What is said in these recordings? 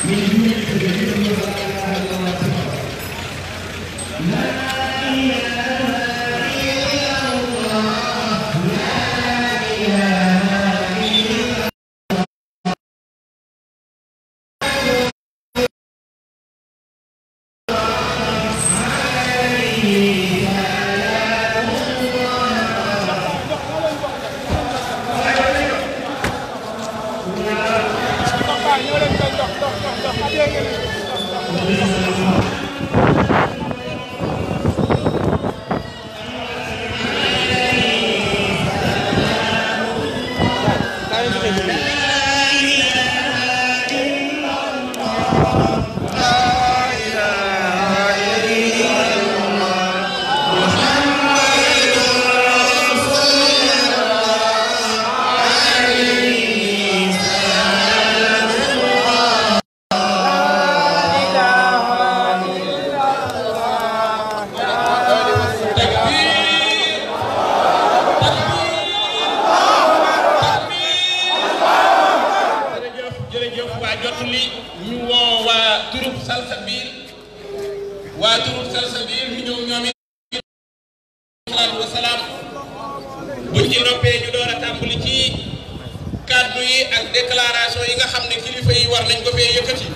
jërëjëf jërëjëf waa jot li ñu woo waa turub Salsabil waa turub Salsabil ñu ñëw ñoom it salaatu wa salaam buñ ci noppee ñu door a tàmbali ci kàddu yi ak déclaration yi nga xam ne kilifa yi war nañ ko fee yëkkati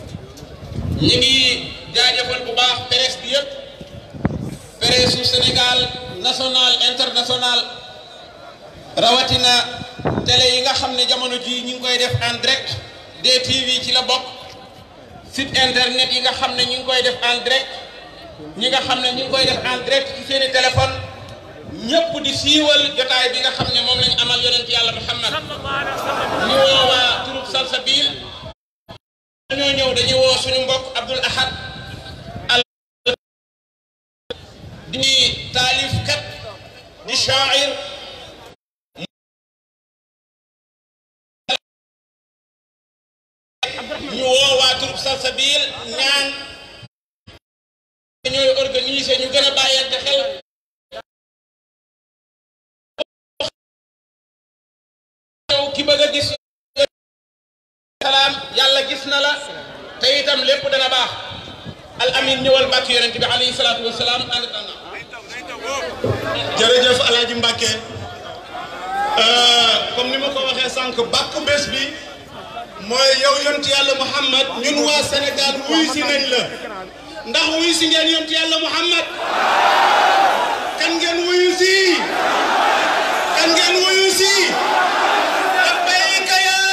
ñu ngi jaajëfal bu baax presse bi yëpp presse su Sénégal national international rawatina télé yi nga xam ne jamono ji ñu ngi koy def en direct DTV ci la bokk site internet yi nga xam ne ñu ngi koy def en direct ñi nga xam ne ñu ngi koy def en direct ci seeni téléphone ñëpp di siiwal jotaay bi nga xam ne moom lañ amal yonent yàlla Muhammad ñu woo waa turub Salsabil dañoo ñëw dañuy woo suñu mbokk Abdul Ahad al di taalif kat di shaa'ir ñu woo waa turub Salsabil ñaan ñooy organiser ñu gën a bàyyante xel ñëw ki bëgg a gis salaam yàlla gis na la te itam lépp dana baax al amin ñëwal bàkk yonent bi alayhi salaatu wa salaam ànd tànn jërëjëf Alaaji Mbàkke comme ni ma ko waxee sànq bàkk bés bi mooy yow yontu yàlla Muhammad ñun waa Sénégal wuy si nañ la ndax wuy si ngeen yontu yàlla Muhammad kan ngeen wuyu si kan ngeen wuyu si labbayka ya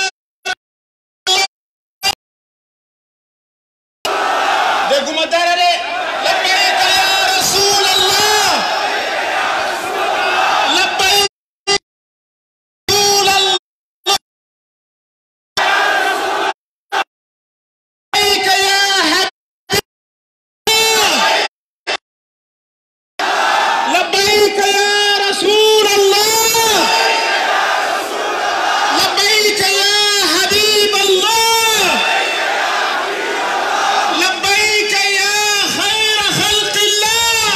dégguma dara de labbayka ya rasulallah labbayka rasulallah لبيك يا حبيب لبيك يا رسول الله لبيك يا حبيب الله لبيك يا خير خلق الله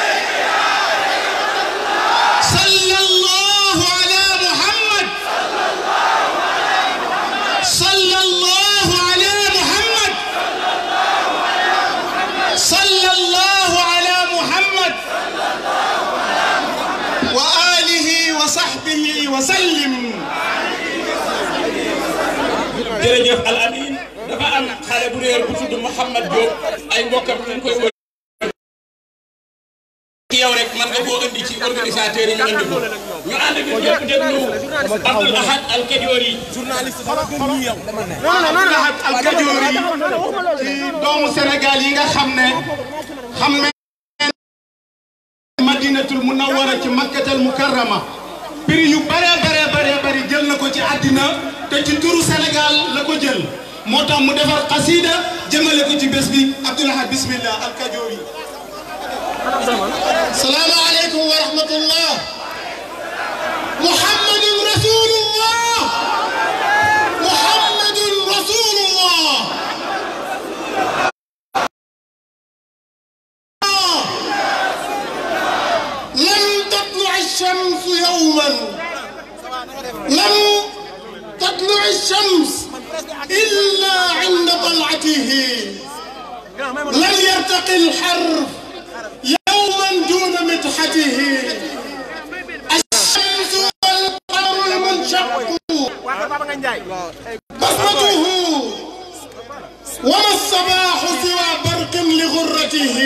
صلى الله على محمد صلى الله على محمد صلى الله على محمد وآله وصحبه وسلم jërëjëf al amin dafa am xale bu réer bu tudd Mouhamad Diop ay mbokkam ñu ngi koy wër ci yow rek man nga koo indi ci organisateur yi ñu indi ko ñu ànd bi ñëpp déglu Abdoul Ahad Al Kadiori Ahad Al Kadiori ci doomu Sénégal yi nga xam ne xam ne madinatul munawwara ci makkatal mukarrama prix yu bare bare bare bari jël na ko ci àddina te ci turu Sénégal la ko jël moo tax mu defar xasida jëmale ko ci bés bi Abdoul Ahad bismillah Al Kadiori salaamu aleykum wa rahmatullah muhammadun rasulullah muhammadun rasulullah لم تطلع الشمس يوما لم تطلع الشمس إلا عند طلعته لم يرتقي الحرف يوما دون مدحته الشمس والقمر المنشق بصمته وما الصباح سوى برق لغرته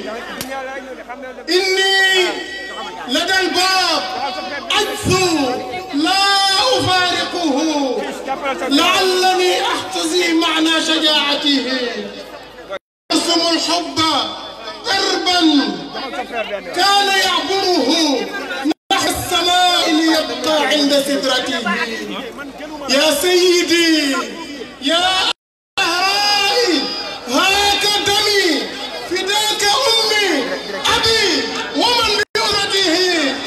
إني لدى الباب أجثو لا أفارقه لعلني أحتزي معنى شجاعته يرسم الحب دربا كان يعبره نحو السماء ليبقى عند سدرته يا سيدي يا أهرائي هاك دمي فداك أمي أبي ومن بأمته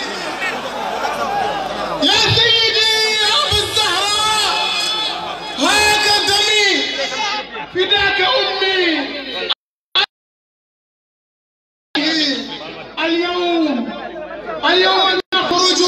يا سيدي يا أبا الزهراء هاك دمي فداك أمي اليوم اليوم نخرج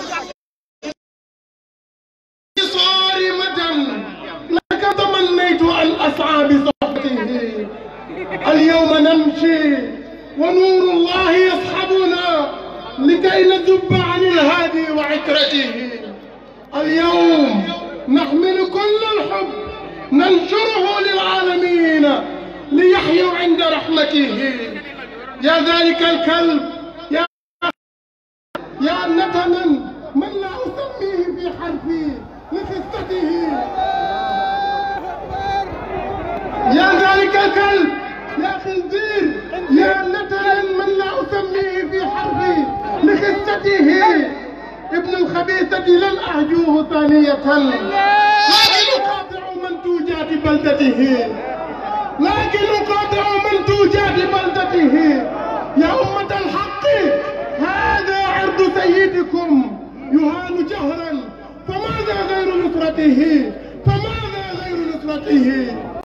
صارمة لك تمنيت أن أسعى بصحبته اليوم نمشي ونور الله يصحبنا لكي نذب عن الهادي وعترته اليوم نحمل كل الحب ننشره للعالمين ليحيوا عند رحمته يا ذلك الكلب يا يا نتنا من لا أسميه في حرفي لخصته يا ذلك الكلب يا خنزير يا نتنا من لا أسميه في حرفي لخصته ابن الخبيثة لن أهجوه ثانية لكن أقاطع منتوجات بلدته لكن أقاطع منتوجات بلدته يا أمة الحق هذا عرض سيدكم يهان جهرا فماذا غير نصرته فماذا غير نصرته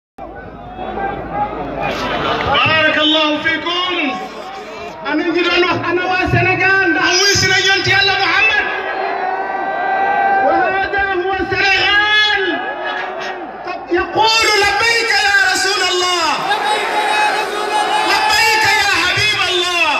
بارك الله فيكم أنا نجي أنا وسنغال أويس نجنت يلا محمد وهذا هو سنغال قد يقول لبيك يا رسول الله لبيك يا حبيب الله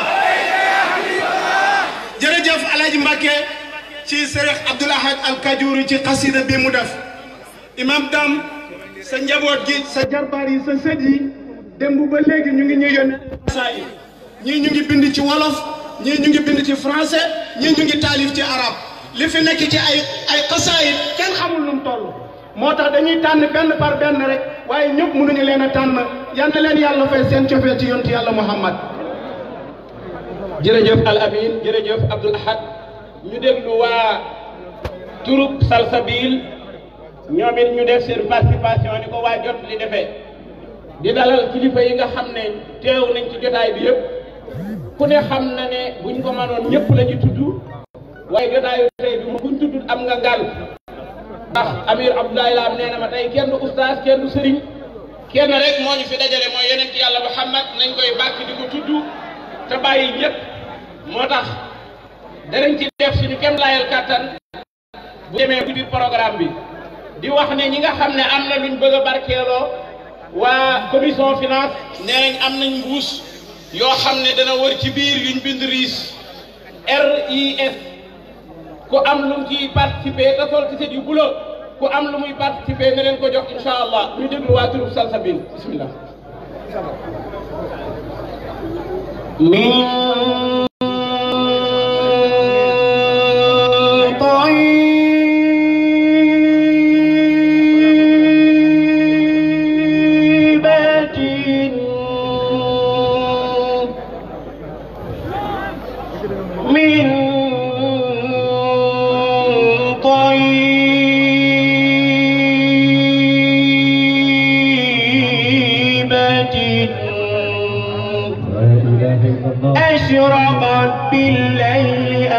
jërëjëf Alaaji Mbàkke ci Sëriñ Abdul Ahad Al Kajuri ci xasida bi mu def imam Dam sa njaboot gi sa jarbaar yi sa sët yi démb ba léegi ñu ngi ñuy yónnee saa yi ñii ñu ngi bind ci wolof ñii ñu ngi bind ci français ñii ñu ngi taalif ci arab li fi nekk ci ay ay xasaayit kenn xamul lu mu toll moo tax dañuy tànn benn par benn rek waaye ñëpp mënuñu leen a tànn yal na leen yàlla fay seen cofee ci yontu yàlla Muhammad jërëjëf Al Amin jërëjëf Abdoul Ahad ñu déglu waa turub Salsabil ñoom it ñu def seen participation ni ko waa jot li defee di dalal kilifa yi nga xam ne teew nañ ci jotaay bi yëpp ku ne xam na ne buñ ko mënoon ñëpp la ñu tudd waaye jotaayu tey bi buñ tudd am nga ngal ndax Amir Abdoulaye Lam nee na ma tey kenn du oustaz kenn du sëriñ kenn rek moo ñu fi dajale mooy yonent yàlla Muhammad nañ koy bàkk di ko tudd te bàyyi ñëpp moo tax danañ ci def suñu kem layal kàttan bu demee ci biir programme bi di wax ne ñi nga xam ne am na luñ bëgg a barkeeloo waa commission finance nee nañ am nañ mbuus yoo xam ne dana wër ci biir yuñ bind RIS RIS ku am lu mu ciy participer te sol ci set yu bulo ku am lu muy participer ne leen ko jox incha allah ñu déglu waa turub Salsabil bismillah من طيبة من طيبة أشرقت بالليل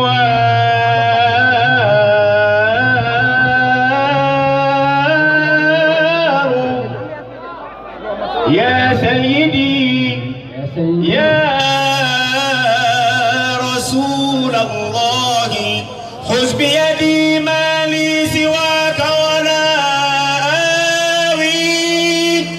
أنوار يا سيدي يا رسول الله خذ بيدي ما لي سواك ولا آوي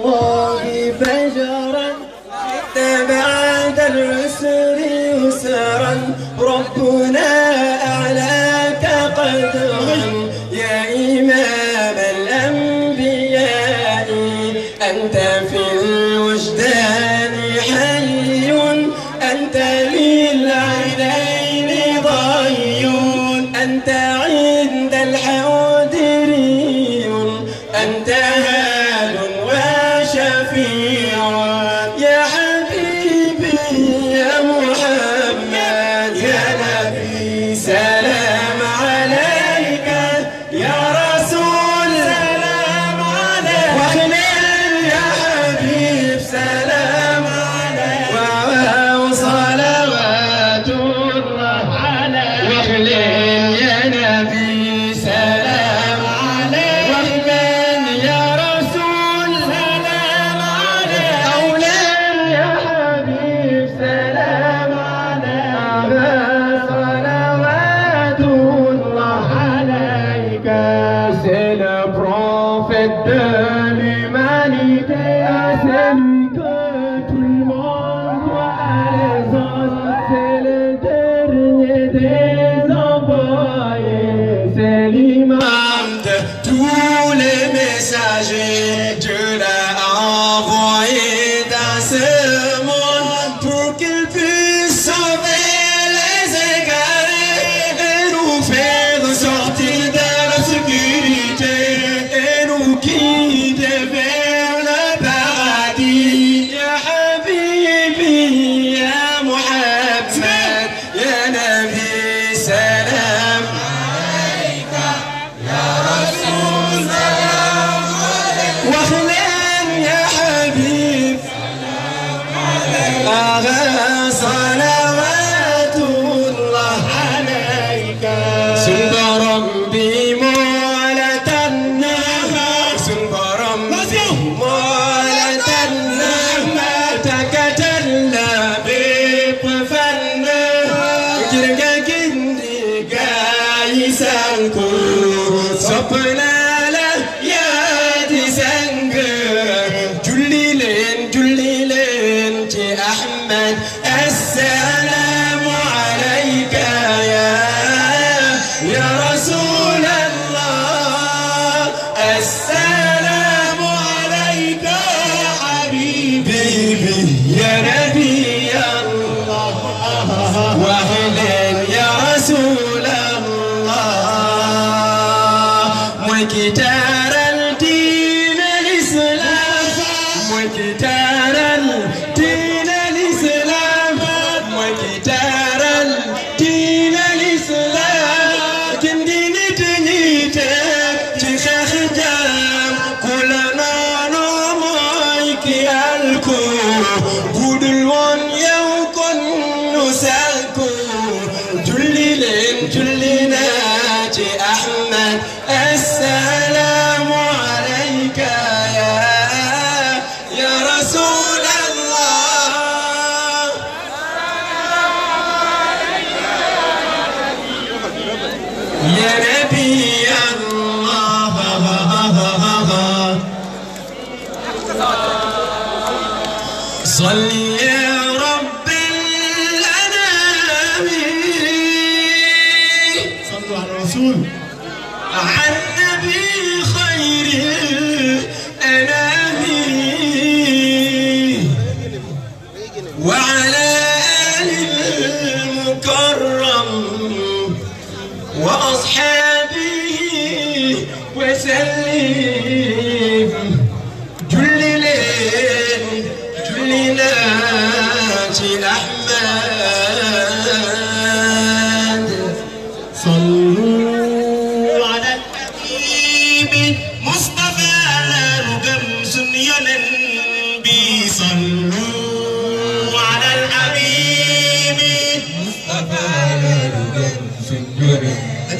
الله بشرا شئت بعد العسر يسرا ربنا أعلاك قدرا يا إمام الأنبياء أنت في الوجدان حي أنت للعينين ضي أنت عند الحوض ري أنت هاد وشفيع يا حبيبي يا محمد يا نبي سلام عليك يا رسول سلام عليك واخلل يا حبيب سلام عليك وصلوات الله عليك واخلل يا نبي سلام عليك واخلل يا رسول سلام عليك أولاد يا حبيب سلام عليك صلوات الله عليك C'est le prophète de l'humanité Celui que tout le monde doit aller C'est le dernier des envoyés C'est l'imam de tous les messagers Dieu l'a envoyé dans ce monde Pour qu'il puisse sauver les égarés Et nous faire sortir de l'obscurité Et nous guider vers le paradis Ya Habibi, Ya Muhammad Ya Nabi, salam واخلين يا حبيب أغا صلوات الله عليك سنبرم بمولة النهمة سنبرم بمولة النهمة تكتلا بطفلنا جرقا كندي قايسانكو صبنا له يا دي سنگ جلي لين جلي لين تي أحمد السلام عليك يا يا رسول الله السلام عليك يا حبيبي يا نبي الله واهلا يا رسول الله مكتار الدين الإسلام مكتار الدين الإسلام مكتار الدين الإسلام كندين تنيتك تخخ جام كلنا نوميك الكو budulwoon yow kon nu sàkku julli leen julli naa ci Ahmad assalaamu alayka ya ya rasulallah ya nabi Allah صل يا رب الأنام صلوا على الرسول عن نبي خير الأنام وعلى آل المكرم وأصحابه وسلم جللين جلنا أحمد صلوا على الحبيب مصطفى رقم سنينا بي صلوا على الحبيب مصطفى رقم سنينا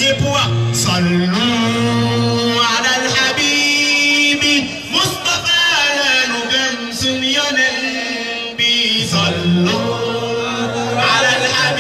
صلوا على الحبيب مصطفى رقم سنينا بي صلوا على الحبيب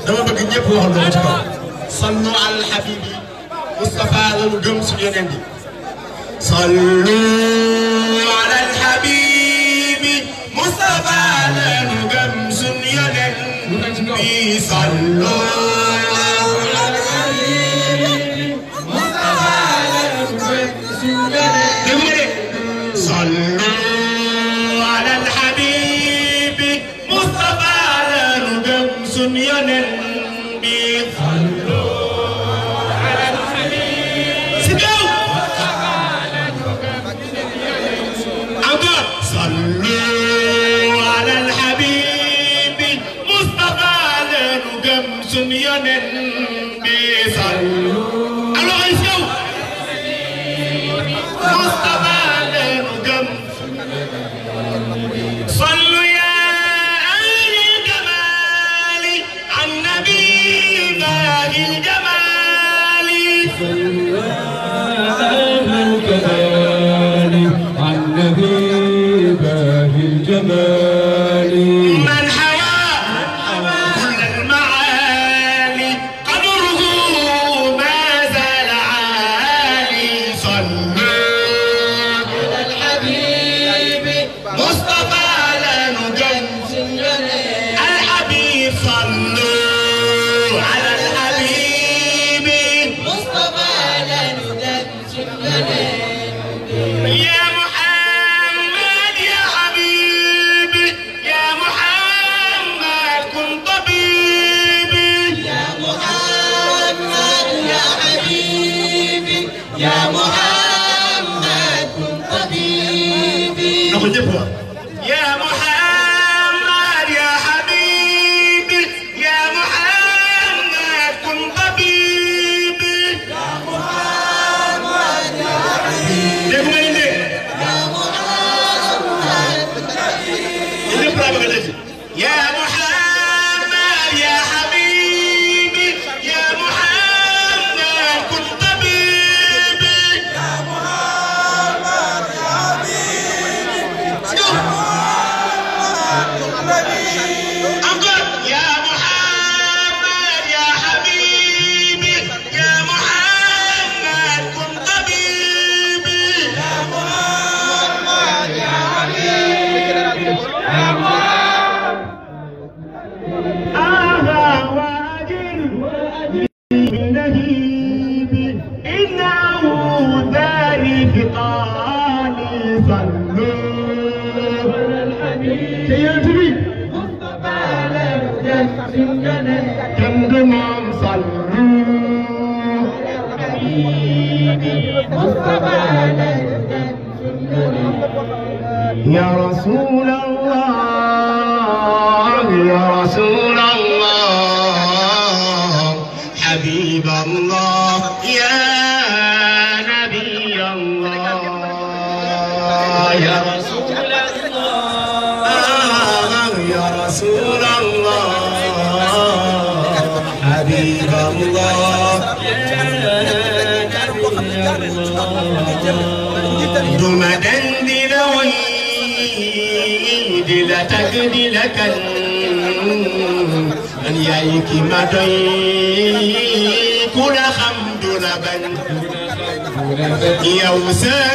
dama bëgg ñëpp waxal loolu ci kaw sallu al habibi Moustapha lañu gëm suñu yeneen bi sallu ala al habibi Moustapha lañu gëm suñu yeneen bi sallu ala al habibi Moustapha lañu gëm suñu yeneen bi sallu ala al habibi Moustapha lañu gëm suñu yeneen bi sallu ala al habibi si kaw encore sallu ala al habibi Moustapha lañu gëm suñu yeneen bi sallu alors si kaw Moustapha lañu gëm صلوا يا أهل الجمال عن نبي باب الجمال من حوى كل المعالي قدره ما زال عالي صلوا على الحبيب مصطفى لنجم الحبيب صلوا على الحبيب مصطفى لنجم يا محمد يا حبيبي يا محمد كن طبيبي يا محمد يا حبيبي يا محمد كن طبيبي يا محمد يا حبيبي يا محمد كن طبيبي يا محمد يا حبيبي يا محمد يا حبيبي يا محمد كن طبيبي يا محمد يا حبيبي أنقذ يا محمد يا حبيبي يا محمد كن طبيبي يا محمد يا حبيبي يا محمد آها واجل بالنهيب إن عودا لفقاني صلوا على الحبيب سيدري كم دمام صلوا يا رسول الله يا رسول الله حبيب الله يا نبي الله يا رسول الله يا رسول الله حبيب الله دم دندل ويد لا تجد لك أن يأيك ما كل حمد لبن يوم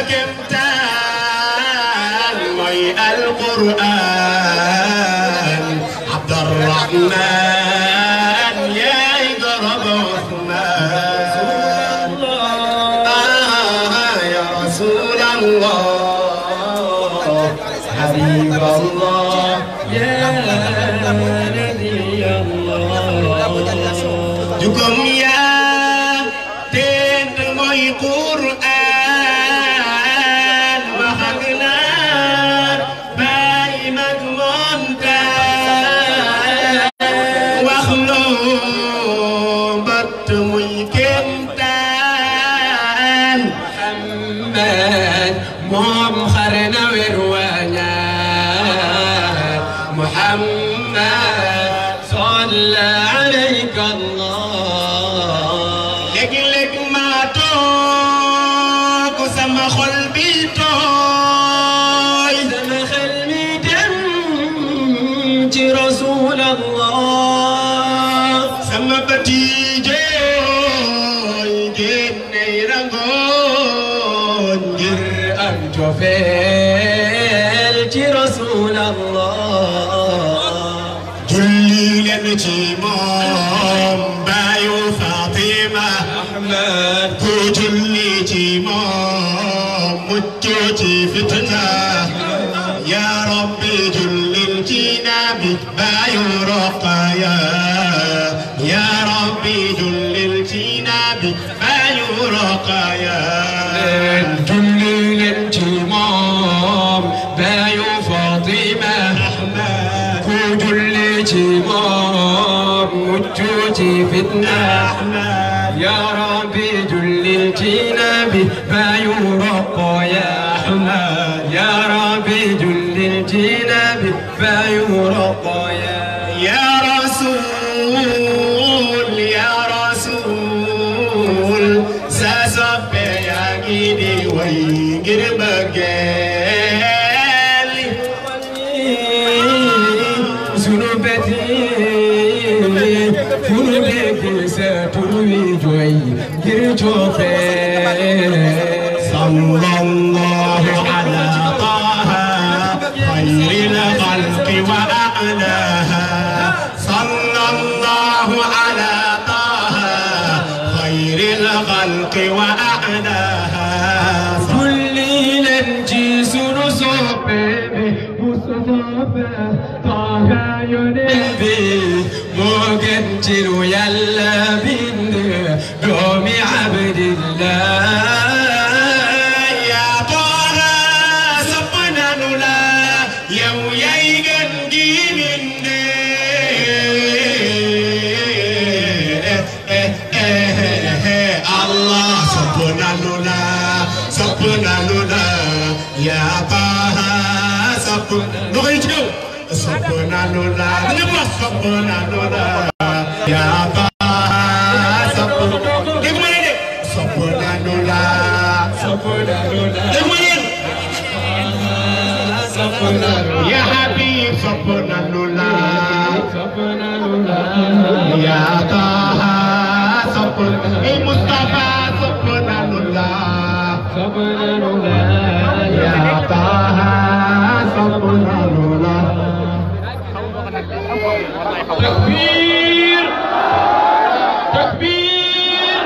سكمتان مي القرآن عبد الرحمن يا إضرب عثمان آه يا رسول الله حبيب الله يا نبي الله جكم يا تند موي قرآن وحقنا باي مجمونتا واخلو بط موي كمتان محمد موم خرنا وروانا محمد صلى عليك الله لك لك ما توك سما خل بيتوي سما خل ميدم رسول الله sama bët yi jooy génney rangoon ngir am cofeel ci rasulallah julli leen ci moom baayu Fatima ahmad ku julli ci moom mucc ci fitna ya rabbi jullil ci nabi baayu Roqaya ya rabbi jullil ci nabi baayu Roqaya julli leen ci moom baayu Fatima Ahmad ku julli ci moom mucc ci fitna Ahmad يا ربي جللتنا ببايو رقا يا أحمد يا ربي جللتنا ببايو رقا يا يا رسول يا رسول ساسب يا جيدي ويجر بقالي ذنوبتي ذنوبك ستروي جوي جرتوفي صلى الله على طه خير الخلق وأعلاها صلى الله على طه خير الخلق وأعلاها كل لنجي سنصوبي مصطفى طه ينبي مقتل يلا بند دوم عبد الله يا طه سبنا نلا يو ييغن جيمين الله سبنا نلا سبنا نلا يا طه سبنا نغيتو سبنا نلا نبغى سبنا نلا يا طه سبنا دغمني دي سبنا نلا دغمني يا حبيب سبنا نلا يا طه سبنا اي مصطفى سبنا نلا يا طه سبنا نلا takbir takbir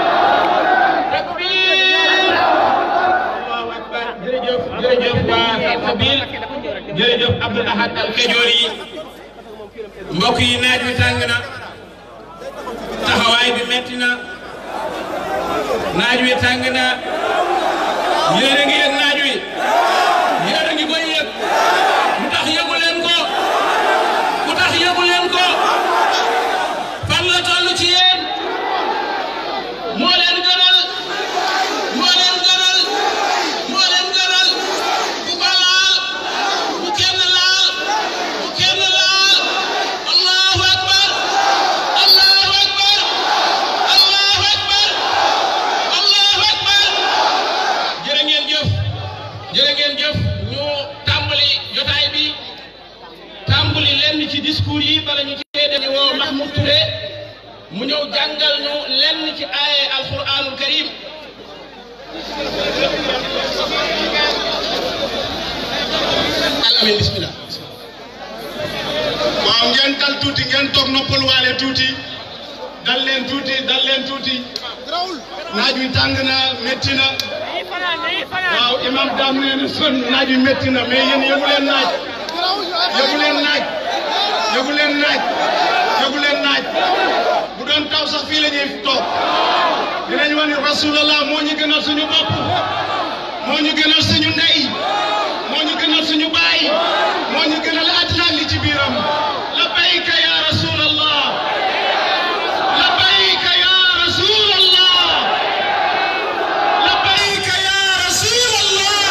takbir allahu akbar jërëjëf jërëjëf waa Salsabil jërëjëf Abdoul Ahad Al Kajoori yi mbokk yi naaj wi tàng na taxawaay bi metti na naaj wi tàng na yéen a ngi yëg naaj wi yéen a ngi koy yëg lu tax yëgu leen ko lu tax yëgu leen ko fan la toll ci yéen moo leen gënal moo leen gënal moo leen gënal bu ko laal bu kenn laal bu kenn laal allahu akbar allahu akbar allahu akbar allahu akbar jërë ngeen jëf jërë ngeen jëf ñu tàmbali jotaay bi tàmbali lenn ci discours yi bala ñu cee dañu woo Mahmoud Touré mu ñëw jàngal ñu lenn ci aaye alquranul karim alamin bismillah waaw ngeen dal tuuti ngeen toog noppal waale tuuti dal leen tuuti dal leen tuuti naaj wi tàng na métti na waaw imam daam nee na son naaj wi métti na mais yéen yëgu leen naaj yëgu leen naaj yëgu leen naaj yëgu leen naaj bu doon taw sax fii la ñuy toog dinañ wax ni rasulallah moo ñu gënal suñu bopp moo ñu gënal suñu ndey moo ñu gënal suñu baay moo ñu gënal àddina li ci biiram labbayka ya rasulallah labbayka ya rasulallah labbayka ya rasulallah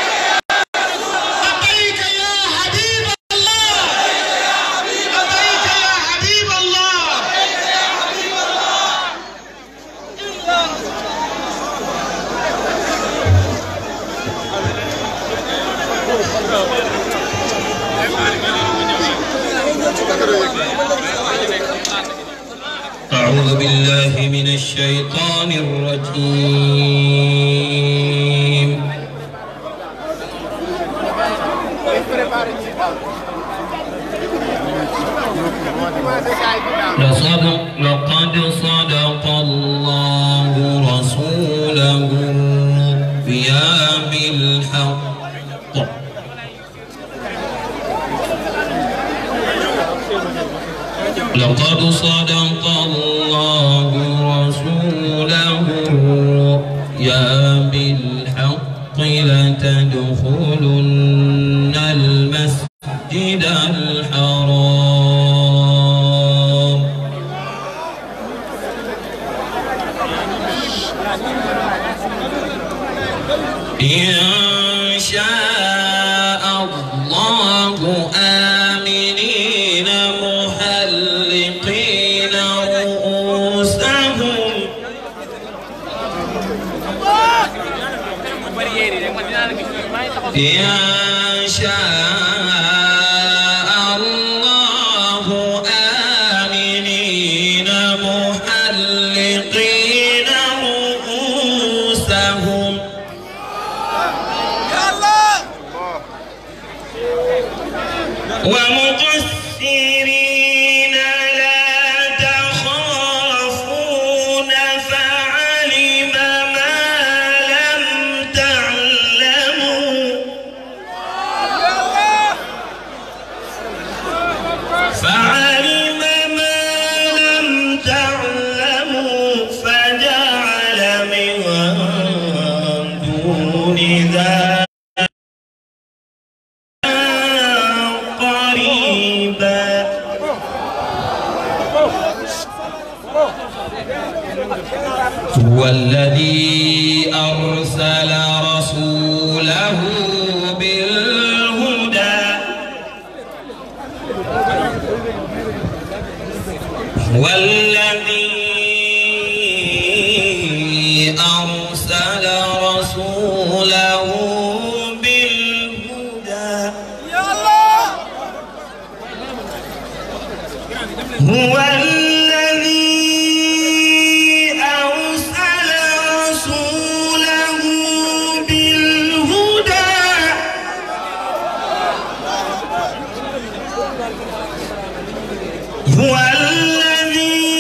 labbayka ya habiballah labbayka ya habiballah أعوذ بالله من الشيطان الرجيم لصدق لقد صدق الله رسوله الرؤيا بالحق لقد صدق الله رسوله الرؤيا بالحق لتدخلن المسجد الحرام إن شاء الله آمنين محلقين رؤوسهم إن شاء الله آمنين محلقين رؤوسهم ومقصرين لا تخافون فعلم ما لم تعلموا فعلم ما لم تعلموا فجعل من دون ذلك قريبا هو الذي أرسل رسوله بالهدى هو الذي أرسل رسوله بالهدى هو الذي أرسل رسوله بالهدى هو الذي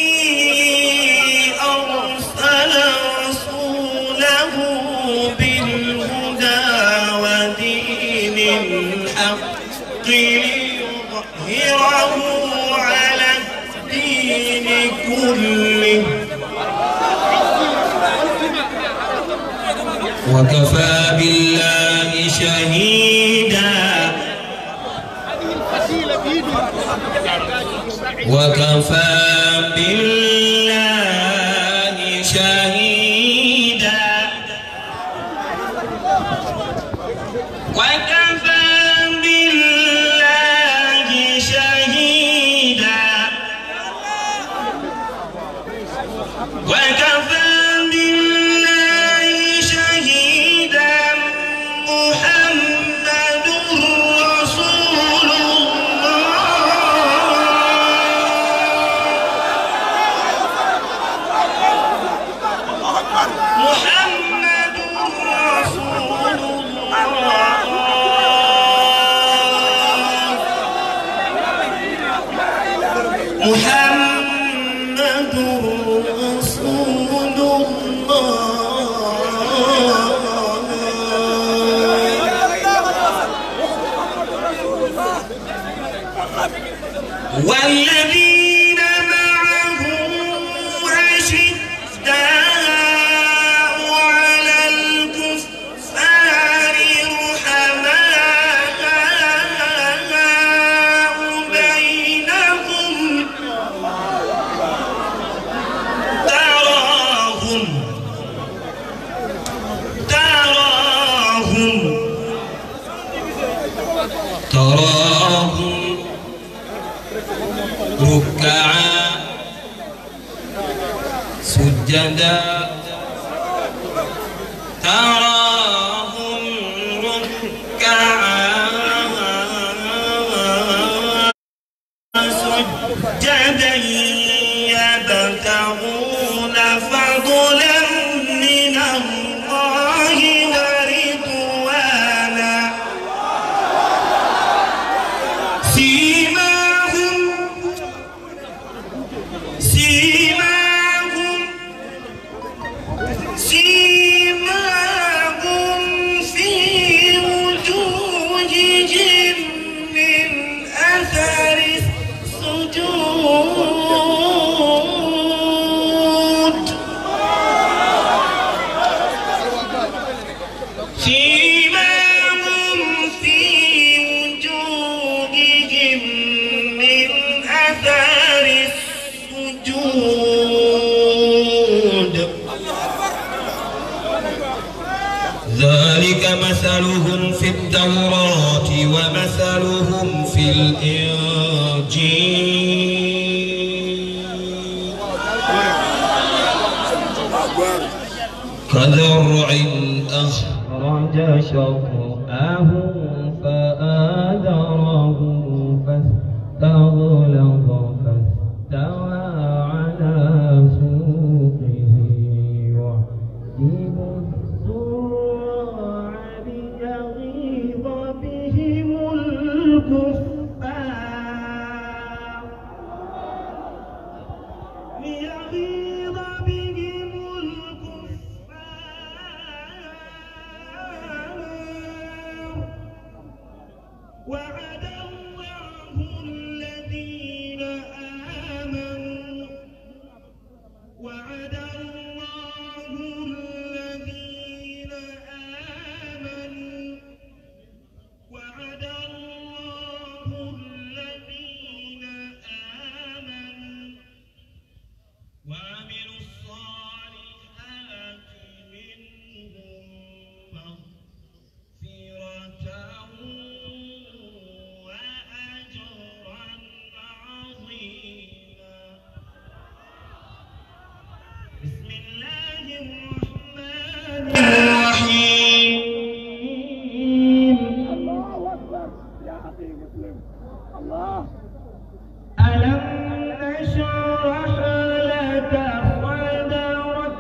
أرسل رسوله بالهدى ودين الحق ليظهره على الدين كله وكفى بالله شهيدا وكفى بالله شهيدا وكفى بالله شهيدا وكفى بالله شهيدا محمد رسول الله محمد رسول الله محمد رسول الله والذين معه أشداء على الكفار رحماء بينهم تراهم تراهم تراهم ركعا سجدا تراهم ركعا سجدا يبتغون فضلا من الله ورضوانا سيماهم سيماهم سيماهم في وجوههم من أثر السجود سيماهم في وجوههم من أثر السجود ذلك مثلهم في التوراة ومثلهم في الإنجيل كزرع أخرج شطأه فآذره فاستغلظ فاستوى على سوقه يعجب الزراع ليغيظ بهم الكفار ليغيظ بهم الكفار وعد الله الذين آمنوا وعد الله الذين آمنوا وعد الله الذين آمنوا وعملوا الصالحات منهم مغفرة وأجرا عظيما بسم الله الرحمن الرحيم ألم نشرح لك صدرك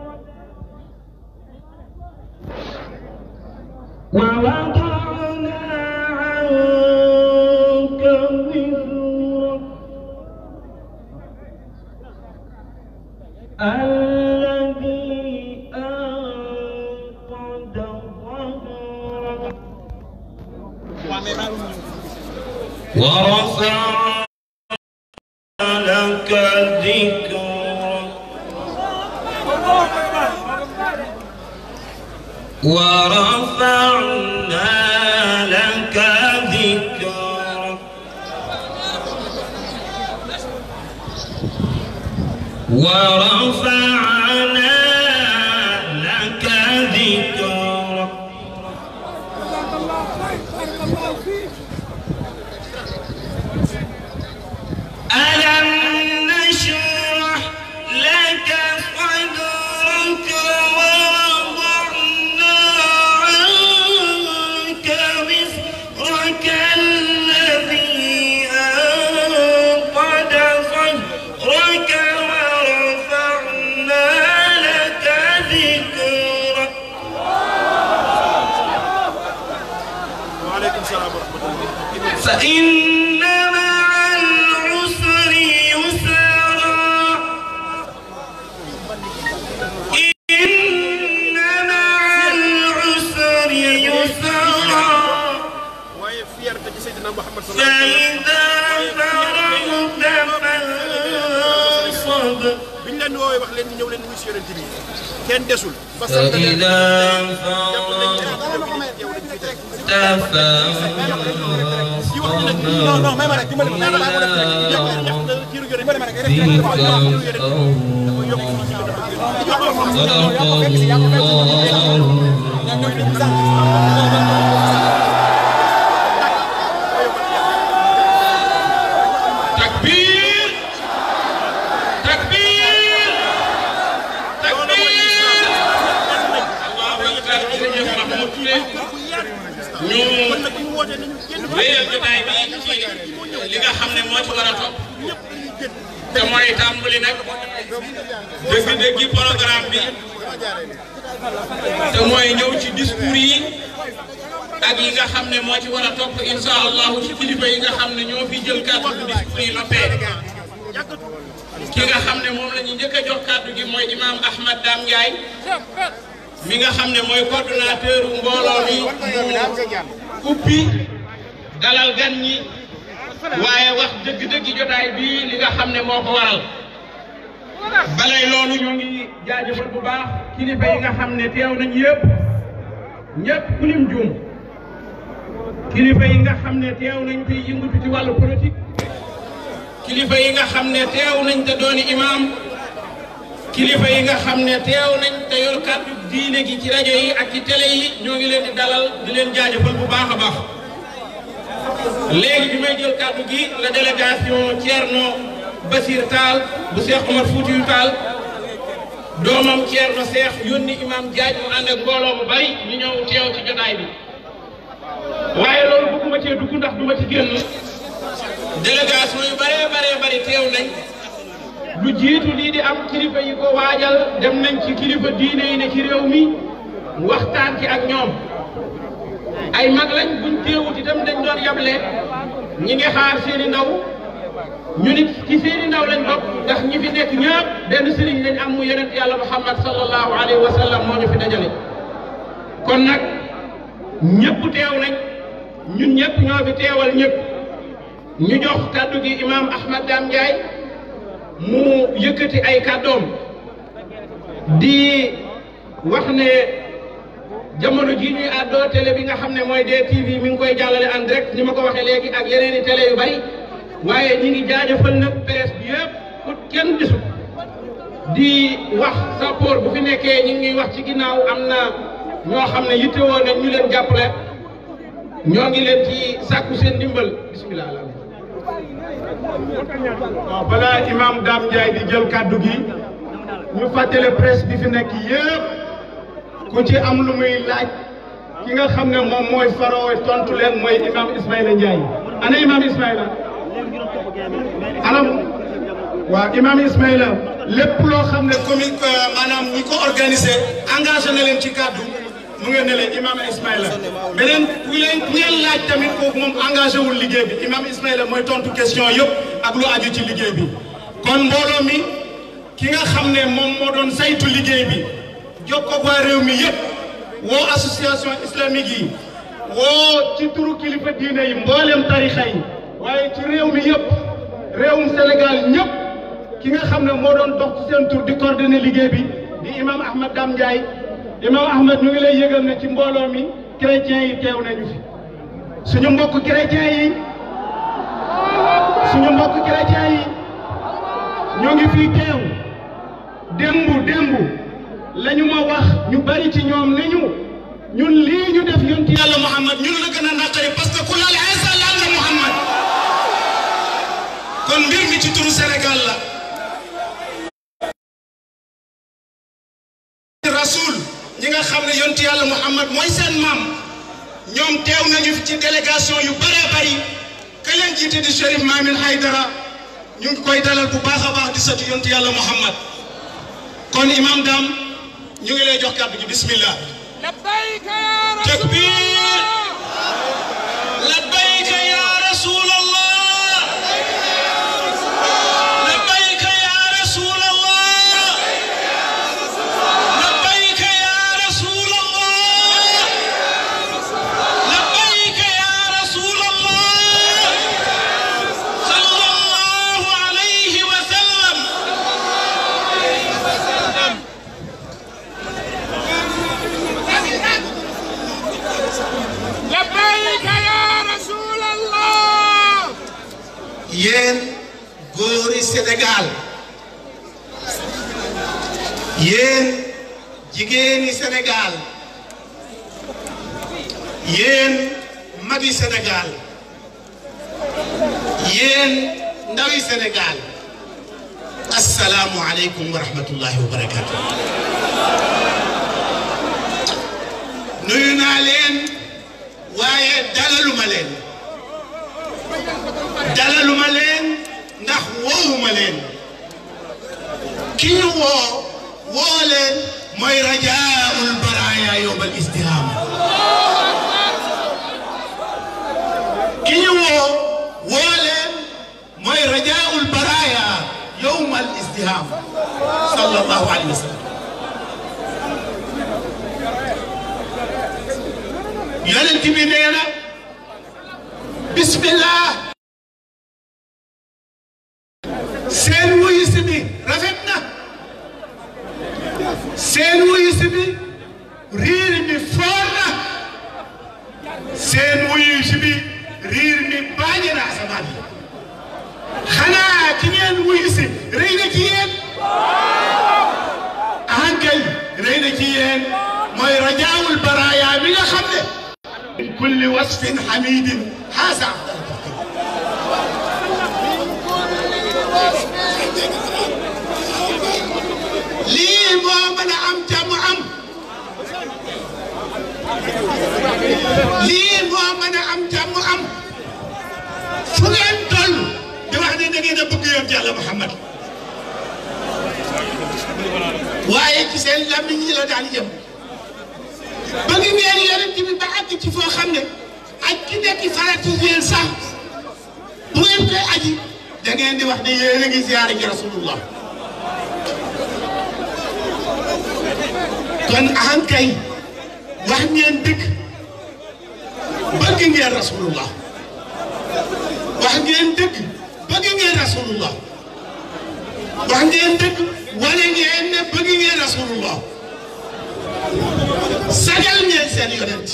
ووضعنا عنك وزرك الذي أنقض ظهرك ورفع لك ذكرك ورفعنا لك ذكرك ورفعنا لك ذكرك ألم نشرح لك صدرك ووضعنا عنك وزرك الذي أنقض ظهرك ورفعنا لك ذكرك فإن مع العسر يسرا إن مع العسر يسرا فإذا فرغت فانصب biñ leen woowee wax leen ni ñëw leen wuy si yonent bi kenn desul ba sant leen فإذا jàpp nañ فرغت leen yow lañ fi teg فانصب non non may ma rek dimbali ma may ma rek yàq na yàq na jiiru yonent dimbali ma rek rek takbir takbir takbir allahu akbar jërëjëf Mahmoud Touré ñu kon nag bu ñu wootee nañu génn wéyal jotaay bi ci li nga xam ne moo ci war a topp te mooy tàmbali nag dëgg-dëggi programme bi te mooy ñëw ci discours yi ak yi nga xam ne moo ci war a topp insha allahu ci kilifa yi nga xam ne ñoo fi jël kàddu bu discours yi noppee ki nga xam ne moom la ñu njëkk a jox kàddu gi mooy imam Ahmad Dame Ndiaye mi nga xam ne mooy coordonnateur mbooloo mi mu ubbi dalal gan ñi waaye wax dëgg-dëgg jotaay bi li nga xam ne moo ko waral balay loolu ñoo ngi jaajëfal bu baax kilifa yi nga xam ne teew nañ yëpp ñëpp ku lim juum kilifa yi nga xam ne teew nañ te yëngatu ci wàllu politique kilifa yi nga xam ne teew nañ te dooni imam kilifa yi nga xam ne teew nañ te yor kàddu diine gi ci rajo yi ak ci télé yi ñoo ngi leen di dalal di leen jaajëfal bu baax a baax léegi bi may jël kàddu gi la délégation Thierno Basir Tall bu Cheikh Omar Foutiyou Tall doomam Thierno Cheikh yónni imam Diagne mu ànd ak mbooloo mu bari ñu ñëw teew ci jotaay bi waaye loolu bëgguma cee dugg ndax duma ci génn délégation yu bëree bëree bëri teew nañ lu jiitu lii di am kilifa yi ko waajal dem nañ ci kilifa diine yi ne ci réew mi waxtaan ci ak ñoom ay mag lañ buñ teewut itam dañ doon yable ñi ngi xaar seeni ndaw ñu nit ci seeni ndaw lañ bokk ndax ñi fi nekk ñëpp benn sëriñ lañ am mu yonent yàlla muhammad sallallahu alayhi wa sallam moo ñu fi dajale kon nag ñëpp teew nañ ñun ñëpp ñoo fi teewal ñëpp ñu jox kàddu gi imam Ahmad Dame Ndiaye mu yëkkati ay kàddoom di wax ne jamono jii ñuy àddoo télé bi nga xam ne mooy DTV mi ngi koy jàllale en direct ni ma ko waxee léegi ak yeneen i télé yu bari waaye ñi ngi jaajëfal nag presse bi yëpp pour kenn gisul di wax sappoor bu fi nekkee ñi ngi wax ci ginnaaw am na ñoo xam ne yittewoo nañ ñu leen jàppale ñoo ngi leen ci sàkku seen ndimbal bismillah waaw balaa imam Dame Ndiaye di jël kàddu gi ñu fàttale presse bi fi nekk yëpp ku ci am lu muy laaj ki nga xam ne moom mooy faroo tontu leen mooy imam Ismaïla Ndiaye ana imam Ismaïla anam waaw imam Ismaïla lépp loo xam ne commu maanaam ñi ko organisé engagé na leen ci kàddu mu ngeen ne leen imam Ismaïla beneen ku leen ku ngeen laaj tamit kooku moom engagé wul liggéey bi imam Ismaïla mooy tontu question yëpp ak lu aju ci liggéey bi kon mbooloo mi ki nga xam ne moom moo doon saytu liggéey bi jokkoo waa réew mi yëpp woo association islamique yi woo ci turu kilifa diine yi mboolem tarixa yi waaye ci réew mi yëpp réewum Sénégal ñëpp ki nga xam ne moo doon dox ci seen tur di coordonner liggéey bi di imam Ahmad Dame Ndiaye imam Ahmad ñu ngi lay yëgal ne ci mbooloo mi chrétiens yi teew nañu fi suñu mbokk chrétiens yi suñu mbokk chrétiens yi ñoo ngi fii teew démb démb la ñu ma wax ñu bari ci ñoom ne ñu ñun lii ñu def yonti yàlla Muhammad ñun la gën a naqari parce que ku laal Isa laal na Muhammad kon mbir mi ci turu Sénégal la rasul ñi nga xam ne yonti yàlla Muhammad mooy seen maam ñoom teew nañu ci délégation yu bëree bëri ka leen jiite di Chérif Mamin Haydara ñu ngi koy dalal bu baax a baax di sëtu yonti yàlla Muhammad kon imam Dame ñu ngi lay jox kàddu gi bismillah لبيك يا رسول takbir labbayka ya rasul allah labbayka ya rasul allah labbayka ya rasul allah labbayka ya rasul allah sallallahu alayhi wa sallam لبيك يا رسول الله yéen góori Sénégal yéen jigéeni Sénégal yéen magi Sénégal yéen ndawi Sénégal asalaamu aleykum wa rahmatullahi wa barakatu nuyu naa leen waaye dalaluma leen dalaluma leen ndax wowuma leen ki ñu woo woo leen mooy rajaul baraya yowmal istiham ki ñu woo woo leen mooy rajaul baraya yowmal istiham sallallahu alayhi wa sallam yonent bi nee na bismillah seen wuyu si bi rafet na seen wuyu si bi riir mi foor na seen wuyu si bi riir mi baaje na asamaan yi xanaa ki ngeen wuyu si rëy na ci yéen ahankay rëy na ci yéen mooy rajaawul baraaya mi nga xam ne min kulli wasfin hamidin haasa afdal lii moo mën a am jàmm am lii moo mën a am jàmm am fu ngeen toll di wax ne da ngeen a bëgg yoon Yàlla Muhammad waaye ci seen làmmiñ yi la daan yem bëgg ngeen yonent bi ba àgg ci foo xam ne aj ki nekk faratu yéen sax bu ngeen koy aji da ngeen di wax ne yéen a ngi ziyaare ji rasulullah kon ahankay wax ngeen dëgg bëgg ngeen rasulullah wax ngeen dëgg bëgg ngeen rasulullah wax ngeen dëgg wane ngeen ne bëgg ngeen rasulullah sagal ngeen seen yonent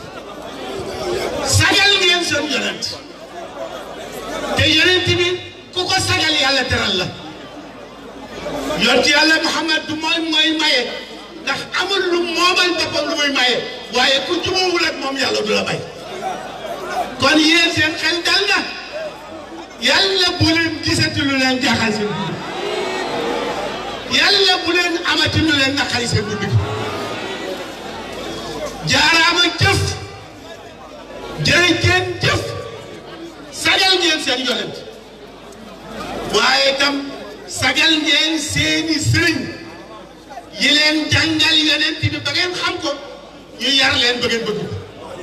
sagal ngeen seen yonent te yonent bi ku ko sagal yàlla teral la yonent yàlla Muhammad du mooy mooy maye ndax amul lu moomal boppam lu muy maye waaye ku jubóowul ak moom yàlla du la may kon yéen seen xel dal na yàlla bu leen gisati lu leen jaaxal seen guddi yàlla bu leen amati lu leen naqari seen guddi jaaraama jëf jërëjëf jëf sagal ngeen seen yonent waaye tam sagal ngeen seeni sëriñ yi leen jàngal yonent bi ba ngeen xam ko ñu yar leen ba ngeen bëgg ko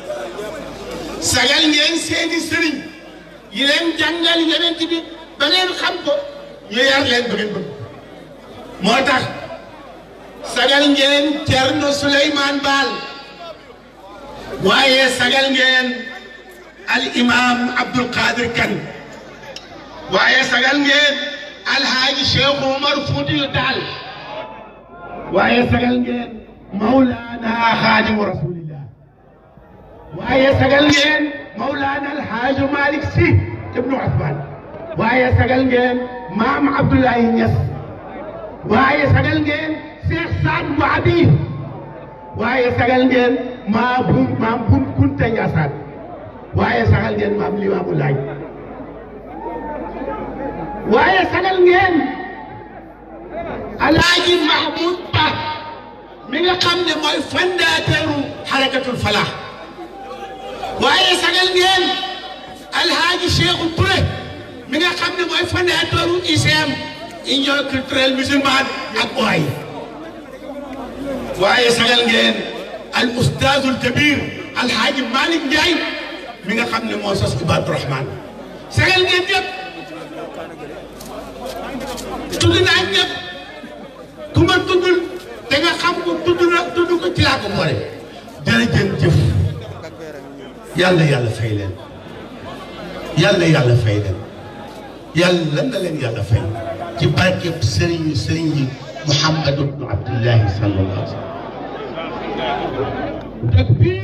sagal ngeen seeni sëriñ yi leen jàngal yonent bi ba ngeen xam ko ñu yar leen ba ngeen bëgg ko moo tax sagal ngeen Cerno Souleymane Baal waaye sagal ngeen al imam Abdul Qadir Kan waaye sagal ngeen alhaaji Cheikh Omar Foutiyu Taal waaye sagal ngeen Mawlana Xaadimu Rasulillah waaye sagal ngeen Mawlana alhaaji Malick Sy ibnu Ousmane waaye sagal ngeen maam Abdoulaye Niass waaye sagal ngeen Cheikh Saad bu Abi waaye sagal ngeen maa bu maam bu Kunta Ndiassane waaye sagal ngeen maam Limaamu Laay waaye sagal ngeen Alaaji Mahmoud Ba mi nga xam ne mooy fondateuru xarakatul falaax waaye sagal ngeen Alhaaji Cheikhou Touré mi nga xam ne mooy fondateuru ICM Union culturelle musulmane ak OAI waaye sagal ngeen al ustaazul kabir alhaaji Malick Ndiaye mi nga xam ne moo sos Ibadu Rahman sagal ngeen ñëpp tudd naa ñëpp ku ma tuddul te nga xam ko tudd na tudd ko ci laa ko boole jërëjëf jëf yàlla yàlla fay leen yàlla yàlla fay leen yàlla na leen yàlla fay ci barkeb sëriñ sëriñ yi Muhammad ibnu Abdullahi sallallahu alayhi wa sallam takbir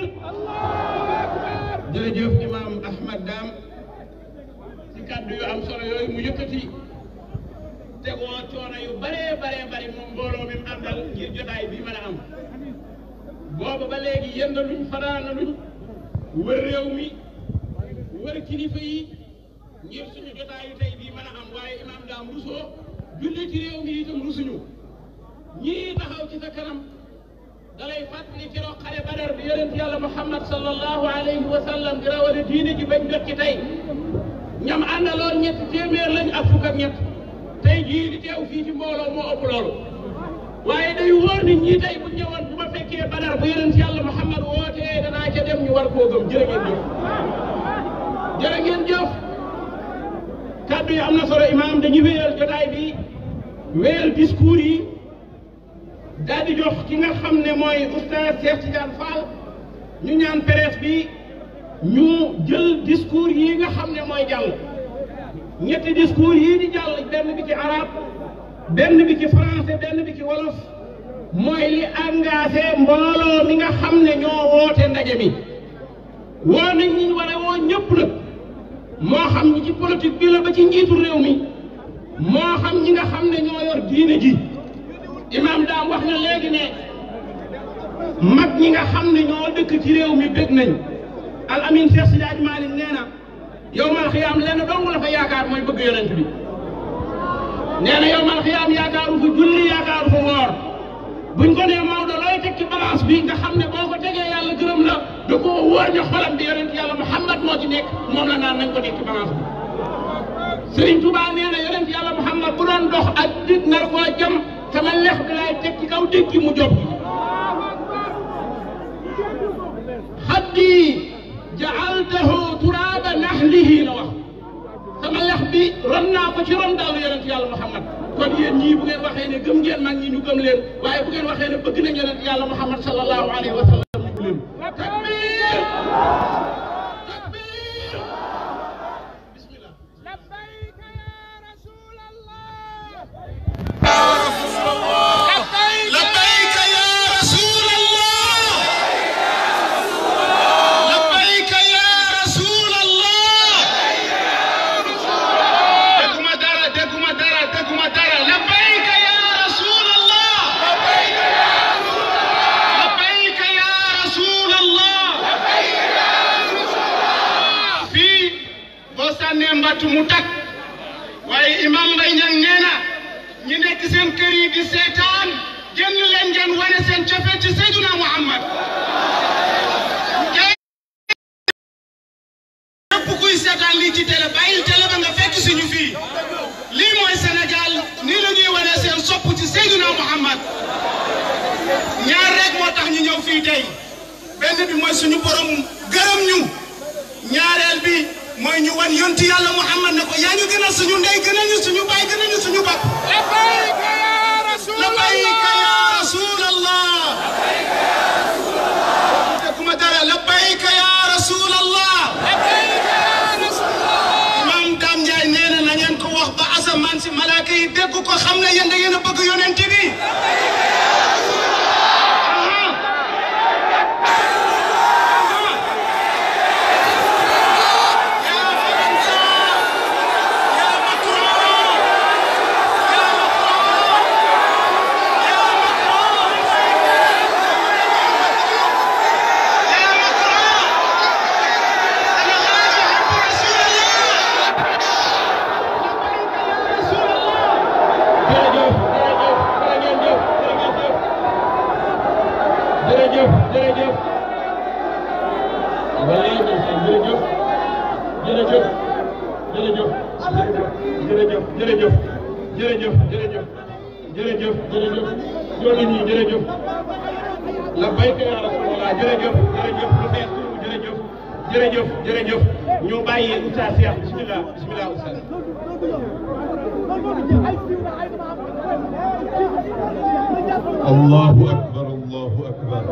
jërëjëf imam Ahmad Dam ci kàddu yu am solo yooyu mu yëkkati tegoo coono yu bare bare bare moom mbooloo mi mu àndal ngir jotaay bi mën a am booba ba léegi yëndaluñ fanaanaluñ wër réew mi wër kilifa yi ngir suñu jotaayu tey bii mën a am waaye imam Dam rusoo julli ci réew mi itam rusuñu ñii taxaw ci sa kanam dalay fàttali keroog xare badar bi yonent yàlla muhammad sallallahu alayhi wa sallam di rawale diine ji bañ jot ci tey ñam àndaloon ñetti téeméer lañ ak fukk ak ñett tey jii di teew fii ci mbooloo moo ëpp loolu waaye day wóor nit ñi tey bu ñëwoon bu ma fekkee badar bu yonent yàlla Muhammad wootee danaa ca dem ñu war koo gëm jërë ngeen jëf jërë ngeen jëf kaddu yi am na solo imaam dañuy wéyal jotaay bi wéyal discours yi daal di jox ki nga xam ne mooy oustaz Cheikh Tidiane Fall ñu ñaan presse bi ñu jël discours yi nga xam ne mooy jàll ñetti discours yii di jàll benn bi ci arab benn bi ci français benn bi ci wolof mooy li engagé mbooloo mi nga xam ne ñoo woote ndaje mi woo nañ ñi ñu war a woo ñëpp nag moo xam ñi ci politique bi la ba ci njiitu réew mi moo xam ñi nga xam ne ñoo yor diine ji imam daam wax na léegi ne mag ñi nga xam ne ñoo dëkk ci réew mi bég nañ al amin Cheikh Sidaaj Malick nee na yow mal xiyaam lenn dong la fa yaakaar mooy bëgg yonent bi nee na yow mal xiyaam yaakaaru fa julli yaakaaru fa woor buñ ko nee Maodo looy teg ci balance bi nga xam ne boo ko tegee yàlla gërëm la da koo wóor ne xolam bi yonent yàlla Muhammad moo ci nekk moom la naan nañ ko teg ci balance bi Serigne Touba nee na yonent yàlla Muhammad bu doon dox ak dit nar koo jëm sama lex bi laay teg ci kaw dégg mu jóg xaddi jaaltahu turaaba naxlihi la wax sama lex bi ron naa ko ci ron daalu yonent yàlla Muhammad kon yéen ñii bu ngeen waxee ne gëm ngeen mag ñi ñu gëm leen waaye bu ngeen waxee ne bëgg nañ yonent yàlla Muhammad sallallahu alayhi wa sallam ñu leen takbir takbir bismillah لبيك يا رسول الله لبيك يا رسول الله لبيك يا رسول الله دكما دارا دكما دارا دكما دارا لبيك يا رسول الله لبيك يا رسول الله fii boo sànnee mbattu mu takk waaye imam Mbaye Niang nee na ñi nekk seen kër yi di seetaan génn leen ngeen wane seen cofeel ci Seydina Muhammad képp kuy seetaan lii ci télé bàyyil télé ba nga fekk suñu fii lii mooy Sénégal nii la ñuy wane seen sopp ci Seydina Muhammad ñaar rek moo tax ñu ñëw fii tey benn bi mooy suñu borom gërëm ñu ñaareel bi mooy ñu wan yonti yàlla Muhammad ne ko yaa ñu gënal suñu ndey gënal ñu suñu baay gënal ñu suñu bopp لبيك يا رسول لبيك الله يا رسول الله دكما دارا لبيك يا رسول الله لبيك يا رسول الله imam Dame Ndiaye nee na na ngeen ko wax ba asamaan si malaaka yi dégg ko xam ne yéen da ngeen a bëgg yonent bi jërëjëf jërëjëf jërëjëf jërëjëf walaay ndeysaan jërëjëf jërëjëf jërëjëf jërëjëf jërëjëf jërëjëf jërëjëf jërëjëf jërëjëf loolu ñii jërëjëf la bayka ya rasulallah jërëjëf jërëjëf lu fees tuuru jërëjëf jërëjëf jërëjëf ñu bàyyi Oustaz Cheikh bismillah bismillah Oustaz الله أكبر الله أكبر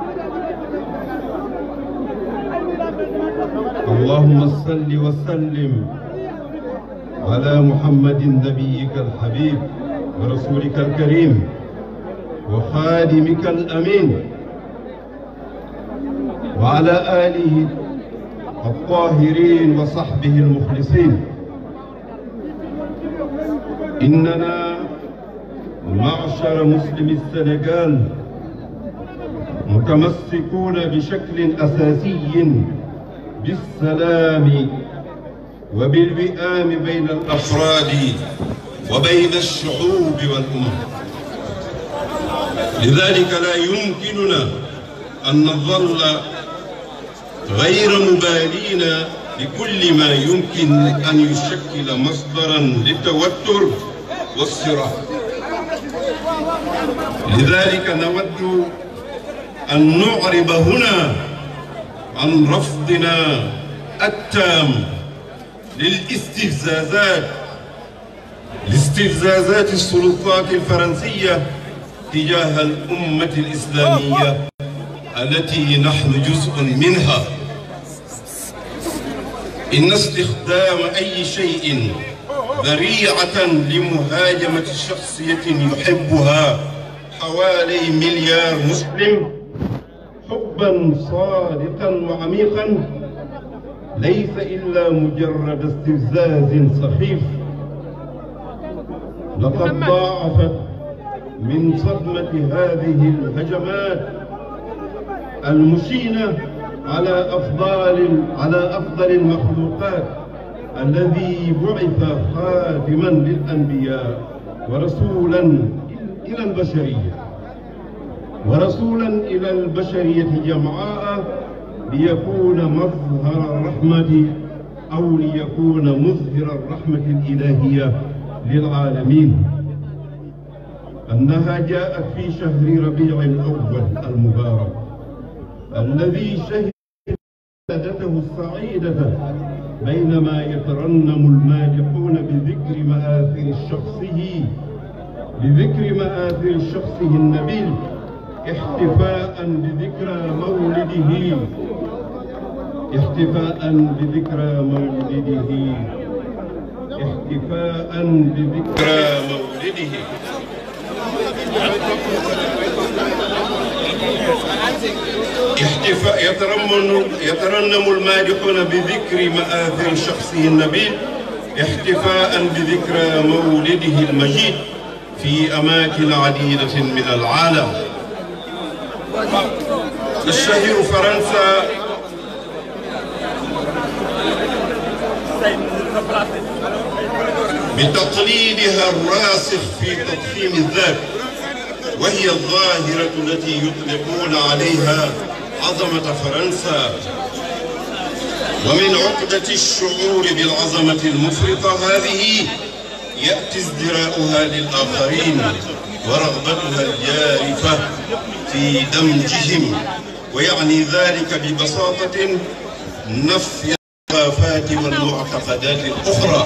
اللهم صل وسلم على محمد نبيك الحبيب ورسولك الكريم وخادمك الأمين وعلى آله الطاهرين وصحبه المخلصين إننا معشر مسلم السنغال متمسكون بشكل أساسي بالسلام وبالوئام بين الأفراد وبين الشعوب والأمم لذلك لا يمكننا أن نظل غير مبالين بكل ما يمكن أن يشكل مصدرا للتوتر والصراط لذلك نود أن نعرب هنا عن رفضنا التام للاستفزازات لاستفزازات السلطات الفرنسية تجاه الأمة الإسلامية التي نحن جزء منها إن استخدام أي شيء ذريعة لمهاجمة شخصية يحبها حوالي مليار مسلم حبا صادقا وعميقا ليس إلا مجرد استفزاز سخيف لقد ضاعفت من صدمة هذه الهجمات المشينة على أفضل على أفضل المخلوقات الذي بعث خاتما للأنبياء ورسولا إلى البشرية ورسولا إلى البشرية جمعاء ليكون مظهر الرحمة أو ليكون مظهر الرحمة الإلهية للعالمين أنها جاءت في شهر ربيع الأول المبارك الذي شهد سادته السعيدة بينما يترنم المادحون بذكر مآثر شخصه بذكر مآثر شخصه النبيل احتفاء بذكرى مولده احتفاء بذكرى مولده احتفاء بذكرى مولده احتفاء يترنم يترنم المادحون بذكر مآثر شخصه النبيل احتفاء بذكرى مولده المجيد في أماكن عديدة من العالم تشتهر فرنسا بتقليدها الراسخ في تضخيم الذات وهي الظاهرة التي يطلقون عليها عظمة فرنسا ومن عقدة الشعور بالعظمة المفرطة هذه يأتي ازدراؤها للآخرين ورغبتها الجارفة في دمجهم ويعني ذلك ببساطة نفي الثقافات والمعتقدات الأخرى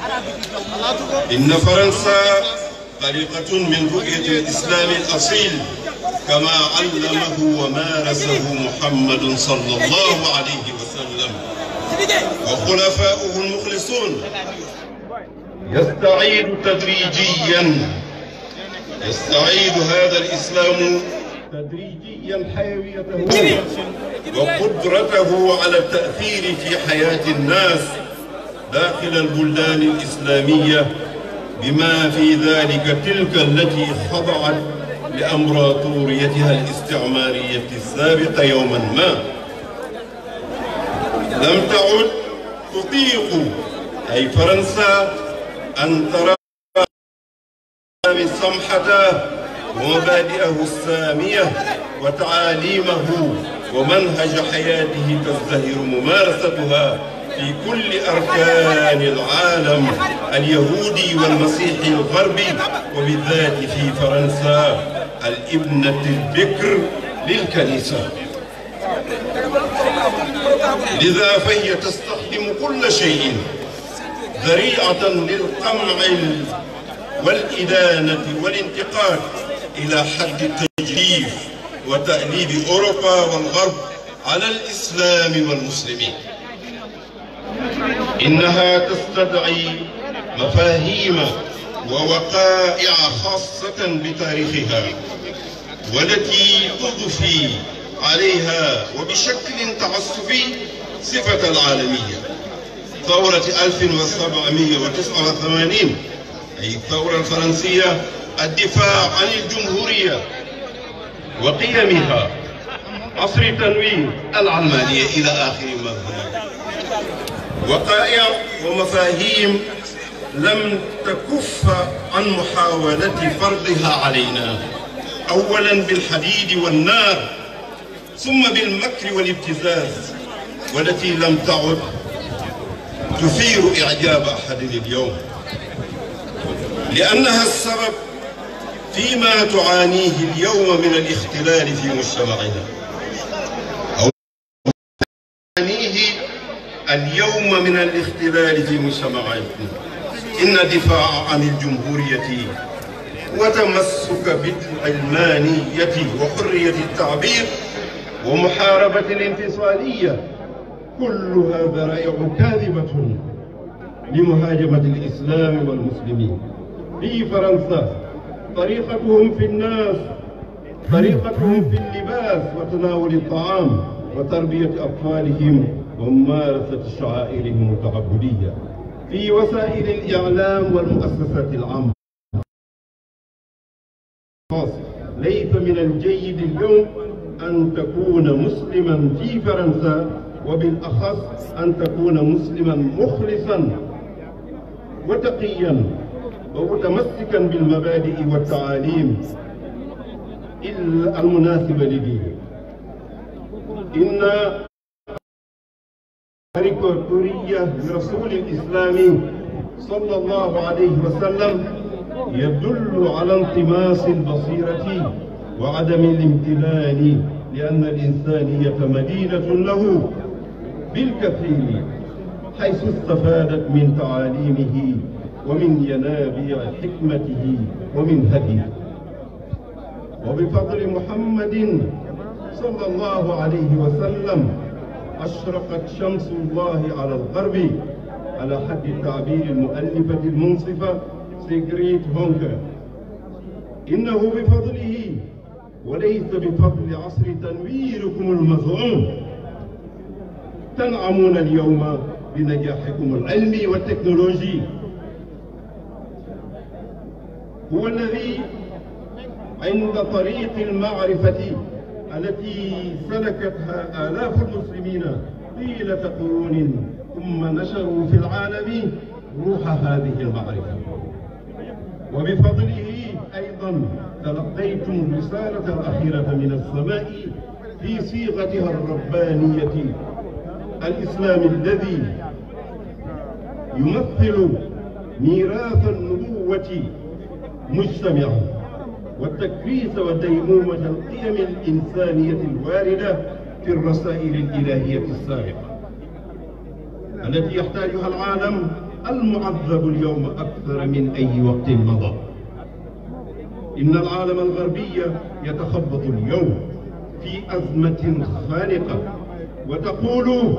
إن فرنسا طريقة من رؤية الإسلام الأصيل كما علمه ومارسه محمد صلى الله عليه وسلم وخلفاؤه المخلصون يستعيد تدريجيا يستعيد هذا الإسلام تدريجيا حيويته وقدرته على التأثير في حياة الناس داخل البلدان الإسلامية بما في ذلك تلك التي خضعت لأمبراطوريتها الاستعمارية السابقة يوما ما لم تعد تطيق أي فرنسا أن ترى سمحته ومبادئه السامية وتعاليمه ومنهج حياته تزدهر ممارستها في كل أركان العالم اليهودي والمسيحي الغربي وبالذات في فرنسا الابنة البكر للكنيسة لذا فهي تستخدم كل شيء ذريعة للقمع والإدانة والانتقاد إلى حد التجريف وتأليب أوروبا والغرب على الإسلام والمسلمين إنها تستدعي مفاهيم ووقائع خاصة بتاريخها والتي تضفي عليها وبشكل تعسفي صفة العالمية ثورة 1789 أي الثورة الفرنسية الدفاع عن الجمهورية وقيمها عصر التنوير العلمانية إلى آخر ما هناك وقائع ومفاهيم لم تكف عن محاولة فرضها علينا أولا بالحديد والنار ثم بالمكر والابتزاز والتي لم تعد تثير إعجاب أحد اليوم لأنها السبب فيما تعانيه اليوم من الاختلال في مجتمعنا أو تعانيه اليوم من الاختلال في مجتمعنا إن الدفاع عن الجمهورية وتمسك بالعلمانية وحرية التعبير ومحاربة الانفصالية كلها ذرائع كاذبة لمهاجمة الإسلام والمسلمين في فرنسا طريقتهم في الناس طريقتهم في اللباس وتناول الطعام وتربية أطفالهم وممارسة شعائرهم التعبدية في وسائل الإعلام والمؤسسات العامة ليس من الجيد اليوم أن تكون مسلما في فرنسا وبالأخص أن تكون مسلما مخلصا وتقيا ومتمسكا بالمبادئ والتعاليم المناسبة لدينه إن كاريكاتورية لرسول الإسلام صلى الله عليه وسلم يدل على انطماس البصيرة وعدم الامتنان لأن الإنسانية مدينة له بالكثير حيث استفادت من تعاليمه ومن ينابيع حكمته ومن هديه وبفضل محمد صلى الله عليه وسلم أشرقت شمس الله على الغرب على حد التعبير المؤلفة المنصفة سيجريت هونكر إنه بفضله وليس بفضل عصر تنويركم المزعوم تنعمون اليوم بنجاحكم العلمي والتكنولوجي هو الذي عند طريق المعرفة التي سلكتها آلاف المسلمين طيلة قرون ثم نشروا في العالم روح هذه المعرفة وبفضله أيضا تلقيتم الرسالة الأخيرة من السماء في صيغتها الربانية الإسلام الذي يمثل ميراث النبوة مجتمعا والتكريس وديمومة القيم الإنسانية الواردة في الرسائل الإلهية السابقة التي يحتاجها العالم المعذب اليوم أكثر من أي وقت مضى إن العالم الغربي يتخبط اليوم في أزمة خانقة وتقول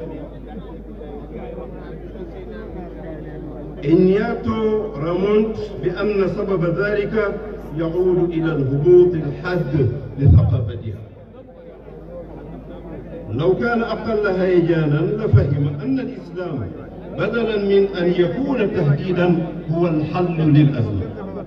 إنياتو رامونت بأن سبب ذلك يعود إلى الهبوط الحاد لثقافتها لو كان أقل هيجانا لفهم أن الإسلام بدلا من أن يكون تهديدا هو الحل للأزمة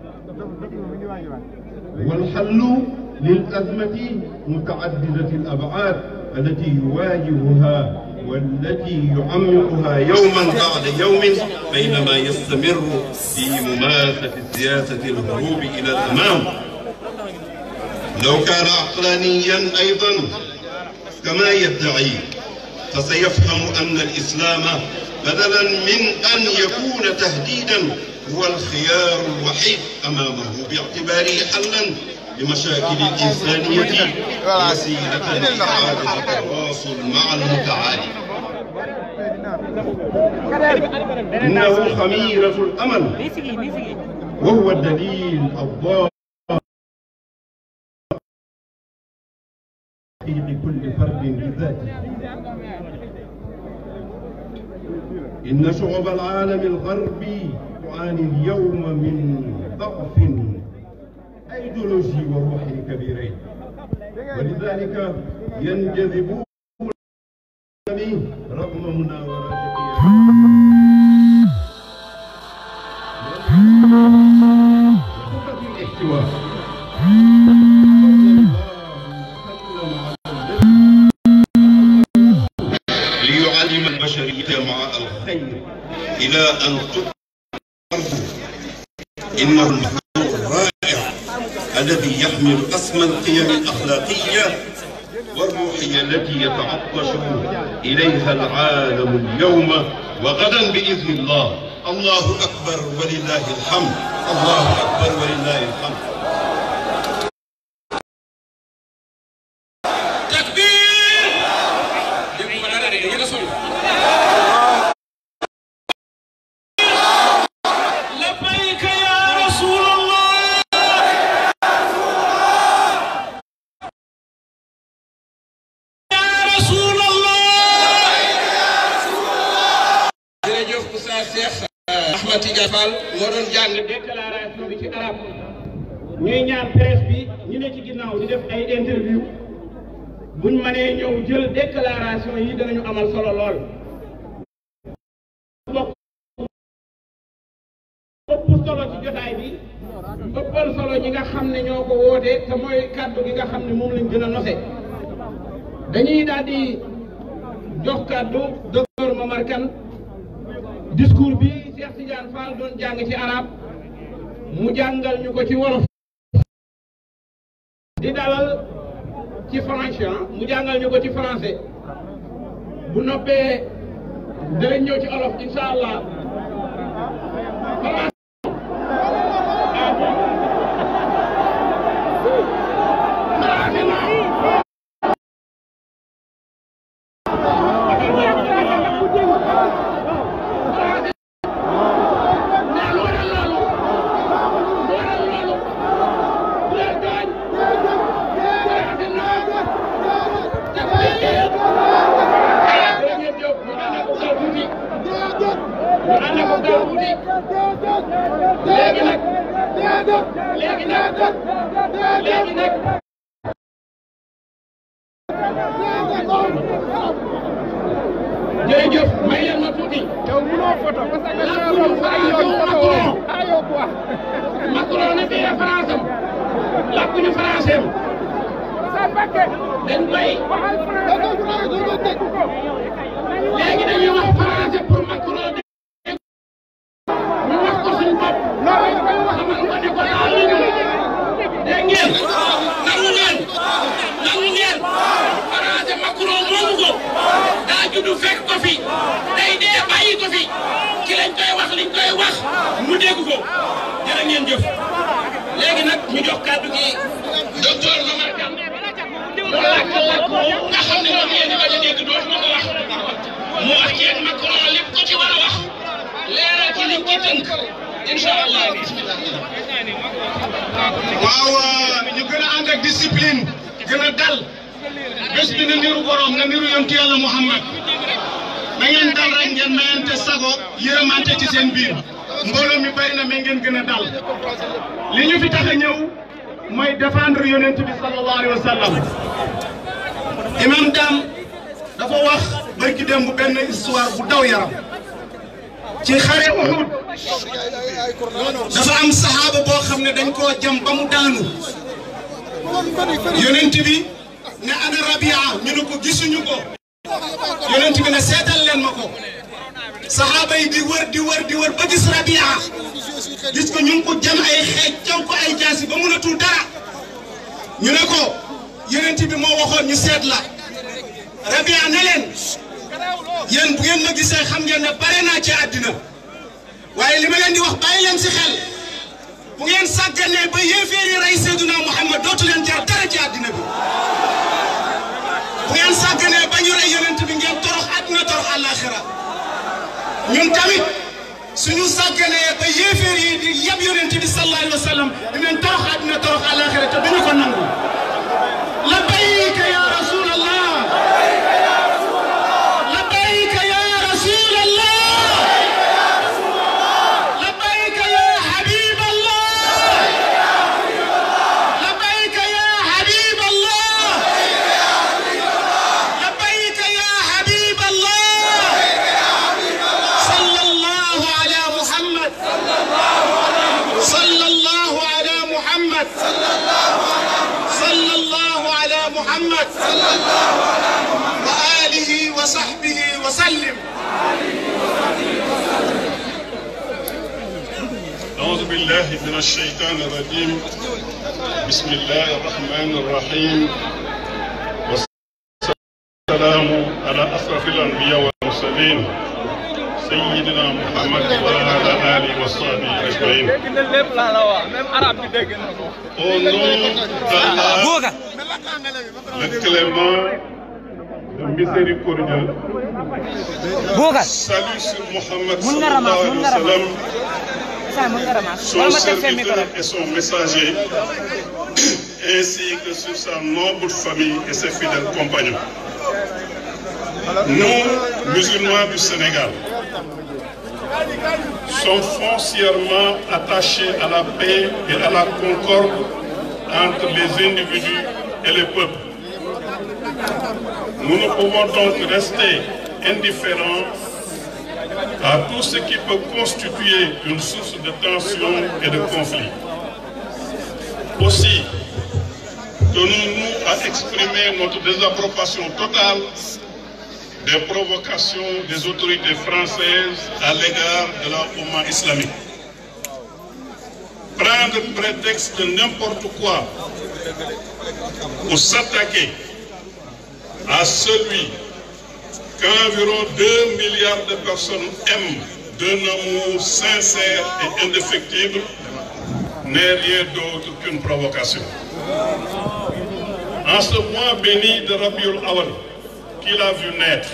والحل للأزمة متعددة الأبعاد التي يواجهها والتي يعمقها يوما بعد يوم بينما يستمر في ممارسة سياسة الهروب إلى الأمام لو كان عقلانيا أيضا كما يدعي فسيفهم أن الإسلام بدلا من أن يكون تهديدا هو الخيار الوحيد أمامه باعتباره حلا لمشاكل الإنسانية وسيلة لإعادة التواصل مع المتعالي إنه خميرة الأمل وهو الدليل الضار لكل فرد بذاته إن شعوب العالم الغربي تعاني اليوم من ضعف أيديولوجي وروحي كبيرين ولذلك ينجذبون رغم مناوراتهم الاحتواء ليعلم البشرية مع الخير إلى أن تقرب إنه المخلوق الرائع الذي يحمل أسمى القيم الأخلاقية والروحية التي يتعطش إليها العالم اليوم وغدا بإذن الله الله أكبر ولله الحمد allahu akbar wa lillahi alhamd takbir dégg ma dara de yéen a sori لبيك يا رسول الله يا رسول الله jërëjëf Oustaz Cheikh Ahmed Tidiane Fall moo doon jàng déclaration bi ci arab ñuy ñaan presse bi ñu ne ci ginnaaw di def ay interview buñ mënee ñëw jël déclaration yi danañu amal solo lool bokk ëpp solo ci jotaay bi ëppal solo ñi nga xam ne ñoo ko woote te mooy kàddu gi nga xam ne moom lañ gën a nose dañuy daal di jox kàddu docteur Momar Kane discours bi Cheikh Tidiane Fall doon jàng ci arab mu jàngal ñu ko ci wolof di dalal ci français ah mu jàngal ñu ko ci français bu noppee danañ ñëw ci olof incha allah léegi nag léegi nag léegi nag jërëjëf may leen ma tuuti. yow mënoo photo parce que làkkuñu français Macron. Macron ne fii France am làkkuñu français am dañ koy léegi dañuy wax français pour Macron ñu wax ko suñu bopp. xamal ko ne ko daal li ñu dégg ngeen nangu ngeen nangu ngeen français Macron moomu ko daa juddu fekk ko fi day dee bàyyi ko fi ci lañ koy wax liñ koy wax mu dégg ko jërë ngeen jëf léegi nag ñu jox kàddu gi docteur Momar Kane mu làkk làkk boobu nga xam ne moom ngeen di bañ a dégg dootuma ko wax mu wax yéen Macron lépp ko ci war a wax leeral ci liñ ci tënk incha allah bismillah waaw ñu gën a ànd ak discipline gën a dal bés bi na niru borom na niru yontu yàlla Muhammad na ngeen dal rek ngeen mayante sago yërëmante ci seen biir mbooloo mi bari na mais ngeen gën a dal li ñu fi tax a ñëw mooy défendre yonent bi sallallahu alayhi wa sallam imam Dam dafa wax barki démb benn histoire bu daw yaram ci xare Uhud dafa am saxaaba boo xam ne dañ koo jam ba mu daanu yonent bi ne ana Rabia ñu ne ko gisuñu ko yonent bi ne seetal leen ma ko saxaaba yi di wër di wër di wër ba gis Rabia gis ko ñu ngi ko jam ay xeej caw ko ay jaasi ba mënatul dara ñu ne ko yonent bi moo waxoon ñu seet la Rabia ne leen yéen bu ngeen ma gisee xam ngeen ne bare naa ci àddina waaye li ma leen di wax bàyyi leen si xel bu ngeen sàgganee ba yéeféer yi rey Seydina Muhammad dootu leen jar dara ci àddina bi bu ngeen sàgganee ba ñu rey yonent bi ngeen torox àddina torox àllaaxira ñun tamit suñu sàgganee ba yéeféer yi di yab yonent bi sallallahu alayhi wa sallam dinañ torox àddina torox àllaaxira te duñu ko nangu labbayka ya rasulallah labbayka ya rasulallah labbayka ya habib allah labbayka ya habib allah labbayka ya habib allah sallallahu ala muhammad sallallahu ala muhammad sallallahu ala muhammad wa alihi wa sahbihi wa sallim أعوذ بالله من الشيطان الرجيم بسم الله الرحمن الرحيم والسلام على أشرف الأنبياء والمرسلين سيدنا محمد وعلى آله وصحبه أجمعين Au nom d'Allah, le clément, le miséricordieux, salut sur Mohammed sallallahu alayhi wa sallam, son serviteur et son messager, ainsi que sur sa noble famille et ses fidèles compagnons. Nous, musulmans du Sénégal, sommes foncièrement attachés à la paix et à la concorde entre les individus et les peuples. Nous ne pouvons donc rester indifférents à tout ce qui peut constituer une source de tension et de conflit. Aussi, tenons-nous à exprimer notre désapprobation totale des provocations des autorités françaises à l'égard de la Oumma islamique. Prendre prétexte de n'importe quoi pour s'attaquer à celui qu'environ 2 milliards de personnes aiment d'un amour sincère et indéfectible n'est rien d'autre qu'une provocation. En ce mois béni de Rabiul Awal, qu'il a vu naître,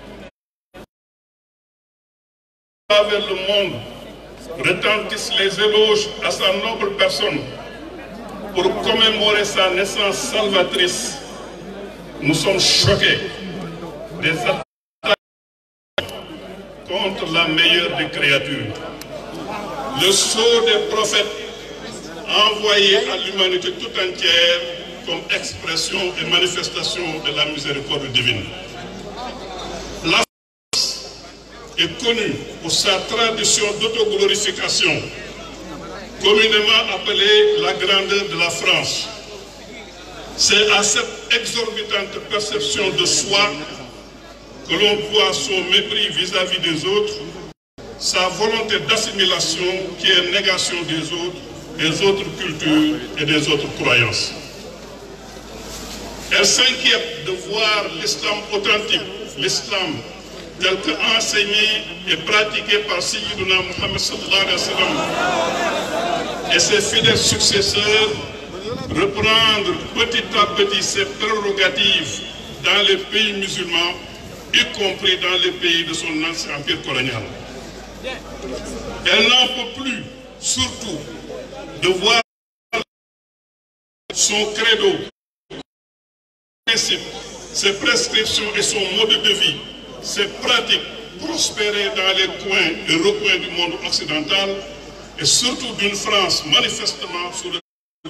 à travers le monde, retentissent les éloges à sa noble personne pour commémorer sa naissance salvatrice. Nous sommes choqués des attaques contre la meilleure des créatures. Le sceau des prophètes envoyé à l'humanité tout entière comme expression et manifestation de la miséricorde divine. La France est connue pour sa tradition d'autoglorification, communément appelée la grandeur de la France. C'est à cette exorbitante perception de soi que l'on doit son mépris vis-à-vis des autres, sa volonté d'assimilation qui est négation des autres, des autres cultures et des autres croyances. Elle s'inquiète de voir l'islam authentique, l'islam tel que enseigné et pratiqué par Sayyiduna Muhammad sallallahu alayhi wa sallam et ses fidèles successeurs reprendre petit à petit ses prérogatives dans les pays musulmans, y compris dans les pays de son ancien empire colonial. Elle n'en peut plus, surtout, de voir son credo, ses principes, ses prescriptions et son mode de vie, ses pratiques prospérer dans les coins et recoins du monde occidental et surtout d'une France manifestement sous le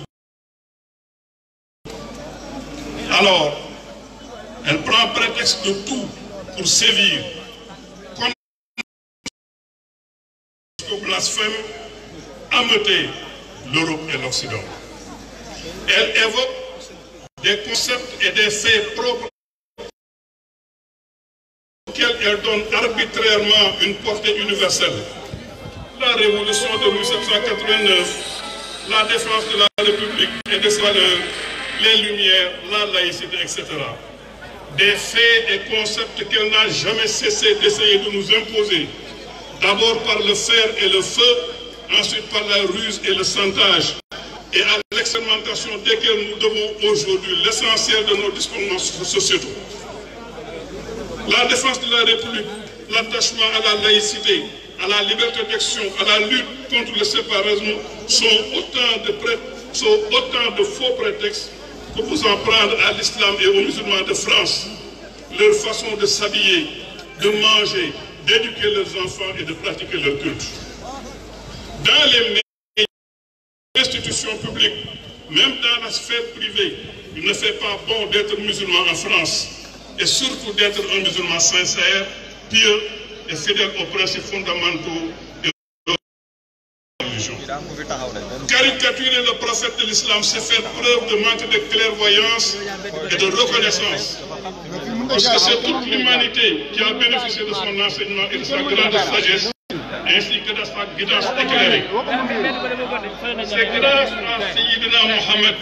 Alors, elle prend prétexte de tout pour sévir. Au blasphème, ameuter l'Europe et l'Occident. Elle évoque des concepts et des faits propres auxquels elle donne arbitrairement une portée universelle. La révolution de 1789, la défense de la République et de ses valeurs, les Lumières, la laïcité, etc. Des faits et concepts qu'elle n'a jamais cessé d'essayer de nous imposer. D'abord par le fer et le feu, ensuite par la ruse et le chantage, et à l'expérimentation desquels nous devons aujourd'hui l'essentiel de nos dispositions sociétaux. La défense de la République, l'attachement à la laïcité, à la liberté d'action, à la lutte contre le séparatisme sont autant de, pré... sont autant de faux prétextes pour vous en prendre à l'islam et aux musulmans de France, leur façon de s'habiller, de manger, d'éduquer leurs enfants et de pratiquer leur culte. Dans les institutions publiques, même dans la sphère privée, il ne fait pas bon d'être musulman en France et surtout d'être un musulman sincère, pieux et fidèle aux principes fondamentaux de la religion. Caricaturer le prophète de l'islam, c'est faire preuve de manque de clairvoyance et de reconnaissance. Parce que c'est toute l'humanité qui a bénéficié de son enseignement et de sa grande sagesse, ainsi que de sa guidance éclairée. C'est grâce à Sayyidina Mohammed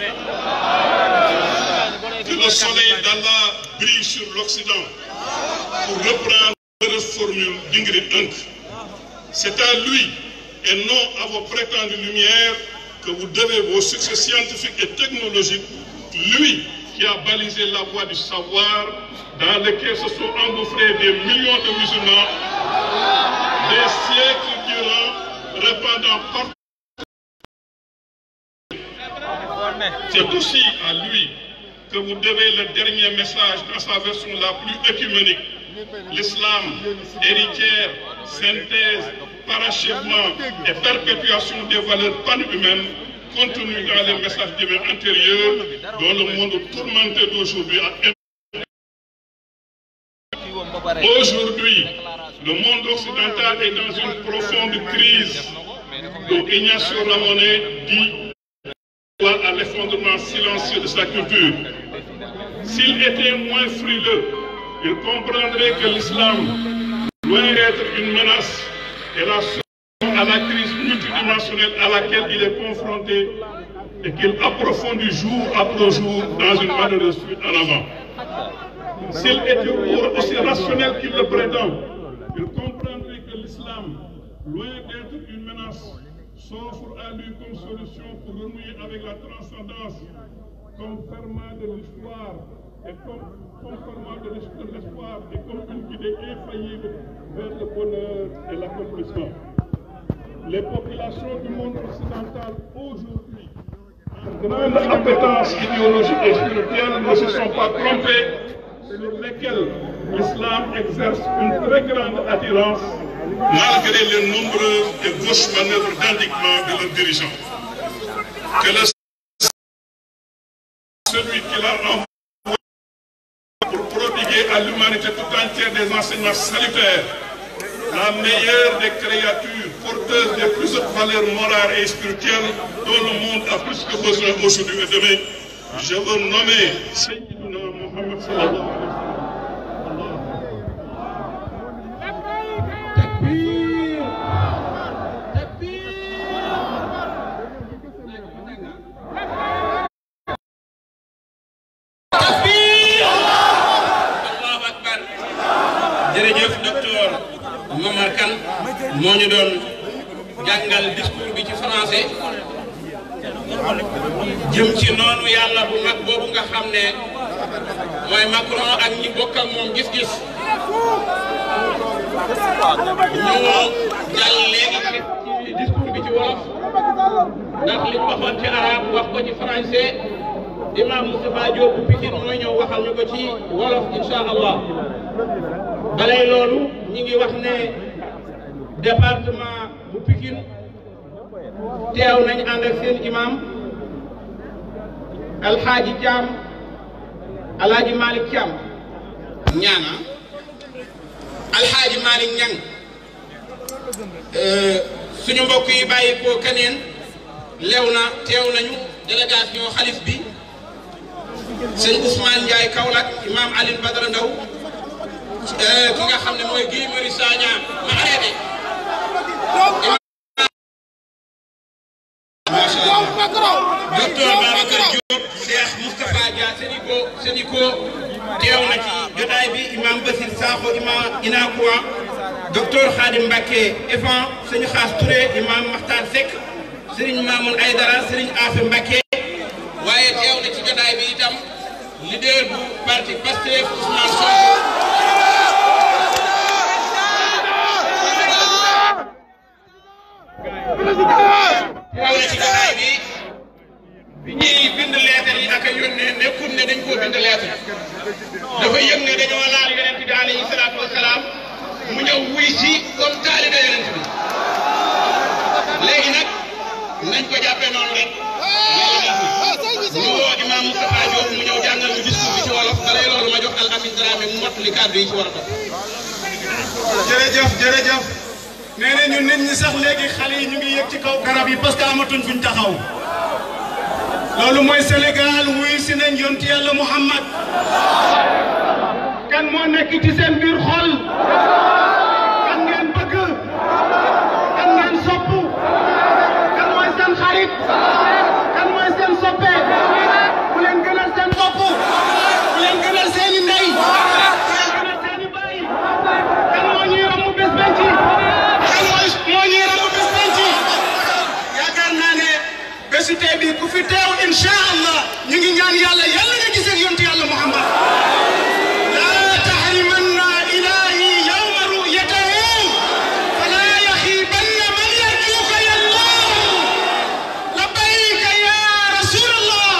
que le soleil d'Allah brille sur l'Occident pour reprendre formule d'Ingrid Hunk. C'est à lui et non à vos prétendues lumières que vous devez vos succès scientifiques et technologiques. Lui qui a balisé la voie du savoir dans lequel se sont engouffrés des millions de musulmans des siècles durant, répandant partout. C'est aussi à lui que vous devez le dernier message dans sa version la plus œcuménique. L'islam, héritière, synthèse, parachèvement et perpétuation des valeurs panhumaines contenues dans les messages divins antérieurs dont le monde tourmenté d'aujourd'hui a Aujourd'hui, le monde occidental est dans une profonde crise dont Ignacio Ramonet dit à l'effondrement silencieux de sa culture. S'il était moins frileux, il comprendrait que l'islam, loin d'être une menace, est la solution à la crise multidimensionnelle à laquelle il est confronté et qu'il approfondit jour après jour dans une malheureuse fuite en avant. S'il était aussi rationnel qu'il le prétend, il comprendrait que l'islam, loin d'être une menace, s'offre à lui comme solution pour renouer avec la transcendance, comme ferment de l'histoire et comme, comme ferment de l'espoir et comme une guidée infaillible vers le bonheur et l'accomplissement. Les populations du monde occidental aujourd'hui, en grande appétence idéologique et spirituelle, ne se sont pas trompées sur lesquelles l'islam exerce une très grande attirance malgré les nombreuses et gauches manœuvres d'indignement de leurs dirigeants. Que le celui qui l'a envoyé pour prodiguer à l'humanité tout entière des enseignements salutaires, la meilleure des créatures porteuses des plus hautes valeurs morales et spirituelles dont le monde a plus que besoin aujourd'hui et demain, je veux nommer Sayyidina Mohammed sallallahu alayhi wa sallam. allahu akbar jërëjëf docteur Momar Kane moo ñu doon jàngal discours bi ci français jëm ci noonu yàlla bu mag boobu nga xam ne mooy Macron ak ñi bokk ak moom gis-gis ñu jàll léegi ci discours bi ci wolof ndax li ñu waxoon ci arabe wax ko ci français imam Moustapha Diop bu Pikine mooy ñëw waxal ñu ko ci wolof insha allah balay loolu ñi ngi wax ne département bu Pikine teew nañ ànd ak seen imam alxaaji Thiam alxaaji Malick Thiam ñaana alxaaji Malick Ñang suñu mbokk yi bàyyi ko keneen lew na teew nañu délégation xalif bi sëñ Ousmane Ndiaye Kaolack imam Alioune Badara Ndaw ki nga xam ne mooy Guy Marius Sagna ma arrêté macha allah docteur Babacar Diop Cheikh Moustapha Dia Sénico Sénico teew na ci jotaay bi imam Basir Sakho imam Inakoua docteur Khadim Mbacké Efan sëñ Xaas Touré imam Makhtar Seck Serigne Mamoun Aydara Serigne Afe Mbacké waaye teew na ci jotaay bi itam leader bu parti Pastef Ousmane Sonko teew na ci jotaay bi bi ñuy bind lettre yi ak a yónnee nekkul ne dañ koo bind lettre dafa yëg ne dañoo laal yonent bi alayhi salaatu wasalaam mu ñëw wuy si comme taalibe yonent bi léegi nag nañ ko jàppee noonu rek ñu woo imam Moustapha Diop mu ñëw jàngal ñu discours bi ci wolof balay loolu ma jox al amin Dramé mu mottali kàddu yi ci war a topp. jërëjëf jërëjëf nee na ñun nit ñi sax léegi xale yi ñu ngi yëg ci kaw garab yi parce que amatuñ fuñ taxaw loolu mooy Sénégal wuy si nañ yonti yàlla Muhammad kan moo nekk ci seen biir xol kan ngeen bëgg kan ngeen sopp kan mooy seen xarit kan mooy seen soppe bu leen gënal seen bopp bu leen gënal seeni ndey bu leen gënal seeni baay kan moo ñuy université bi ku fi teew incha allah ñu ngi ñaan yàlla yàlla nga gisee ak yontu yàlla Muhammad laa tahrimanna ilahi yawma ru'yatahu fala yaxibanna man yarjuka ya allah labbayka ya rasulallah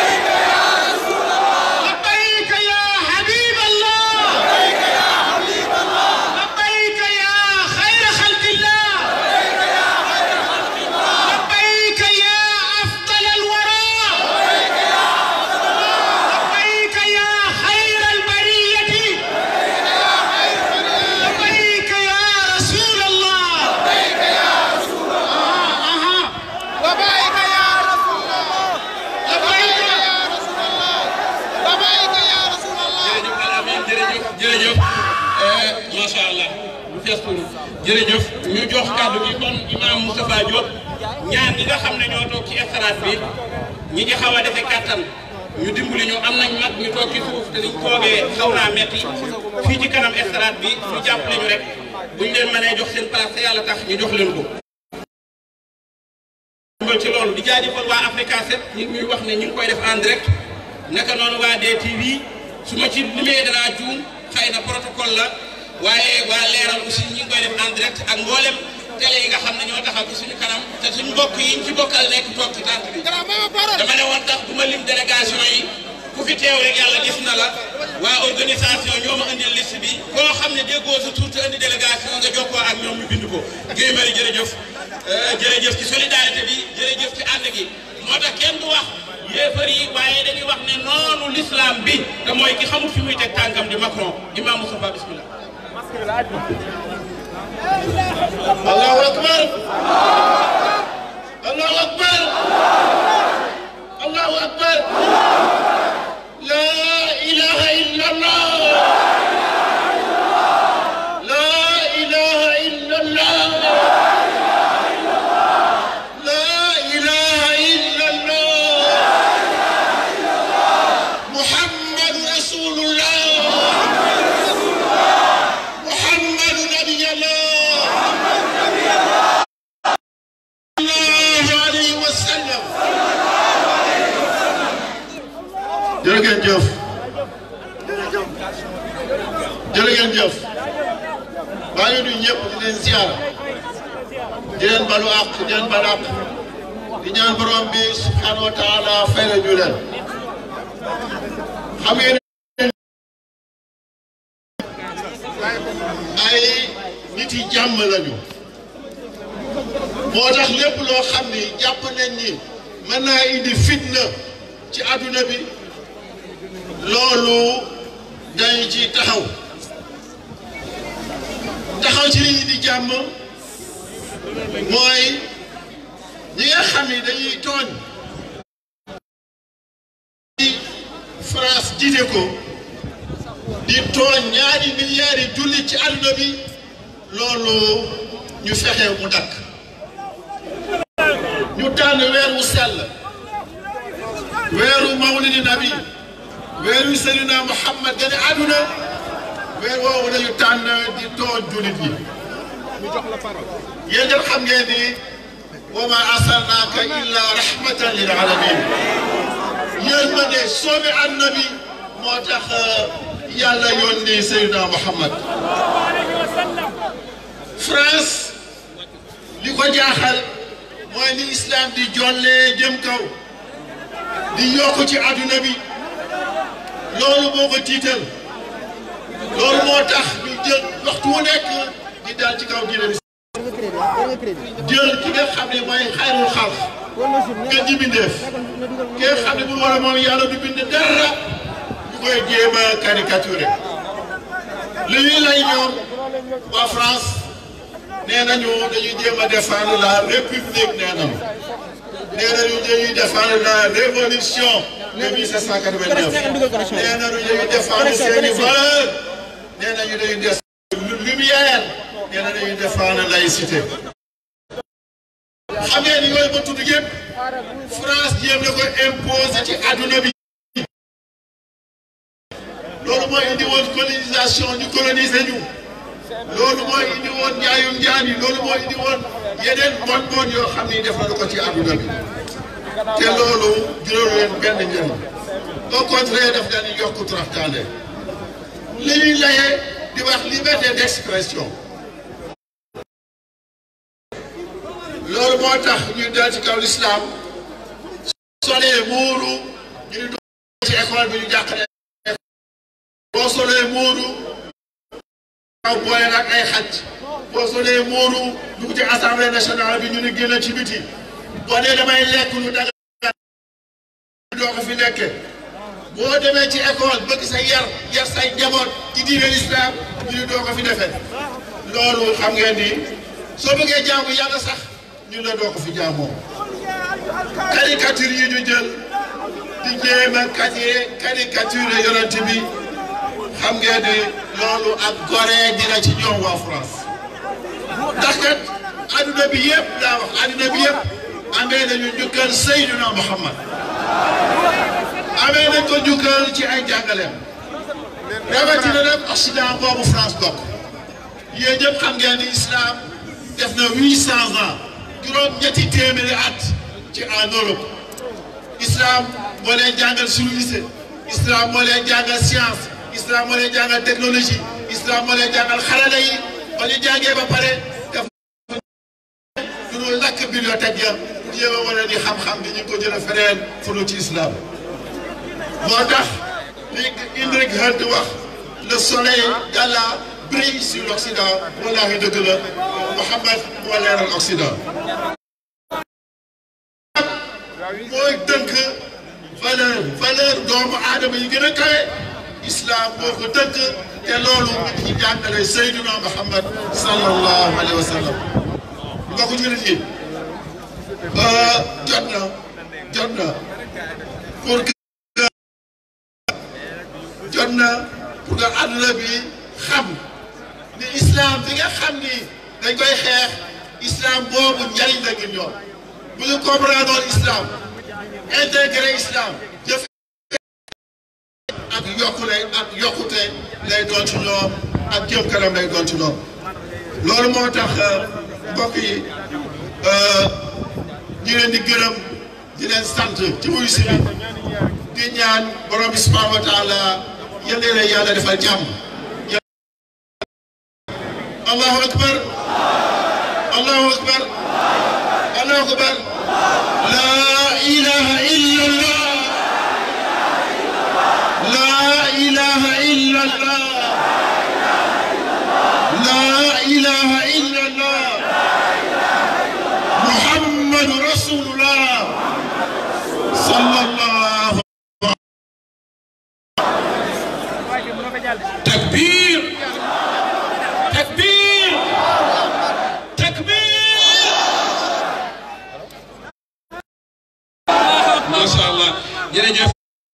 labbayka ya habib allah labbayka ya khayra khalqillah لبيك يا أفضل الورى لبيك يا خير البرية لبيك يا رسول الله لبيك يا رسول الله لبيك يا رسول الله لبيك يا رسول الله لبيك يا رسول الله jërëjëf Al Amin jërëjëf jërëjëf macha allah lu fees tuuru jërëjëf ñu jox kàddu gi kon imam Moustapha Diop ñaar ñi nga xam ne ñoo toog ci estrade bi ñi ci xaw a defe kàttan ñu dimbali ñu am nañ mag ñu toog ci suuf te liñ toogee xaw naa metti fii ci kanam estrade bi ñu jàppale ñu rek buñ leen mënee jox seen place te yàlla tax ñu jox leen ko. dimbal ci loolu di jaajëfal waa Africa 7 ñu ngi ñuy wax ne ñu ngi koy def en direct naka noonu waa DTV su ma ci limee danaa juum xëy na protocole la waaye waa leeral aussi ñu ngi koy def en direct ak mboolem télé yi nga xam ne ñoo taxaw ci suñu kanam te suñu mbokk yi ñu ci bokkal nekk toog ci tànt bi. dama ne woon tax bu ma lim délégation yi ku fi teew rek yàlla gis na la waa organisation ñoo ma indil liste bi koo xam ne déggoo sa tur te indi délégation nga jokkoo ak ñoom ñu bind ko Guèye Marie jërëjëf jërëjëf ci solidarité bi jërëjëf ci ànd gi moo tax kenn du wax yéefar yi waaye dañuy wax ne noonu l'islam bi te mooy ki xamul fi muy teg tànkam di Macron imam Moustapha bismillah Allahu akbar Allahu akbar Allahu akbar La ilaha illallah La ilaha illallah La ilaha illallah Muhammad Rasulullah Muhammad Nabiyallah sallallahu alayhi wa sallam jërë ngeen jëf jërë ngeen jëf maa ngi nuyu ñëpp di leen ziar di leen balu àq di leen balu àq di ñaan borom bi subhanahu wa taala fay la ñu leen xam ngeen ay nit yi jàmm lañu moo tax lépp loo xam ni jàpp nañ ni mën naa indi fitna ci àdduna bi loolu dañu ci taxaw taxaw ci li indi jàmm mooy ñi nga xam ni dañuy tooñ di France jiite ko di tooñ ñaari milliards yi jullit ci àdduna bi loolu ñu fexe mu dakk ñu tànn weer wu sell weeru mawlidi nabi weeru Seydina Muhammad gane àdduna weer woowu dañu tànn di tooñ jullit yi yéen ñëpp xam ngeen ni wa ma arsalnaaka illa rahmatan lil alamin yéen ma ne soobi annabi moo tax yàlla yónni Seydina Muhammad France li ko jaaxal mooy ni islam di jollee jëm kaw di yokk ci adduna bi loolu moo ko tiital loolu moo tax ñu jël waxtu wu nekk di dal ci kaw diine bi jël ki nga xam ne mooy xayrul xalq nga ji bindeef ki nga xam ne bu war a moom yàlla du bind dara ñu koy jéem a caricaturé li ñuy lay ñoom waa France nee nañu dañuy jéem a défendre la république nee nañu nee nañu dañuy défendre la révolution de 1789 nee nañu dañuy défendre seeni valeurs nee nañu dañuy défendre lumière nee na dañuy défendre laïcité xam ngeen ni yooyu ba tudd yëpp France jéem na ko imposer ci adduna bi loolu moo indi woon colonisation ñu coloniser ñu loolu moo indi woon njaayum njaan yi loolu moo indi woon yeneen bon bon yoo xam ni def nañu ko ci adduna bi te loolu juróom leen benn njëriñ au contraire daf leen di yokk toroxtaande li ñuy layee di wax liberté d'expression loolu moo tax ñu dal ci kaw l'islam solee muuru ñu ni ci école bi ñu jàqale boo solee muuru waaw boole nag ay xaj boo solee muuru dugg ci assemblée nationale bi ñu ni génn ci biti boo dee damay lekk lu daga doo ko fi lekke boo demee ci école bëgg sa yar yar say njaboot ci diine l'islam ñu ni doo ko fi defee loolu xam ngeen ni soo bëggee jaamu yàlla sax ñu la doo ko fi jaamoo caricature yi ñu jël di jéem a caricature caricature yonent bi xam ngeen ni loolu ak goree dina ci ñoom waa France ndax kat adduna bi yëpp daa wax adduna bi yëpp amee nañu njukkal Seydina Muhammad amee nañ ko njukkal ci ay jàngaleem rawatina nag Occident boobu France bokk yéen ñëpp xam ngeen ni islam def na huit cent ans juróom ñetti téeméeri at ci en Europe islam moo leen jàngal suñu lycée islam moo leen jàngal science islam moo leen jàngal technologie islam moo leen jàngal xarala yi ba ñu jàngee ba pare def ñu lakk bibliothèque ya jéem a wane ni xam-xam bi ñu ko jëlee feneen fu ci islam moo tax li Heinrich Heine wax le soleil d'Allah brille sur l'Occident wallaahi dëgg la Muhammad moo leeral Occident mooy dënk valeur valeur doomu aadama yi gën a kawe islam moo ko dënk te loolu ci jàngale Seydina Muhammad sallallahu alayhi wa sallam mbokku jullit yi jot na jot na pour que jot na pour que àdduna bi xam ni islam bi nga xam ni dañ koy xeex islam boobu njariñ la ngir ñoom bu ñu comprendre islam intégré islam jëf ak yokkule ak yokkute lay doon ci ñoom ak jëm kanam lay doon ci ñoom loolu moo tax mbokk yi ñu leen di gërëm di leen sant ci wuyu si bi di ñaan borom bi subhanahu wa taala yal na leen yàlla defal jàmm allahu akbar allahu akbar allahu akbar la ilaha illa allah la ilaha illa allah la ilaha illa allah muhammadu rasulullah sallallahu takbir takbir takbir macha allah jërëjëf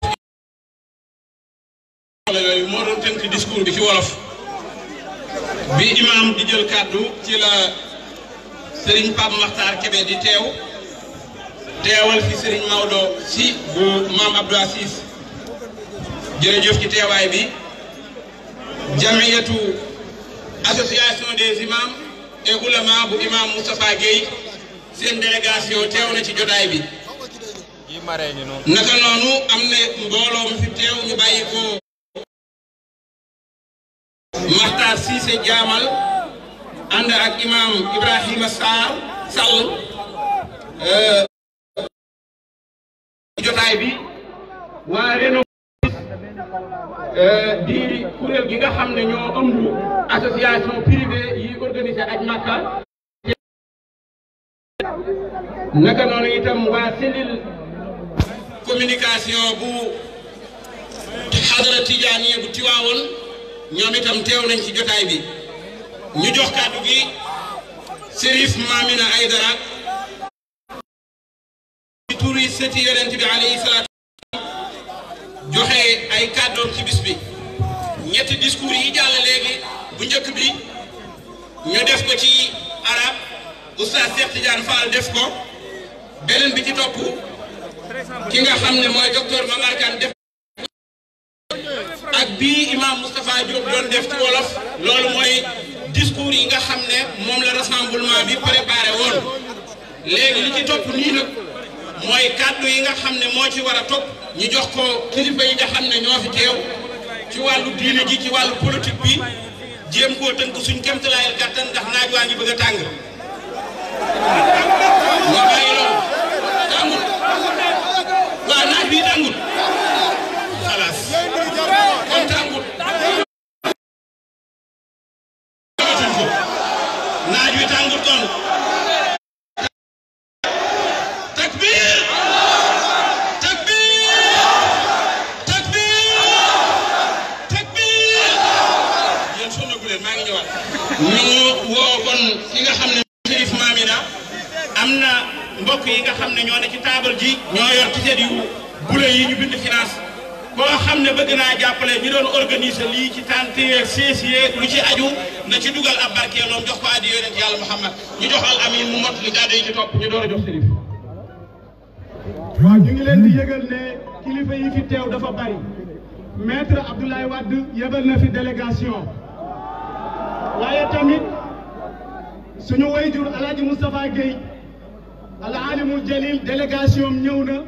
yooyu moo doon tënk discours bi ci wolof bi imam di jël kàddu ci la Serigne Pape Makhtar Kébé di teew teewal fi Serigne Maodo si bu maam Abdou Assis jërëjëf ci teewaay bi jamiyatu association des imams et ulama bu imam Moustapha Guèye seen délégation teew na ci jotaay bi naka noonu am na mbooloo mu fi teew ñu bàyyi ko Makhtar Cissé Jaamal ànd ak imam Ibrahima Sarr Sall jotaay bi waa Reno di kuréel gi nga xam ne ñoo ëmb association privée yi organisé aj Makka naka noonu itam waa cellule communication bu xadara tijaaniya bu Tiwaawoon ñoom itam teew nañ ci jotaay bi ñu jox kàddu gi Serif Mamina Aydara ci turi sëti yonent bi alayhi salaatu joxe ay kàddoom ci bis bi ñetti discours yi jàll léegi bu njëkk bi ñu def ko ci arab oustaz Cheikh Tidiane Fall def ko beneen bi ci topp ki nga xam ne mooy docteur Mamar Kane def ak bii imam Moustapha Diop doon def ci wolof loolu mooy discours yi nga xam ne moom la rassemblement bi préparé woon léegi li ci topp nii nag mooy kàddu yi nga xam ne moo ci war a topp ñu jox ko kilifa yi nga xam ne ñoo fi teew ci wàllu diine ji ci wàllu politique bi jéem koo tënk suñ kéemtalaayal kàttan ndax naaj waa ngi bëgg a tàng. nga bàyyi loolu tàngul waaw naaj bi tàngul xalaas kon tàngul naaj wi tàngul kon takbir takbir takbir takbir yéen sonnagu leen maa ngi ñëwaat ñu woo kon ki nga xam ne Chérif Mamina am na mbokk yi nga xam ne ñoo ne ci taabal ji ñoo yor ticket yu bule yi ñu bind finance koo xam ne bëgg naa jàppale ñu doon organiser lii ci tànt yeeg sees yeeg lu ci aju na ci dugal ab barkeeloom jox ko addi yonent yàlla Muhammad ñu joxal amin mu mot li kàddu yi ci topp ñu door a jox Chérif waaw ñu ngi leen di yëgal ne kilifa yi fi teew dafa bari maître Abdoulaye Wade yebal na fi délégation waaye tamit suñu wayjur alaaji Moustapha Guèye al alimul jalil délégation am ñëw na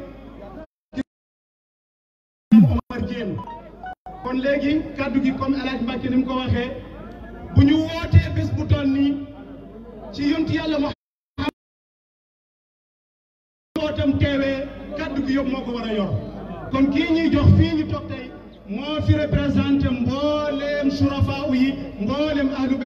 Omar Diène kon léegi kaddu gi comme alaaj Mbàkke ni mu ko waxee bu ñu wootee bés bu toll nii ci yonti yàlla Muhammad wootam teewee kaddu gi yëpp moo ko war a yor kon kii ñuy jox fii ñu toog tey moo fi représenté mbooleem surafa yi mbooleem ahlu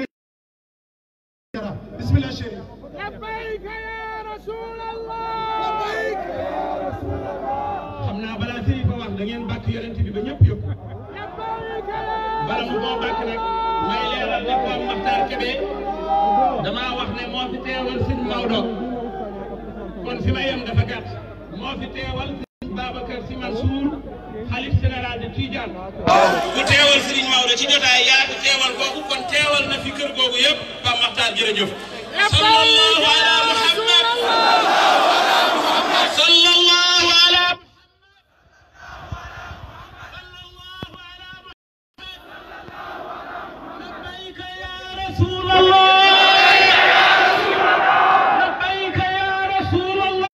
bismillah chéri لبيك يا رسول الله لبيك xam naa balaa sëriñ ba wax da ngeen bàkk yonent bi ba ñëpp yëpp لبيك يا bala mu koo bàkk nag may leeral ne Pape Makhtar Kébé damaa wax ne moo fi teewal sëñ Maodo kon fi ma yem dafa gàtt moo fi teewal sëñ Babacar Sy Mansour xalif général de Tidiane ku teewal sëriñ Maodo ci jotaay yaa fi teewal kooku kon teewal na fi kër googu yëpp Pape Makhtar jërëjëf sallallahu ala Muhammad sallallahu ala لبيك يا رسول الله لبيك يا رسول الله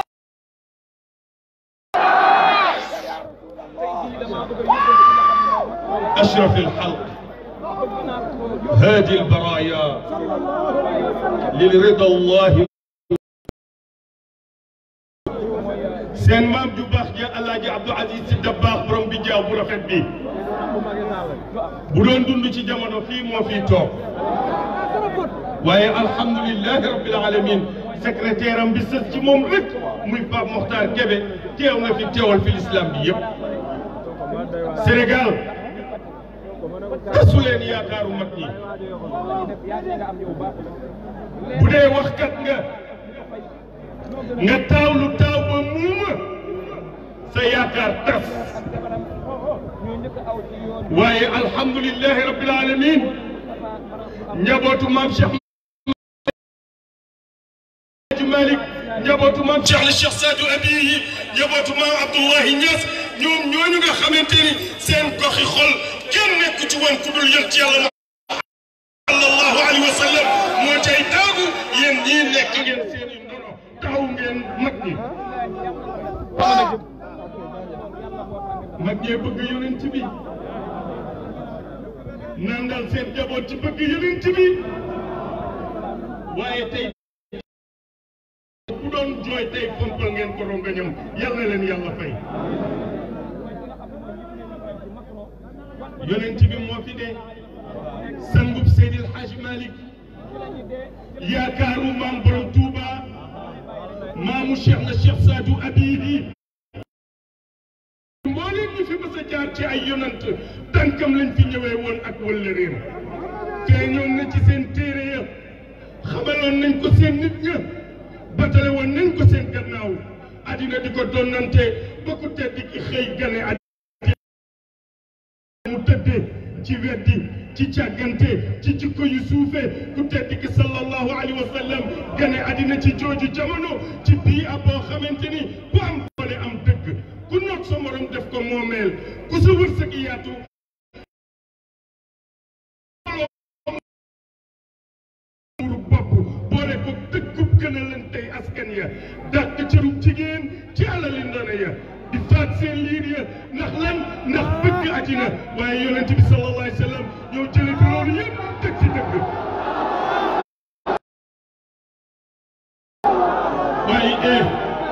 أشرف الخلق هادي البرايا لرضا الله seen maam ju baax ja Alaaji Abdou Aziz Sy Dabakh borom bi jaaw bu rafet bi bu doon dund ci jamono fii moo fii toog waaye alhamdulilahi rabbil alamin secrétaire am bi sës ci moom rek muy Pape Mokhtar Kébé teew na fi teewal fi l'islam bi yëpp Sénégal tasu leen yaakaaru mag ñi bu dee waxkat nga nga taaw lu taaw ba muuma sa yaakaar tas waaye alhamdulilahi rabbil alamin njabootu maam Cheikh Malick njabootu maam Cheikh la Cheikh Sadou Abiyi njabootu maam Abdoulahi Niass ñoom ñooñu nga xamante ni seen goxi xol kenn nekku ci woon ku dul yënt yàlla sallallahu alayhi wa sallam moo cay daagu yéen ñii nekk ngeen seen i ndono taxaw ngeen mag ñi mag ñee bëgg yonent bi nandal seen jaboot ci bëgg yonent bi waaye tey bu doon jooy tey fompal ngeen ko rongañam yal na leen yàlla fay yonent bi moo fi dee sangub Seydil Hadj Malick yaakaaru maam borom Touba maamu Cheikh na Cheikh Sadou Abihi mbooleem ñu fi mës a jaar ci ay yonant tànkam lañ fi ñëwee woon ak wëllëreem feeñoon na ci seen téere ya xamaloon nañ ko seen nit ña batale woon nañ ko seen gannaaw addina di ko donnante ba ku tedd ki xëy gane addina mu tëddee ci weddi ci càggante ci jikko yu suufe ku tedd ki sallallahu alayhi wa sallam gane addina ci jooju jamono ci bii ab boo xamante ni ku am doole am dëgg ku noot sa morom def ko moomeel ku sa wërsëg yaatu boole ko dëkkub gën a leen tey askan ya dàq cërub jigéen xale ya di faat seen liir ya ndax lan ndax bëgg àddina waaye yonent bi sallallahu alayhi wa sallam ñoo jëlee fi loolu yëpp teg ci dëgg waaye eh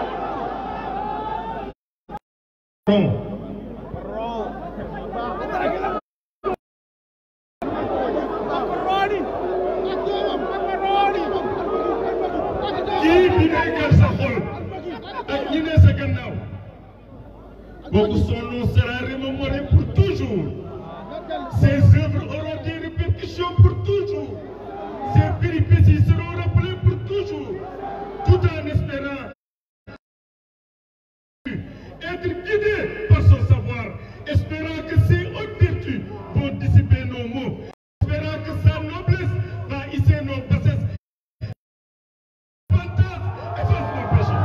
kii bi nekk sa xol ak ñi ne sa gannaaw kooku son nom sera remémoré pour toujours ses œuvres auront des répercussions pour toujours ses péripéties seront rappelées pour toujours tout en espérant être guidé par son savoir espérant que ses hautes vertus vont dissiper nos maux espérant que sa noblesse va hisser nos bassesses efface nos péchés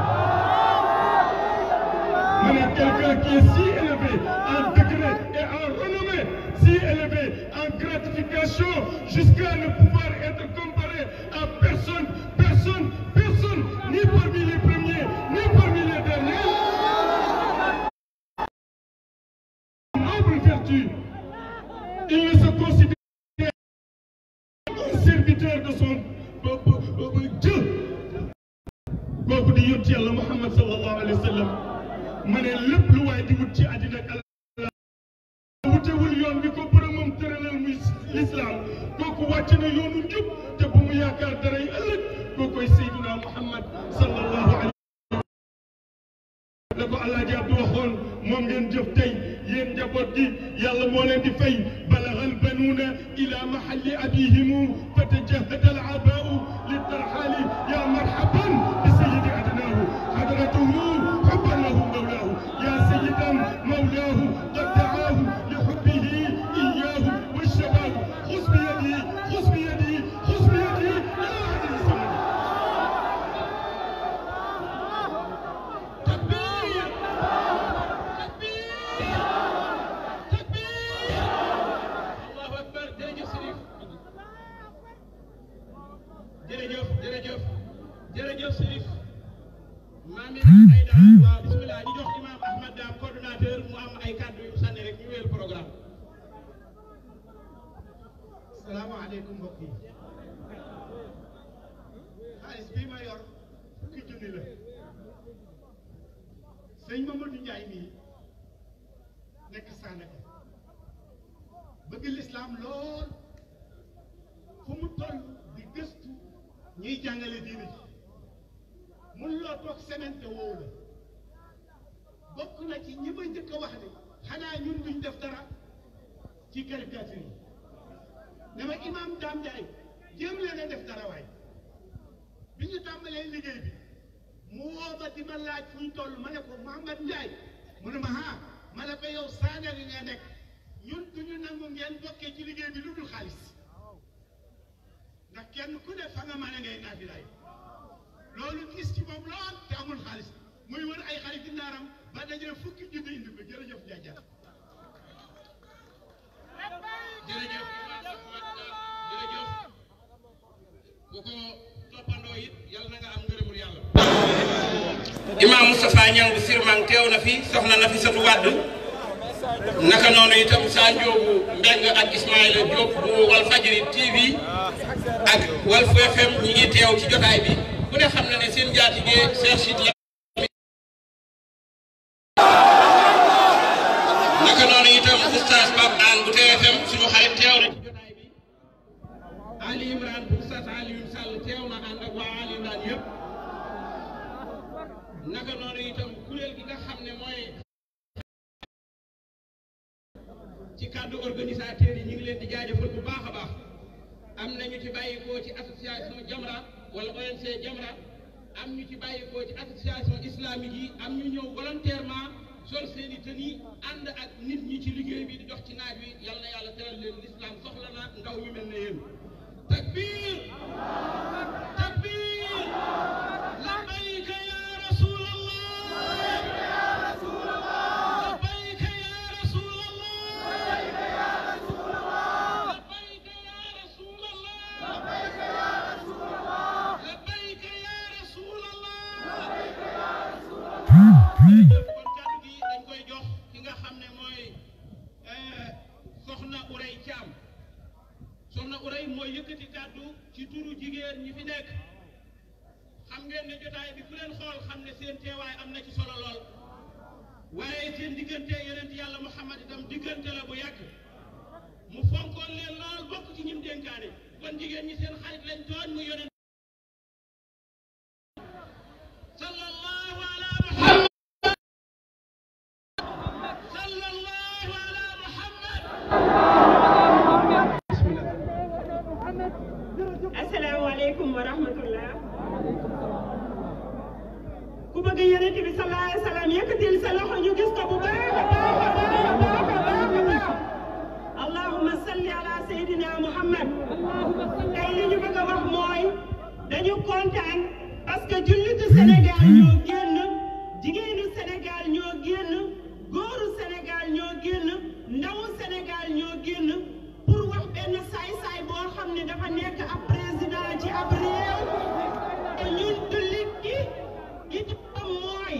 Mais quelqu'un qui est si élevé en degré et en renommée, si élevé en gratification, jusqu'à ne pouvoir être comparé à personne, personne, personne, ni parmi les premiers, ni parmi les derniers. Noble vertu, il ne se considère un serviteur de son Dieu. kooku di yónni yàlla Muhammad sallallahu alayhi wa sallam ma ne lépp lu waay di wut ci àddina ak àlla wutewul yoon bi ko boromam tëralal muy lislaam kooku wàcc na yoonu njub te bu mu yaakaar daray ëllëg kookoy Seydina Muhammad sallallahu alayhi la ko Alaaji Abdu waxoon moom ngeen jëf tey yéen njaboot gi yàlla moo leen di fay balagal banuuna ila mahalli abihimu fatajahada al abaau litarxaali ya marhaban bi sayidi adnaahu hadratuhu xubban lahu mawlaahu ya sayidan mawlaahu qad daahu li xubbihi iyaahu walshabaabu xus bi yadihi xus bi yadihi xus bi yadihi ila adli samani takbir allahu akbar jërëjëf Sërif jërëjëf jërëjëf jërëjëf Sërif maam yi ay dara waaw bismillah ñu jox imam Ahmad Dam coordonnateur mu am ay kàddu yu sànni rek ñu wéyal programme salaamaaleykum mbokk yi xaalis bii ma yor fukki junni la sëñ Mamadou Ndiaye mii nekk Sandaga bëgg lislaam lool fu mu toll di gëstu ñuy jàngale diine ji mun loo toog semaine te woowu la bokk na ci ñi ma njëkk a wax ne xanaa ñun duñ def dara ci caricature yi ne ma imam Dame Ndiaye jéem leen a def dara waay bi ñu tàmbalee liggéey bi mu woo ma di ma laaj fu ñu toll ma ne ko Mouhamad Ndiaye mu ne ma ah ma ne ko yow Sandaga nga nekk ñun duñu nangu ngeen bokkee ci liggéey bi lu dul xaalis ndax kenn ku ne fa nga mën a ngay naafilaay loolu gis ci moom lool te amul xaalis muy wër ay xarit ndaaram ba dajale fukki junni indi ko jërëjëf Ndiaye jërëjëf imam Ahmad Dam jërëjëf ku ko toppandoo it yàlla na nga am ngërëmul yàlla imam Moustapha Niang bu Sirmang teew na fi soxna na fi satu wàdd naka noonu itam Sa Ndiogou Mbeng ak Ismaïla Diop bu Walfadjri TV ak Walf FM ñi ngi teew ci jotaay bi ku ne xam na ne seen njaatige Cheikh Sidy naka noonu itam oustaz Pape Anne bu TFM suñu xarit teew na ci jotaay bi Ali Imran bu oustaz Alioune Sall teew na ànd ak waa Ali Imran yëpp naka noonu itam kuréel gi nga xam ne mooy ci cadre organisateur yi ñu ngi leen di jaajëfal bu baax a baax am na ñu ci bàyyikoo ci association Jamra wala ONC Jamra am ñu ci bàyyikoo ci association islamique yi am ñu ñëw volontairement sol seen i tenue ànd ak nit ñi ci liggéey bi di dox ci naaj wi yal na yàlla teral leen l'islam soxla na ndaw ñu mel ne yéen takbir takbir labbayka ya rasulallah labbayka ya rasulallah labbayka ya rasulallah labbayka ya rasulallah labbayka ya rasulallah labbayka ya rasulallah labbayka ya rasulallah soxna Uray Caam soxna Uray mooy yëkkati kàddu ci turu jigéen ñi fi nekk xam ngeen ne jotaay bi ku leen xool xam ne seen teewaay am na ci solo lool waaye seen diggante yonent yàlla Muhammad itam diggante la bu yàgg mu fonkoon leen lool bokk ci ñim dénkaane kon jigéen ñi seen xarit lañ tooñ mu yonent sallallahu ala muhammad sallallahu ala muhammad asalaamaaleykum wa rahmatullah ku bëgg yonent bi sallallahu alayhi wa sallam yëkkatil sa loxo ñu gis ko bu baax a baax a baax a baax a baax a baax allahumma salli ala sayyidina muhammad tey li ñu bëgg a wax mooy dañu kontaan parce que jullitu Sénégal ñoo génn jigéenu Sénégal ñoo génn góoru Sénégal ñoo génn ndawu Sénégal ñoo génn pour wax benn saay-saay boo xam ne dafa nekk ab président ci ab réew te ñun jullit gi gi ci am mooy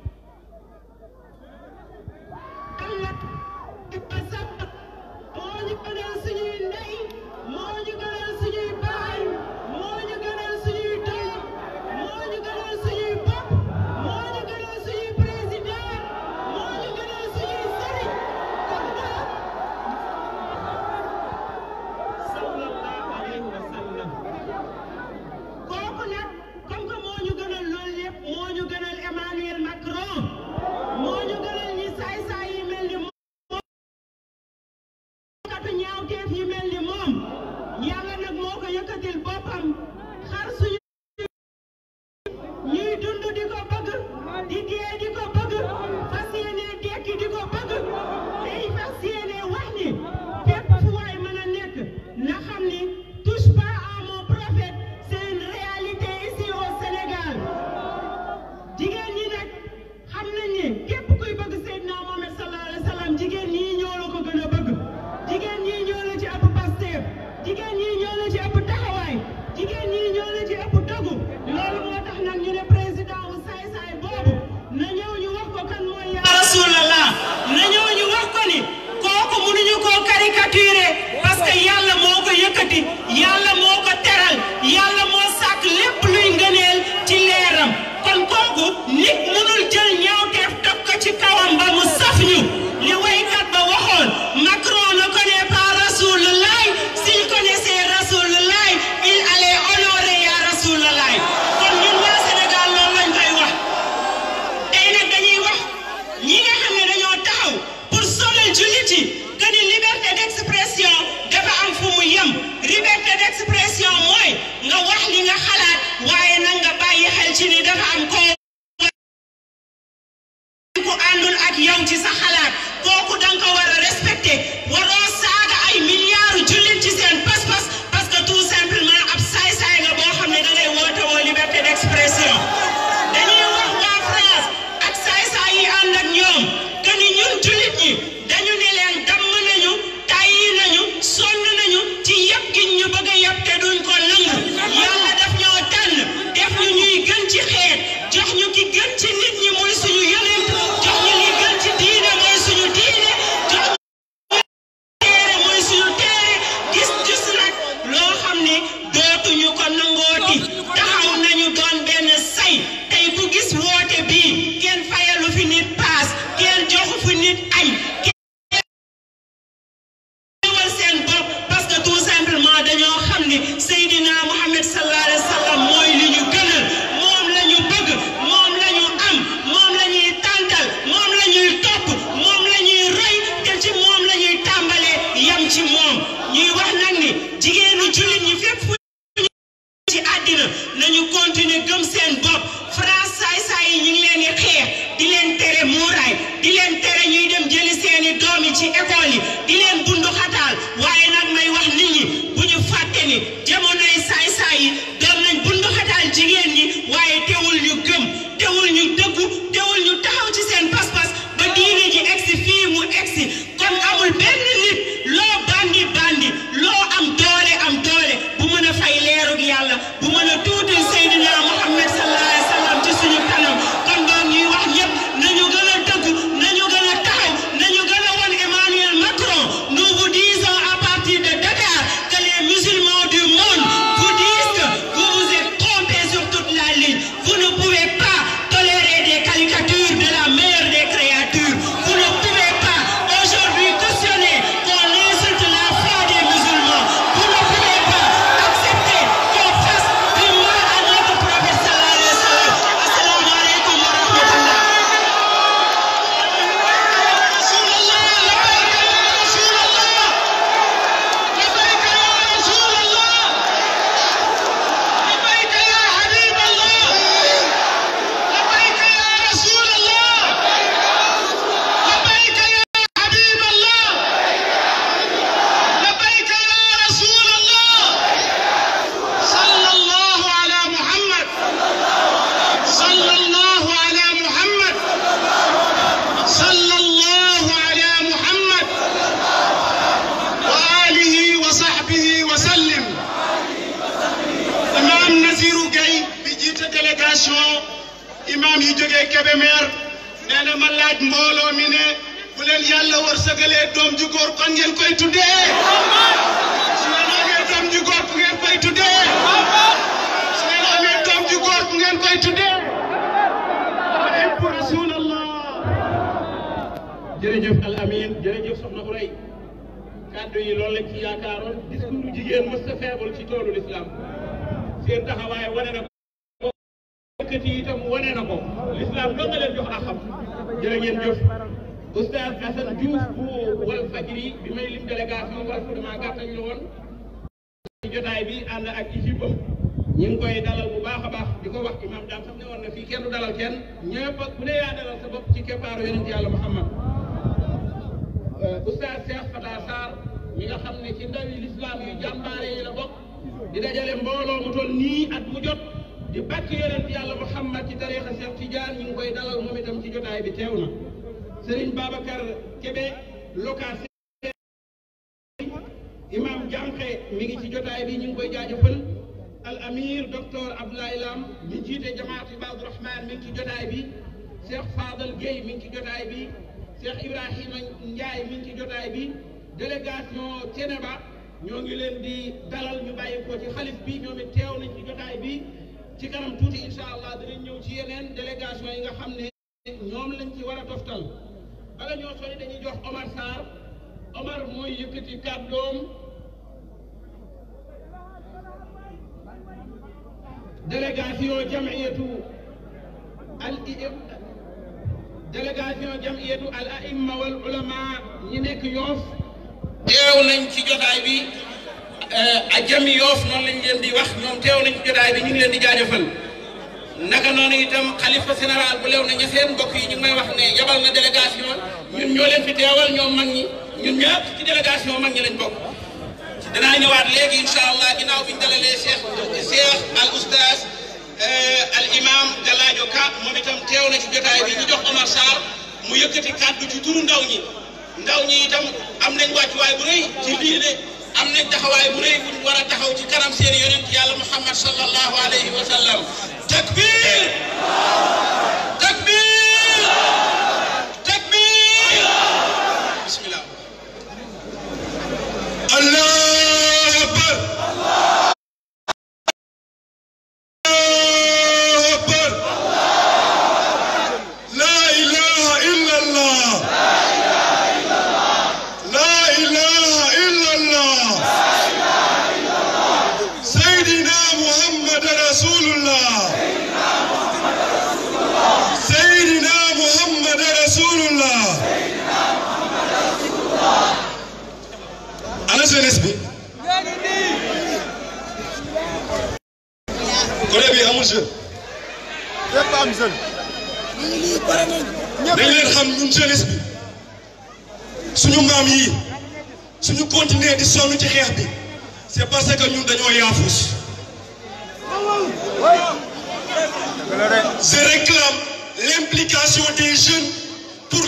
Allah ba sax moo ñu gënal suñuy ndey moo ñu gënal suñuy baay moo ñu gënal suñuy doom moo ñu gënal suñuy bopp moo ñu gënal suñuy président moo ñu gënal suñuy sëriñ kon nag sallallahu alayhi wa sallam kooku nag comme que moo ñu gënal loolu lépp moo ñu gënal Emmanuel Macron moo ñu gënal ñi saay-saay yi mel ni moom katu ñaawteef yi mel ni moom yàlla nag moo ko yëkkatil boppam xar suñu ñuy dund di ko bëgg di dee di ko bëgg fas yéene dekki di ko bëgg day fas yéene wax ni fépp fu waay mën a nekk na xam ni touche pas à mon prophète c'est une réalité ici au Sénégal jigéen ñi nag xam nañ ne képp kuy bëgg Seydina Mohamed sallallahu alayhi wa sallam jigéen ñi ñoo la ko gën a bëgg jigéen ñi ñoo la ci ëpp Pastef jigéen ñi ñoo la ci ëpp taxawaay jigéen ñi ñoo la ci ëpp dogu loolu moo tax nag ñu ne président wu saay-saay boobu na ñëw ñu wax ko kan mooy yaa rasulallah na ñëw ñu wax ko ni kooku mënuñu koo caricaturer parce que yàlla moo ko yëkkati yàlla moo ko teral yàlla moo sàkk lépp luy ngëneel ci leeram kon kooku nit mënul jël ñaawteef teg ko ci kawam ba mu saf ñu li waykat ba waxoon Macron ne connaît pas Rasulullah s'il connaissait Rasulullah il allait honorer ya Rasulullah kon ñun waa Sénégal loolu lañ koy wax tey nag dañuy wax ñi nga xam ne dañoo taxaw pour sonal jullit yi que ni liberté d'expression dafa am fu mu yem liberté d'expression mooy nga wax li nga xalaat waaye nag nga bàyyi xel ci ni dafa am koo ku àndul ak yow ci sa xalaat kooku danga ko war a respecté waroo saaga ay milliards jullit ci seen pas-pas parce que tout simplement ab saay-saay nga boo xam ne da ngay woote woo liberté d'expression dañuy wax waa France ak saay-saay yi ànd ak ñoom que ni ñun jullit ñi dañu ne leen damm nañu tàyyi nañu sonn nañu ci yëpp gi ñu bëgg a yëpp te duñ ko nangu yàlla daf ñoo tànn def ñu ñuy gën ci xeet jox ñu ki gën ci nit ñi mooy suñu yonent jox ñu li gën ci diine mooy suñu diine jox ñu téere mooy suñu téere gis gis nag loo xam ne dootuñu ko nangooti taxaw nañu doon benn say tey ku gis woote bii kenn fayalu fi nit paas kenn joxu fi nit añ wal seen bopp parce que tout simplement dañoo xam ni Seydina Mohamed sallallahu alayhi wa sallam mooy li ñu gënal moom la ñu bëgg moom la ñu am moom la ñuy tàntal moom la ñuy topp moom la ñuy roy te ci moom la ñuy tàmbalee yam ci moom ñuy wax nag ni jigéenu jullit ñi fépp fu ci àddina nañu continuer gëm seen bopp France saay-saay yi ñu ngi leen di xeex di leen tere muuraay di leen tere ñuy dem jëli seeni doom yi ci école yi di leen bundu xataal waaye nag may wax nit ñi bu ñu fàtte ni jamonoy saay-saay yi doon nañ bundu xataal jigéen ñi waaye teewul ñu gëm teewul ñu dëggu teewul ñu taxaw ci seen pas-pas ba diine ji egsi fii mu egsi kon amul benn nit loo bandi bandi loo am doole am doole bu mën a fay leerug yàlla bu mën a tuuti Seydina Muhammad sallallahu alayhi wa sallam ci suñu kanam kon doon ñuy wax ñëpp nañu gën a dëggu nañu gën a taxaw nañu gën a won Emmanuel Macron laaj mbooloo mi ne bu leen yàlla wërsëgalee doom ju góor kon ngeen koy tuddee su ngeen amee doom ju góor ku ngeen koy tuddee su ngeen amee doom ju góor ku ngeen koy tuddee pour rasulallah jërëjëf al amin jërëjëf soxna Uray kàddu yi loolu lañ ci yaakaaroon discours jigéen mës ta feebul ci toolu l'islam seen taxawaay wane na ko yëkkati itam wane na ko l'islam doo nga leen jox axam jërë ngeen jëf oustaz Assane Diouf bu wal fajri bi may lim délégation parce que dama gàttañ la woon ci jotaay bi ànd ak équipe am ñu ngi koy dalal bu baax a baax di ko wax imam daam sax ne woon na fii kenn du dalal kenn ñëpp ak bu ne yaa dalal sa bopp ci keppaaru yonent yàlla Muhammad oustaz Cheikh Fata Sarr mi nga xam ne ci ndawi l'islam yu jàmbaare yi la bokk di dajale mbooloo mu toll nii at mu jot di bàkk yonent yàlla Muhammad ci tariixa Cheikh Tidiane ñu ngi koy dalal moom itam ci jotaay bi teew na Serigne Babacar Kébé location imam Jànqe mi ngi ci jotaay bi ñu ngi koy jaajëfal al amir docteur Abdoulaye Lam mi jiite jamaat Ibaadu Rahman mi ngi ci jotaay bi Cheikh Fadal Gueye mi ngi ci jotaay bi Cheikh Ibrahima Ndiaye mi ngi ci jotaay bi délégation Ceneba ñoo ngi leen di dalal ñu bàyyi ko ci xalif bi ñoom it teew nañ ci jotaay bi ci kanam tuuti incha allah dinañ ñëw ci yeneen délégation yi nga xam ne ñoom lañ ci war a toftal bala ñoo sori dañuy jox Omar Sarr Omar mooy yëkkati kàddoom délégation jamiyatu al délégation jamiyatu al aimma wal ulama ñi nekk yoof teew nañ ci jotaay bi a jami yoof noonu lañ leen di wax ñoom teew nañ ci jotaay bi ñu ngi leen di jaajëfal naka noonu itam xalifa général bu lew na ña seen mbokk yi ñu ngi may wax ne yabal na délégation ñun ñoo leen fi teewal ñoom mag ñi ñun ñëpp ci délégation mag ñi lañ bokk danaa ñëwaat léegi incha allah ginnaaw bi ñu dalalee Cheikh Cheikh al oustaz al imam Galaajo Ka moom itam teew na ci jotaay bi ñu jox Omar Sarr mu yëkkati kàddu ci turu ndaw ñi ndaw ñi itam am nañ wàccuwaay bu rëy ci lii de am nañ taxawaay bu rëy buñ war a taxaw ci kanam seen yonent yàlla Muhammad sallallahu alayhi wa sallam takbir takbir takbir bismillah Allah jeunesse bi côté bi amul jeune. lépp am jeune. dañ leen xam ñun jeunesse bi suñu maam yi suñu continuer di sonn ci xeex bi c'est parce que ñun dañoo yaafus. je réclame l'implication des jeunes pour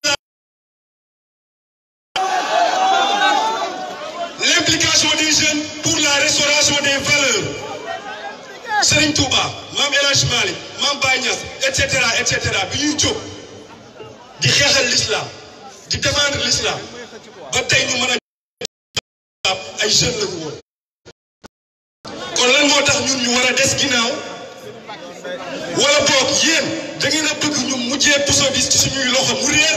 l'implication des jeunes pour la restauration des valeurs. Serigne Touba maam El Hadj Malick maam Baye Niass et cetera et cetera bi ñuy jóg di xeexal l'islam di défendre l'islam ba tey ñu mën a ay jeunes la ñu woon. kon lan moo tax ñun ñu war a des ginnaaw wala boog yéen da ngeen a bëgg ñu mujjee puso bi ci suñuy loxo mu réer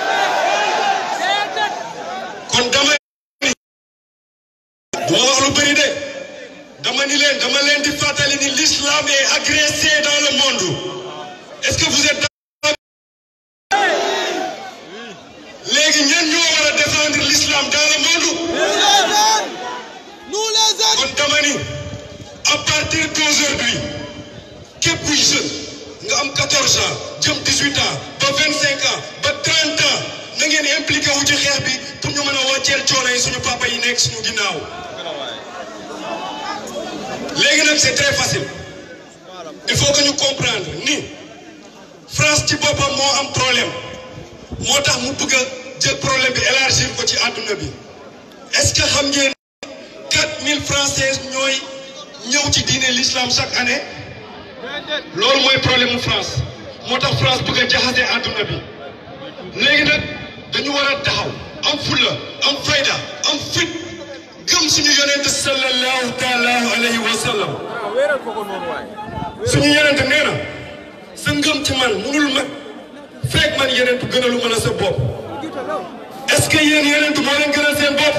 kon dama ni du ma wax lu bëri de. dama ni leen dama leen di fàttali ni l'islam est agressé dans le monde est-ce que vous êtes d'accord léegi ñan ñoo war a défendre l'islam dans le monde nous les autres kon dama ni à partir d'aujourd'hui képp kuy jeune nga am 14 ans jëm 18 ans ba 25 ans ba 30 ans na ngeen impliqué wu ci xeex bi pour ñu mën a wàcceel coono yi suñu papa yi nekk suñu ginnaaw léegi nag c'est très facile il faut que ñu comprendre ni France ci boppam moo am problème moo tax mu bëgg a jël problème bi élargir ko ci àdduna bi est-ce que xam ngeen 4000 Français ñooy ñëw ci diine l'islam chaque année loolu mooy problème mu France moo tax France bëgg a jaxase àdduna bi léegi nag dañu war a taxaw am fulla am fayda am fit gëm suñu yonent sallallahu taala alayhi wa sallam suñu yonent nee na sa ngëm ci man munul mag fekk man yonent gënalu ma la sa bopp est-ce que yéen yonent moo leen gënal seen bopp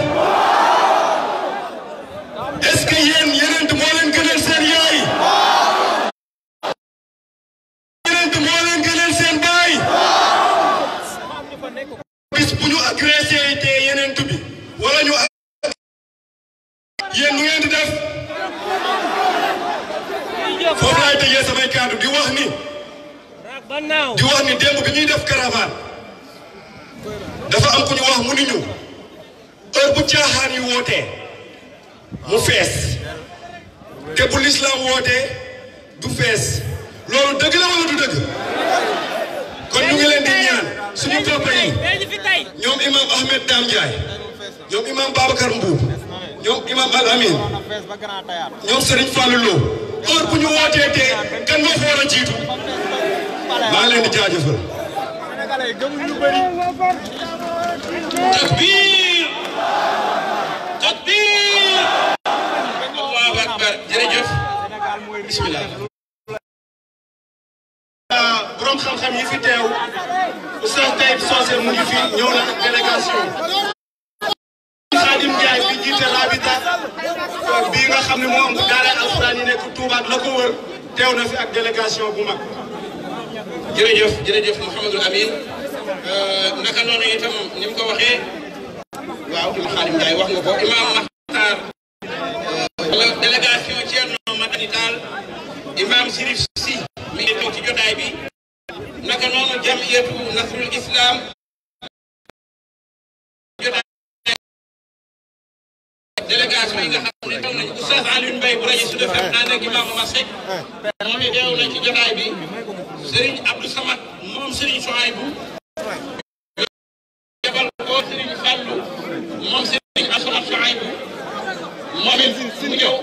est-ce que yéen yonent moo leen gënal seen yaay yonent moo leen gënal seen baay bis bu ñu agressé te yonent bi wala ñu yéen ñu ngeen di def foofu laay tëjee samay kàddu di wax ni di wax ni démb bi ñuy def caravane dafa am ku ñu wax mu ni ñu heure bu caaxaan yi wootee mu fees te bu lislaam wootee du fees loolu dëgg la wala du dëgg kon ñu ngi leen di ñaan suñu papa yi ñoom imam Ahmed Dame Ndiaye ñoom imam Babacar Mbuub ñoom imam Al Amin ñoom Serigne Fallou Lo heure bu ñu wootee tee kan moo fa war a jiitu maa ngi leen di jaajëfal. takbir takbir allahu akbar jërëjëf bismillah borom xam-xam yi fi teew Oustaz Taïb Socé mu ngi fi ñëw na ak délégation Khadim Ndiaye bi jiite Rabita bii nga xam ne moo am daara alxuraan yi nekk Touba ak la ko wër teew na fi ak délégation bu mag jërëjëf jërëjëf Mouhamadul Amin naka noonu itam ni mu ko waxee waaw Imam Khadim Ndiaye wax nga ko Imam Makhtar wala délégation Thierno Madani Tall Imam Sirif Sy mi ngi toog ci jotaay bi naka noonu jamiyatu Nasrul Islam jotaay délégation yi nga xam ne teew nañu Oustaz Alioune Mbaye bu rajo Sud FM ànd ak Imam Omar Seck moom it teew na ci jotaay bi Serigne Abdou Samad moom Serigne Souaïbou yebal ko Serigne Fallou moom Serigne Assoumane Souaïbou moom it mu ñëw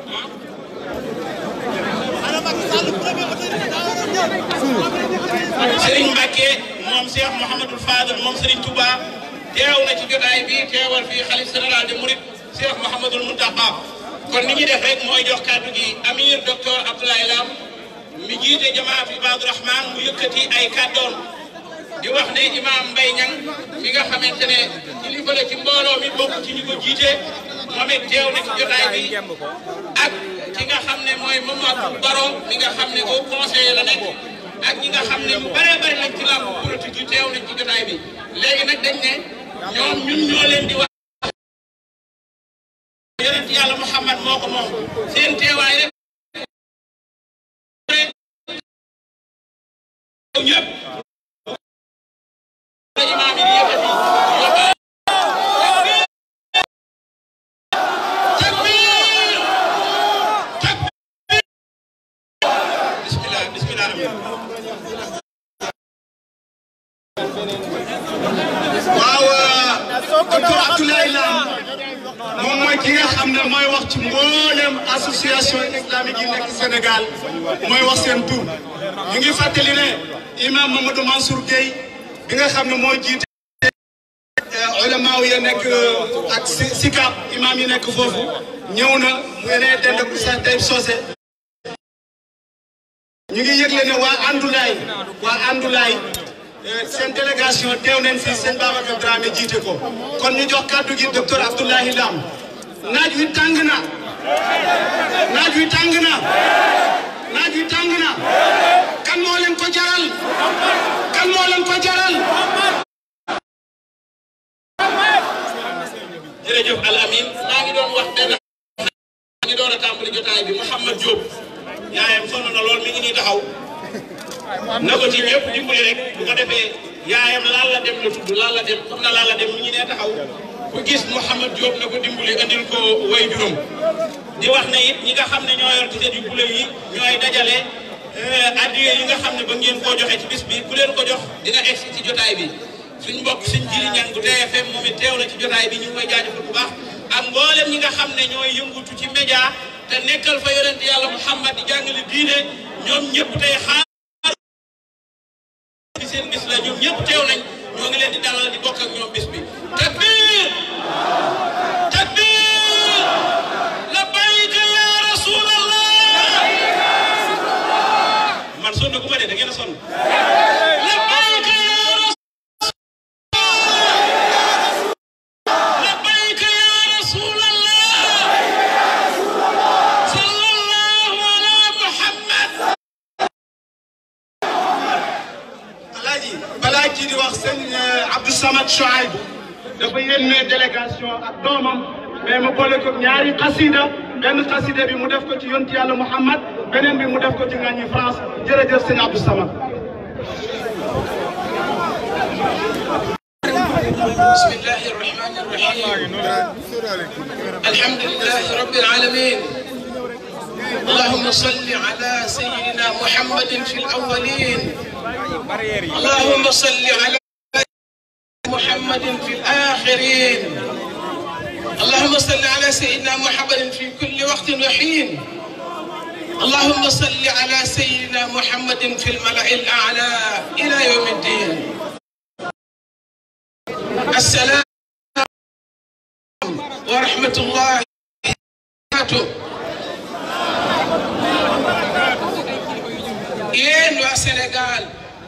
Serigne Mbacke moom Cheikh Mouhamadul Fadel moom Serigne Touba teew na ci jotaay bi teewal fii xalif général de Mouride Cheikh Mouhamadul Mountakha kon ni ñuy def rek mooy jox kàddu gi Amir docteur Abdoulaye Lam mi jiite jamaat Ibaadu Rahman mu yëkkati ay kàddoon di wax ne imaam Mbaye Niang mi nga xamante ne kilifa la ci mbooloo mi bokk ci ñu ko jiite moom it teew na ci jotaay bi ak ki nga xam ne mooy Mamadou Baro mi nga xam ne au conseiller la nekk ak ñi nga xam ne ñu bëree bëri lañ ci làmb politique yi teew nañ ci jotaay bi léegi nag dañ ne ñoom ñun ñoo leen di wax yonent yàlla Muhammad moo ko moom seen teewaay rek ñëpp imaam yi di yëkkati takbir takbir bismillah bismillah waaw docteur Abdoulaye Lam moom mooy ki nga xam ne mooy wax ci mboolem association islamique yi nekk Sénégal mooy wax seen tur ñu ngi fàttali ne imam Mamadou Mansour Gueye bi nga xam ne moo jiite ulama ya nekk ak sikap imam yi nekk foofu ñëw na mu ne dend ak Oustaz Taïb Socé ñu ngi yëgle ne waa Andulaay waa Andulaay seen délégation teew nañ fi sëñ Babacar Dramé jiite ko kon ñu jox kàddu gi docteur Abdoulaye Lam naaj wi tàng na naaj wi tàng na naaj wi tàng na kan moo leen ko jaral kan moo leen ko jaral jërëjëf Al Amin maa ngi doon wax benn maa ngi doon a tàmbali jotaay bi Mouhamad Diop yaayam sonn na lool mi ngi nii taxaw na ko ci ñëpp dimbali rek bu ko defee yaayam laal la dem la tudd laal la dem xam na laal la dem mi ngi nee taxaw ku gis Mouhamad Diop na ko dimbali andil ko way juróom di wax ne it ñi nga xam ne ñoo yor tiset yu bule yi ñooy dajale addiye yi nga xam ne ba ngeen koo joxe ci bis bi ku leen ko jox dina egsi ci jotaay bi suñ mbokk suñ jili ñang bu TFM moom it teew na ci jotaay bi ñu ngi koy jaajëfal bu baax ak mboolem ñi nga xam ne ñooy yëngutu ci média te nekkal fa yonent yàlla Muhammad di jàngale diine ñoom ñëpp tey xaar ci seen bis la ñoom ñëpp teew nañ ñoo ngi Samad Chouaib dafa yónnee délégation ak doomam mais mu boole ko ñaari xasida benn xasida bi mu def ko ci yonti yàlla Muhammad beneen bi mu def ko ci ngañi France jërëjëf sëñ Abdou Samad بسم الله الرحمن الرحيم الحمد لله رب العالمين اللهم صل على سيدنا محمد في الأولين اللهم صل على محمد في الآخرين اللهم صل على سيدنا محمد في كل وقت وحين اللهم صل على سيدنا محمد في الملأ الأعلى إلى يوم الدين السلام ورحمة الله وبركاته yéen waa Sénégal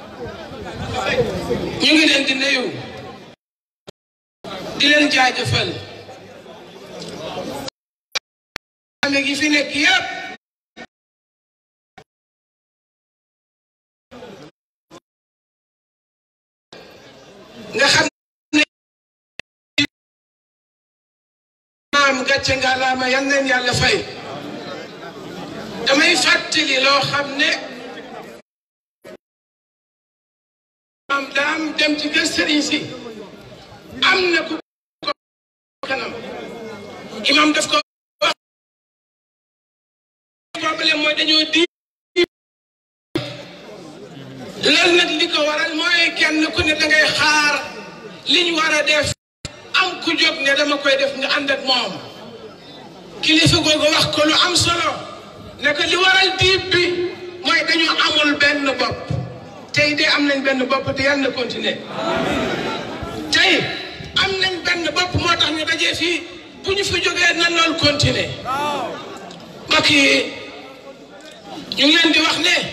ñu ngi leen di nuyu di leen jaajëfal ame gi fi nekk yépp nga xam maam gàcce nga laama yan leen yàlla fay damay fàttali loo xam ne maam daam dem ci kër sëriñ si am na ku ko kanam imam daf ko wax problème mooy dañoo di loolu nag li ko waral mooy kenn ku ne dangay xaar liñ war a def am ku jóg ne dama koy def nga ànd ak moom kilifa googu wax ko lu am solo ne ko li waral diib bi mooy dañu amul benn bopp tey de am nañ benn bopp te yàlla na continuer tey am nañ benn bopp moo tax ñu dajee fii bu ñu fi jógee na loolu continuer mbokk yi ñu ngi leen di wax ne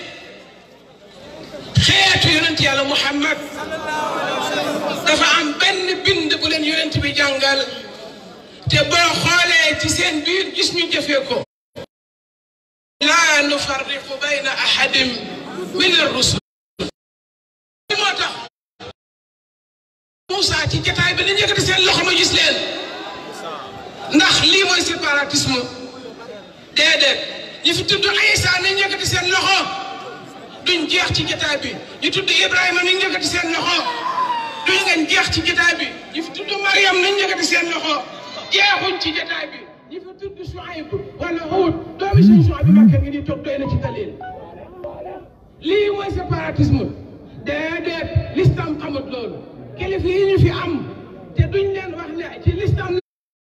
xeetu yonent yàlla Muhammad dafa am benn bind bu leen yonent bi jàngal te boo xoolee ci seen biir gis ñu jëfee ko laa nufarriqu bayna ahadin min ar-rusul moo tax Moussa ci jataay bi dañu yëkkati seen loxo ma gis leen ndax lii mooy séparatisme déedéet ñi fi tudd Aïssa nañ yëkkati seen loxo duñ jeex ci jataay bi ñu tudd Ibrahima nañ yëkkati seen loxo duñ ngeen jeex ci jataay bi ñu fi tudd Mariam nañ yëkkati seen loxo jeexuñ ci jataay bi ñu fi tudd Shuayb wala Huud doomi suñu Shuayb bi Makka ngi di toog doy na ci dalil lii mooy séparatisme déedéet lislam xamut loolu kilifa yi ñu fi am te duñ leen wax ne ci lislam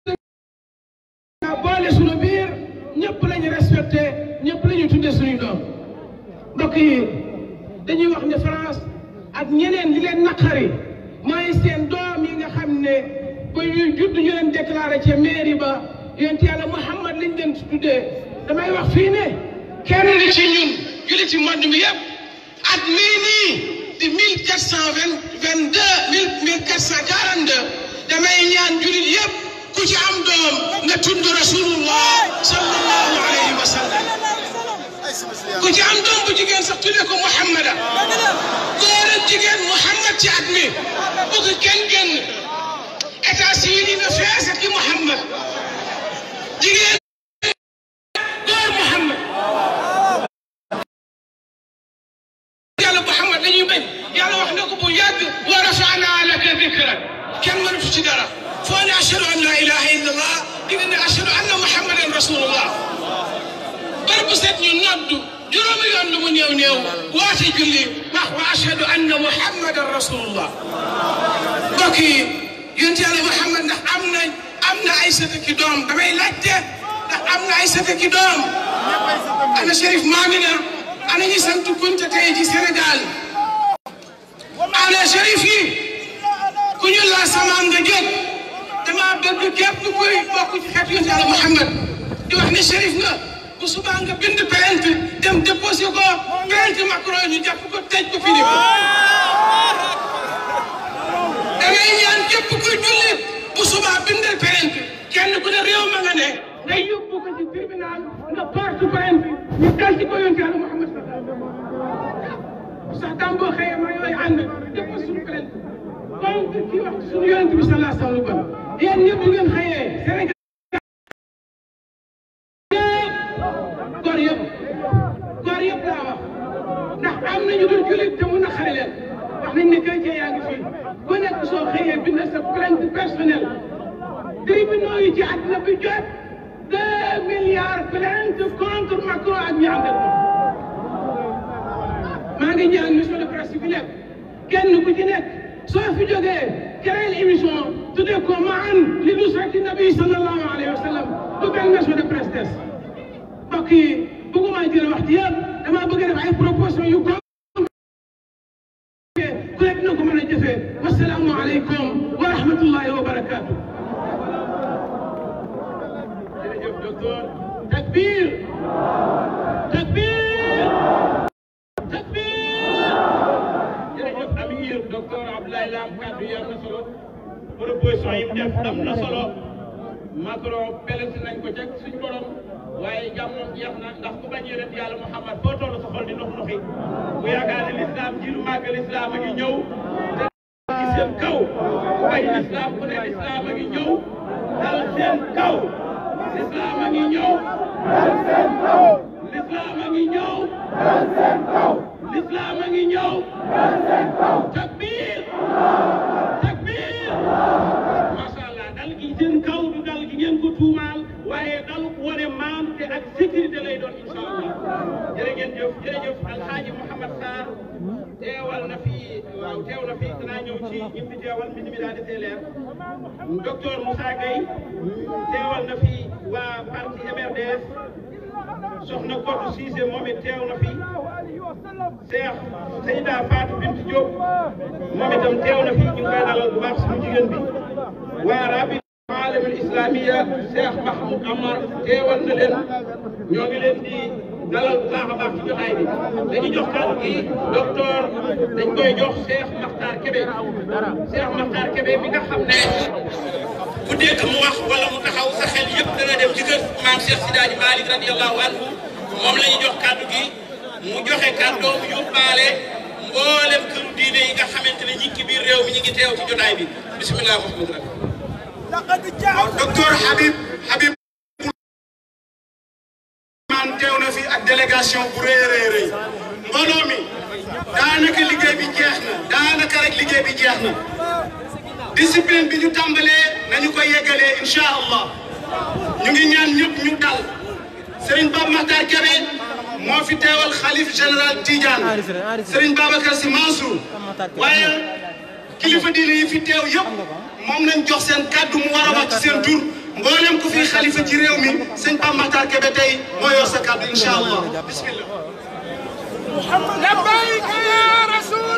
boole suñu biir ñëpp lañu respecté ñëpp lañu tudde suñuy doom mbokk yi dañuy wax ne France ak ñeneen li leen naqari mooy seen doom yi nga xam ne ba ñuy judd ñu leen déclaré ca mairie ba yonent yàlla Muhammad lañ leen tuddee damay wax fii ne kenn li ci ñun julli ci monde bi yëpp at mii nii di mille quatre cent vingt vingt deux mille mille quatre cent quarante deux damay ñaan jullit yëpp ku ci am doom nga tudd rasulullah sallallahu alayhi wa sallam ku ci am doom bu jigéen sax tuddee ko Muhammada góor ak jigéen Muhammad ci at mi bu ko kenn génn état civil yi na fees ak Muhammad jigéen góor Muhammad yàlla Muhammad dañuy bañ yàlla wax na ko bu yàgg wa rafa'naa laka dikrak kenn mënatu ci dara foo ne ashhadu an la ilaha illa allah di nga ne ashhadu anna muhammadan rasulullah bar bu set ñu noddu juróomi yoon lu mu néew néew woote julli wax wa ashhadu anna muhammadan rasulullah mbokk yi yonent yàlla Muhammad ndax am na am na ay sët ki doom damay laajte ndax am na ay sët ki doom ana Chérif Mamina ana ñi sant Kunta tey ci Sénégal ana Chérif yi ku ñu la samaam nga jóg dama bëgg képp kuy bokk ci xeetu yonent yàlla Muhammad di wax ne Chérif nga bu subaa nga bind plainte dem déposé ko plainte Macron ñu jàpp ko tëj ko fini ko da ngay ñaan képp kuy jullit bu subaa bindal plainte kenn ku ne réew ma nga ne nga yóbbu ko ci tribunal nga porte plainte ñu dal ci ko yonent yàlla Muhammad sax dam boo xëyee ma yooyu ànd def ko suñu plainte donc kii wax suñu yonent bi sallallahu alayhi wa sallam kon yéen ñëpp ngeen xëyee Sénégal yëpp góor yëpp góor yëpp laa wax ndax am nañu dul jullit te mun a xare leen wax nañ ne chrétien yaa ngi fii ku nekk soo xëyee bind sa plainte personnelle tribunaux yi ci àddina bi jot deux milliards plainte contre Macron ak ñi ànd ak moom maa ngi ñaan monsieur le presse bi nekk kenn ku ci nekk soo fi jógee créer émission tuddee ko maan li nusrati nabi sallallahu alayhi wa sallam bu benn monsieur de presse des mbokk yi bëgguma jël wax ci yëpp dama bëgg def ay proposition yu ko ku nekk na ko mën a jëfee wasalaamu aleykum wa rahmatullahi wa barakaatu jërëjëf docteur takbir takbir jërëjëf Amir docteur Abdoulaye Lam kàddu yi am na solo proposition yi mu def am na solo Macron pelenti nañ ko ca suñu borom waaye jàmmoom jeex na ndax ku bañ yonent yàlla Muhammad foo toll sa xol di nox noxi ku yaakaar ne lislaam ji lu màgg lislaam a ngi ñëw te ci seen kaw ku bañ lislaam ku ne lislaam a ngi ñëw dal seen kaw lislaam a ngi ñëw dal seen kaw lislaam a ngi ñëw dal seen kaw lislaam a ngi ñëw dal seen kaw takbir takbir macha allah dal gi seen kaw du dal gi ngeen ko tuumaal waaye dalu wane maante ak sécurité lay doon incha allah jërë ngeen jëf jërëjëf alxaaji Mouhamad Sarr teewal na fi waaw teew na fi danaa ñëw ci ñi fi teewal mbind mi daa desee leer docteur Moussa Gueye teewal na fi waa parti MRDS soxna Kodou Cissé moom it teew na fi Cheikh Seyda Fatou Bintou Diop moom itam teew na fi ñu ngi koy dalal bu baax suñu jigéen bi waa rabi alamul islamiya Cheikh Mahmoud Amar teewal na leen ñoo ngi leen di dalal bu baax a baax ci jotaay bi dañu jox kàddu gi docteur dañ koy jox Cheikh Makhtar Kébé Cheikh Makhtar Kébé mi nga xam ne ku dégg mu wax wala mu taxaw sa xel yëpp dana dem ci kër maam Cheikh Sidaaji Malick radiyallahu anhu moom la ñu jox kàddu gi mu joxe kàddoom yóbbaale mboolem këru diine yi nga xamante ne ñi ci biir réew mi ñu ngi teew ci jotaay bi bisimilah Mouhamadou Rabi. docteur Habib Habib man teew na fi ak délégation bu rëy a rëy rëy mbooloo mi daanaka liggéey bi jeex na daanaka rek liggéey bi jeex na discipline bi ñu tàmbalee nañu ko yeggalee incha allah ñu ngi ñaan ñëpp ñu dal Serigne Baba Makhtar Kébé moo fi teewal xalif général Tidiane Serigne Babacar Sy Mansour waaye kilifa diine yi fi teew yëpp moom lañ jox seen kàddu mu war a wax ci seen tur mboolem ku fi xalifa ci réew mi sëñ Baba Makhtar Kébé tey moo yor sa kàddu incha allah bismillah. لبيك يا رسول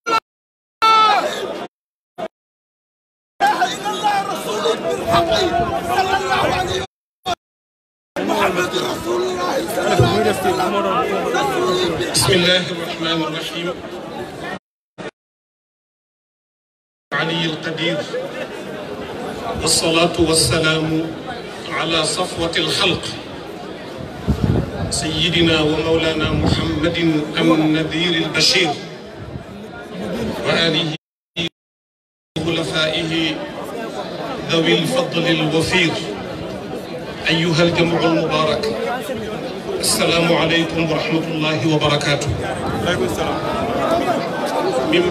بسم الله الرحمن الرحيم علي القدير والصلاة والسلام على صفوة الخلق سيدنا ومولانا محمد النذير البشير وآله وخلفائه ذوي الفضل الوفير أيها الجمع المبارك السلام عليكم ورحمة الله وبركاته من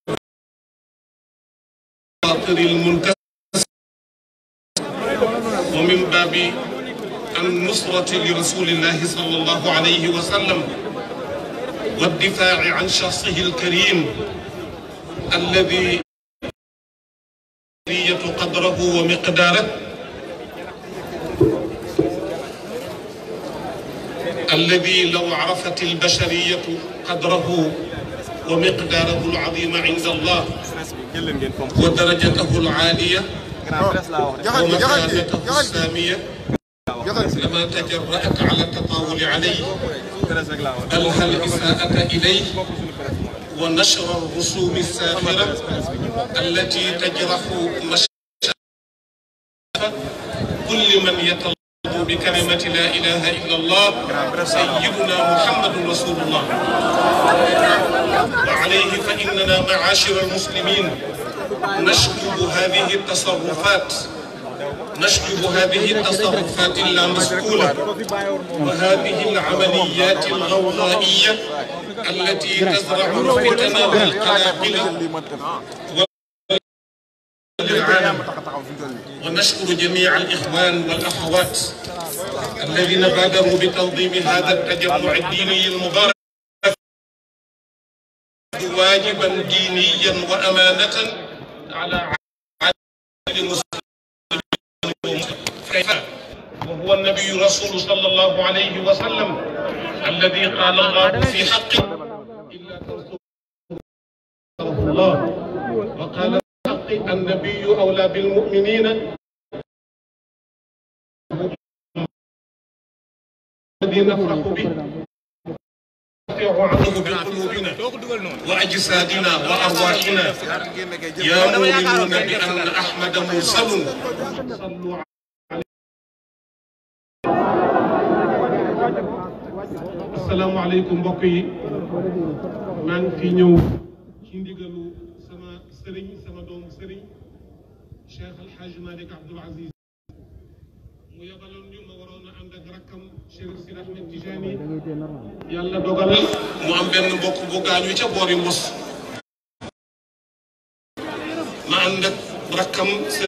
خاطر المنكسر ومن باب النصرة لرسول الله صلى الله عليه وسلم والدفاع عن شخصه الكريم الذي قدره ومقداره الذي لو عرفت البشرية قدره ومقداره العظيم عند الله ودرجته العالية ومكانته السامية لما تجرأت على التطاول عليه ألهى الإساءة إليه ونشر الرسوم الساخرة التي تجرح مشاعر كل من يتلقى بكلمة لا إله إلا الله سيدنا محمد رسول الله وعليه فإننا معاشر المسلمين نشكر هذه التصرفات نشكر هذه التصرفات اللامسؤولة وهذه العمليات الغوغائية التي تزرع الفتن والقلاقل والعالم ونشكر جميع الإخوان والأخوات الذين بادروا بتنظيم هذا التجمع الديني المبارك واجبا دينيا وأمانة على عدد المسلمين وهو النبي رسول صلى الله عليه وسلم الذي قال الله في حقه إلا تنصره الله وقال في حقه النبي أولى بالمؤمنين الذي نفرح به عنه بقلوبنا وأجسادنا وأرواحنا يا مؤمنون بأن أحمد مرسل صلوا asalaamaaleykum mbokk yi maa ngi fi ñëw ci ndigalu sama sëriñ sama doomu sëriñ Cheikh El Hadj Malick Abdoul Aziz mu yabaloon ñu ma waroon a ànd ak rakkam Cheikh Sidi Ahmed Tijani yàlla dogal mu am benn mbokk bu gaañu ca boori Mos ma ànd ak rakkam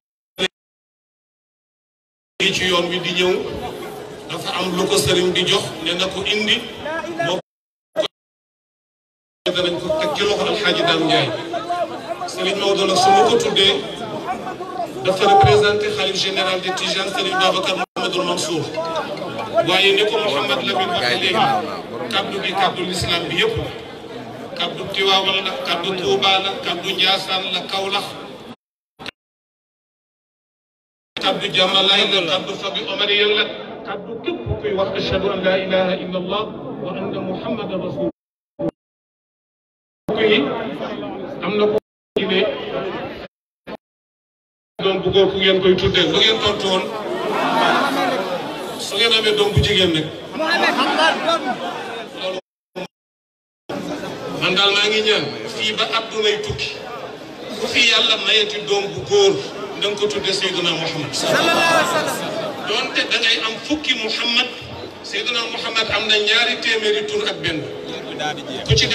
sëriñ ci yoon wi di ñëw dafa am lu ko sëriñ di jox ne na ko indi moo ko danañ ko teg ci loxo alxaaji Dame Ndiaye sëriñ Maodo nag su ma ko tuddee dafa représenté xalif général de Tijane sëriñ Babacar Mouhamadul Mansour waaye ni ko Mouhamad Lamine waxee léegi kaddu gi kaddu l'islam bi yëpp kaddu Tiwaawan la kaddu Touba la kaddu Ndiassane la Kaolack kaddu Jamalaay la kaddu Fabi Omariyen la kaddu képp kuy wax ashhadu an la ilaha illa allah wa anna muhammadan rasul yi am na ko ci ne doom bu góor ku ngeen koy tuddee lu ngeen tontu woon su ngeen amee doom bu jigéen nag loolu man daal maa ngi ñaan fii ba addunay tukki ku fi yàlla mayeti doom bu góor da nga ko tuddee Seydina Muhammad doonte da ngay am fukki Muhammad Seydina Muhammad am na ñaari téeméeri tur ak benn ku ci dem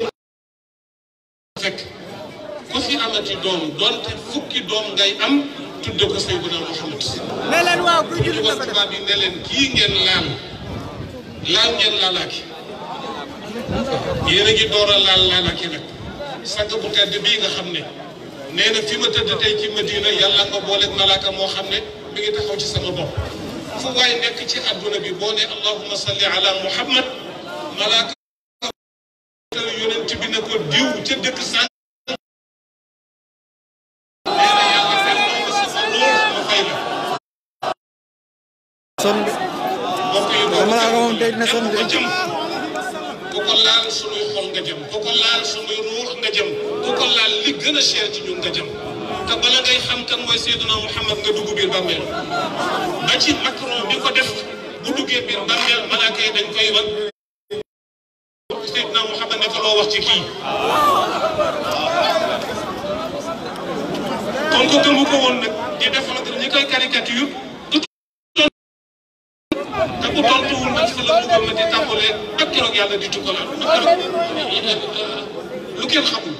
fekk ku fi amati doom doonte fukki doom ngay am tudde ko Seydina Muhammad ne leen waaw kuy julli wax tubaab yi ne leen kii ngeen laal laal ngeen laalaaki yéen a ngi door a laal laalaaki nag sàgg bu tedd bii nga xam ne nee na fi ma tëdd tey ci Madina yàlla nga booleeg malaaka moo xam ne mi ngi taxaw ci sama bopp fu waay nekk ci adduna bi boo ne allahumma salli ala muhammad malaaka yonent bi ne ko diw ca dëkk sàn nee na yàlla fenn ma sama ruux ma fay la son bi mbokk yi malaaka moom day na son ko jëm ku ko laal sunuy xol nga jëm ku ko laal sunuy ruux nga jëm ku ko laal li gën a cher ci ñun nga jëm te bala ngay xam kan mooy Seydina Muhammad nga dugg biir bàmmeel ba ci Macron bi ko def bu duggee biir bàmmeel malaaka yi dañ koy wan Seydina Muhammad ne ko loo wax ci kii kon ko gëmu ko woon nag di défendre ñi koy caricature te bu tontuwul nag fa la bëggoon na di tàmbalee ak keroog yàlla di tukkalaat lu kenn xamul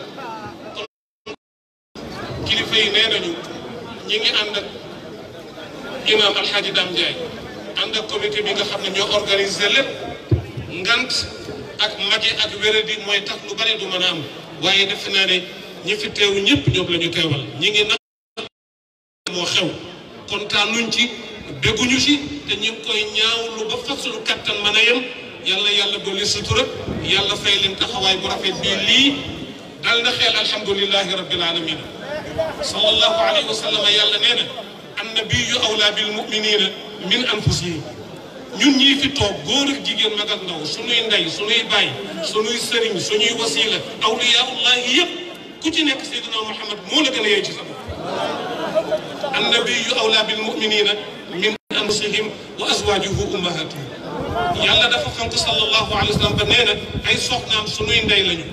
kilifa yi nee nañu ñi ngi ànd ak imam alxaaji Dame Ndiaye ànd ak comité bi nga xam ne ñoo organisé lépp ngant ak magi ak wéradi mooy tax lu bari du mën a am waaye defe naa ne ñi fi teew ñëpp ñoom la ñu teewal ñi ngi nag moo xew kontaanuñ ci dégguñu ci te ñu ngi koy ñaawlu ba fasulu kattan mën a yem yàlla yàlla dolli sutura yàlla fay leen taxawaay bu rafet bii lii dal na xeel alhamdulilahi rabbil alamin sallallahu alayhi wa sallam yàlla nee na annabiyu awla bil muminina min anfusihim ñun ñii fi toog góor ak jigéen mag ak ndaw suñuy ndey suñuy baay suñuy sëriñ suñuy wasila awliyaullahi yëpp ku ci nekk Seydina Muhammad moo la gën a yey ci sa bopp annabiyu awla bil muminina min anfusihim wa azwajuhu ummahatuhum yàlla dafa fonk sallallahu alayhi wa sallam ba nee na ay soxnaam sunuy ndey lañu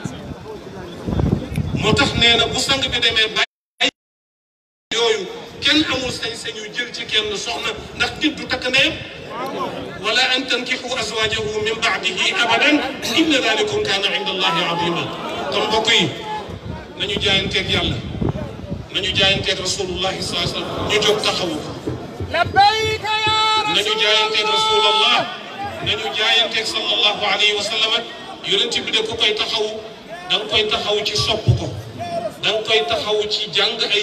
moo tax nee na bu sang bi demee bàyyi yooyu kenn amul sañ-sañu jël ci kenn soxna ndax nit du takk ndeyam wala an tankixu azwajahu min baadihi abadan inna dalikum kaana inda allahi azima kon mbokk yi nañu jaayanteeg yàlla nañu jaayanteeg rasulullahi sallallahu alayhi wa sallam ñu jóg taxawu ko labbayka ya nañu jaayanteeg rasulallah nañu jaayanteeg sallallahu alayhi wa sallam yonent bi de ku koy taxawu da nga koy taxawu ci sopp ko da nga koy taxawu ci jàng ay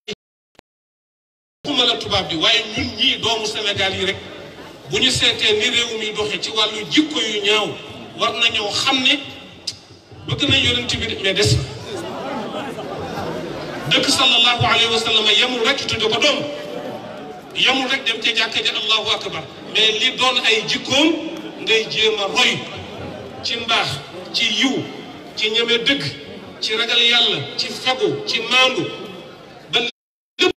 xuma la tubaab bi waaye ñun ñii doomu Sénégal yi rek bu ñu seetee ni réew mi doxe ci wàllu jikko yu ñaaw war nañoo xam ne bëgg nañ yonent bi de mais des na dëkk sallallahu alayhi wa sallam yemul rek tudde ko doom yemul rek dem ca jàkka ji allahu akbar mais li doon ay jikkoom ngay jéem a roy ci mbaax ci yiw ci ñeme dëgg ci ragal yàlla ci fagu ci maandu ba lépp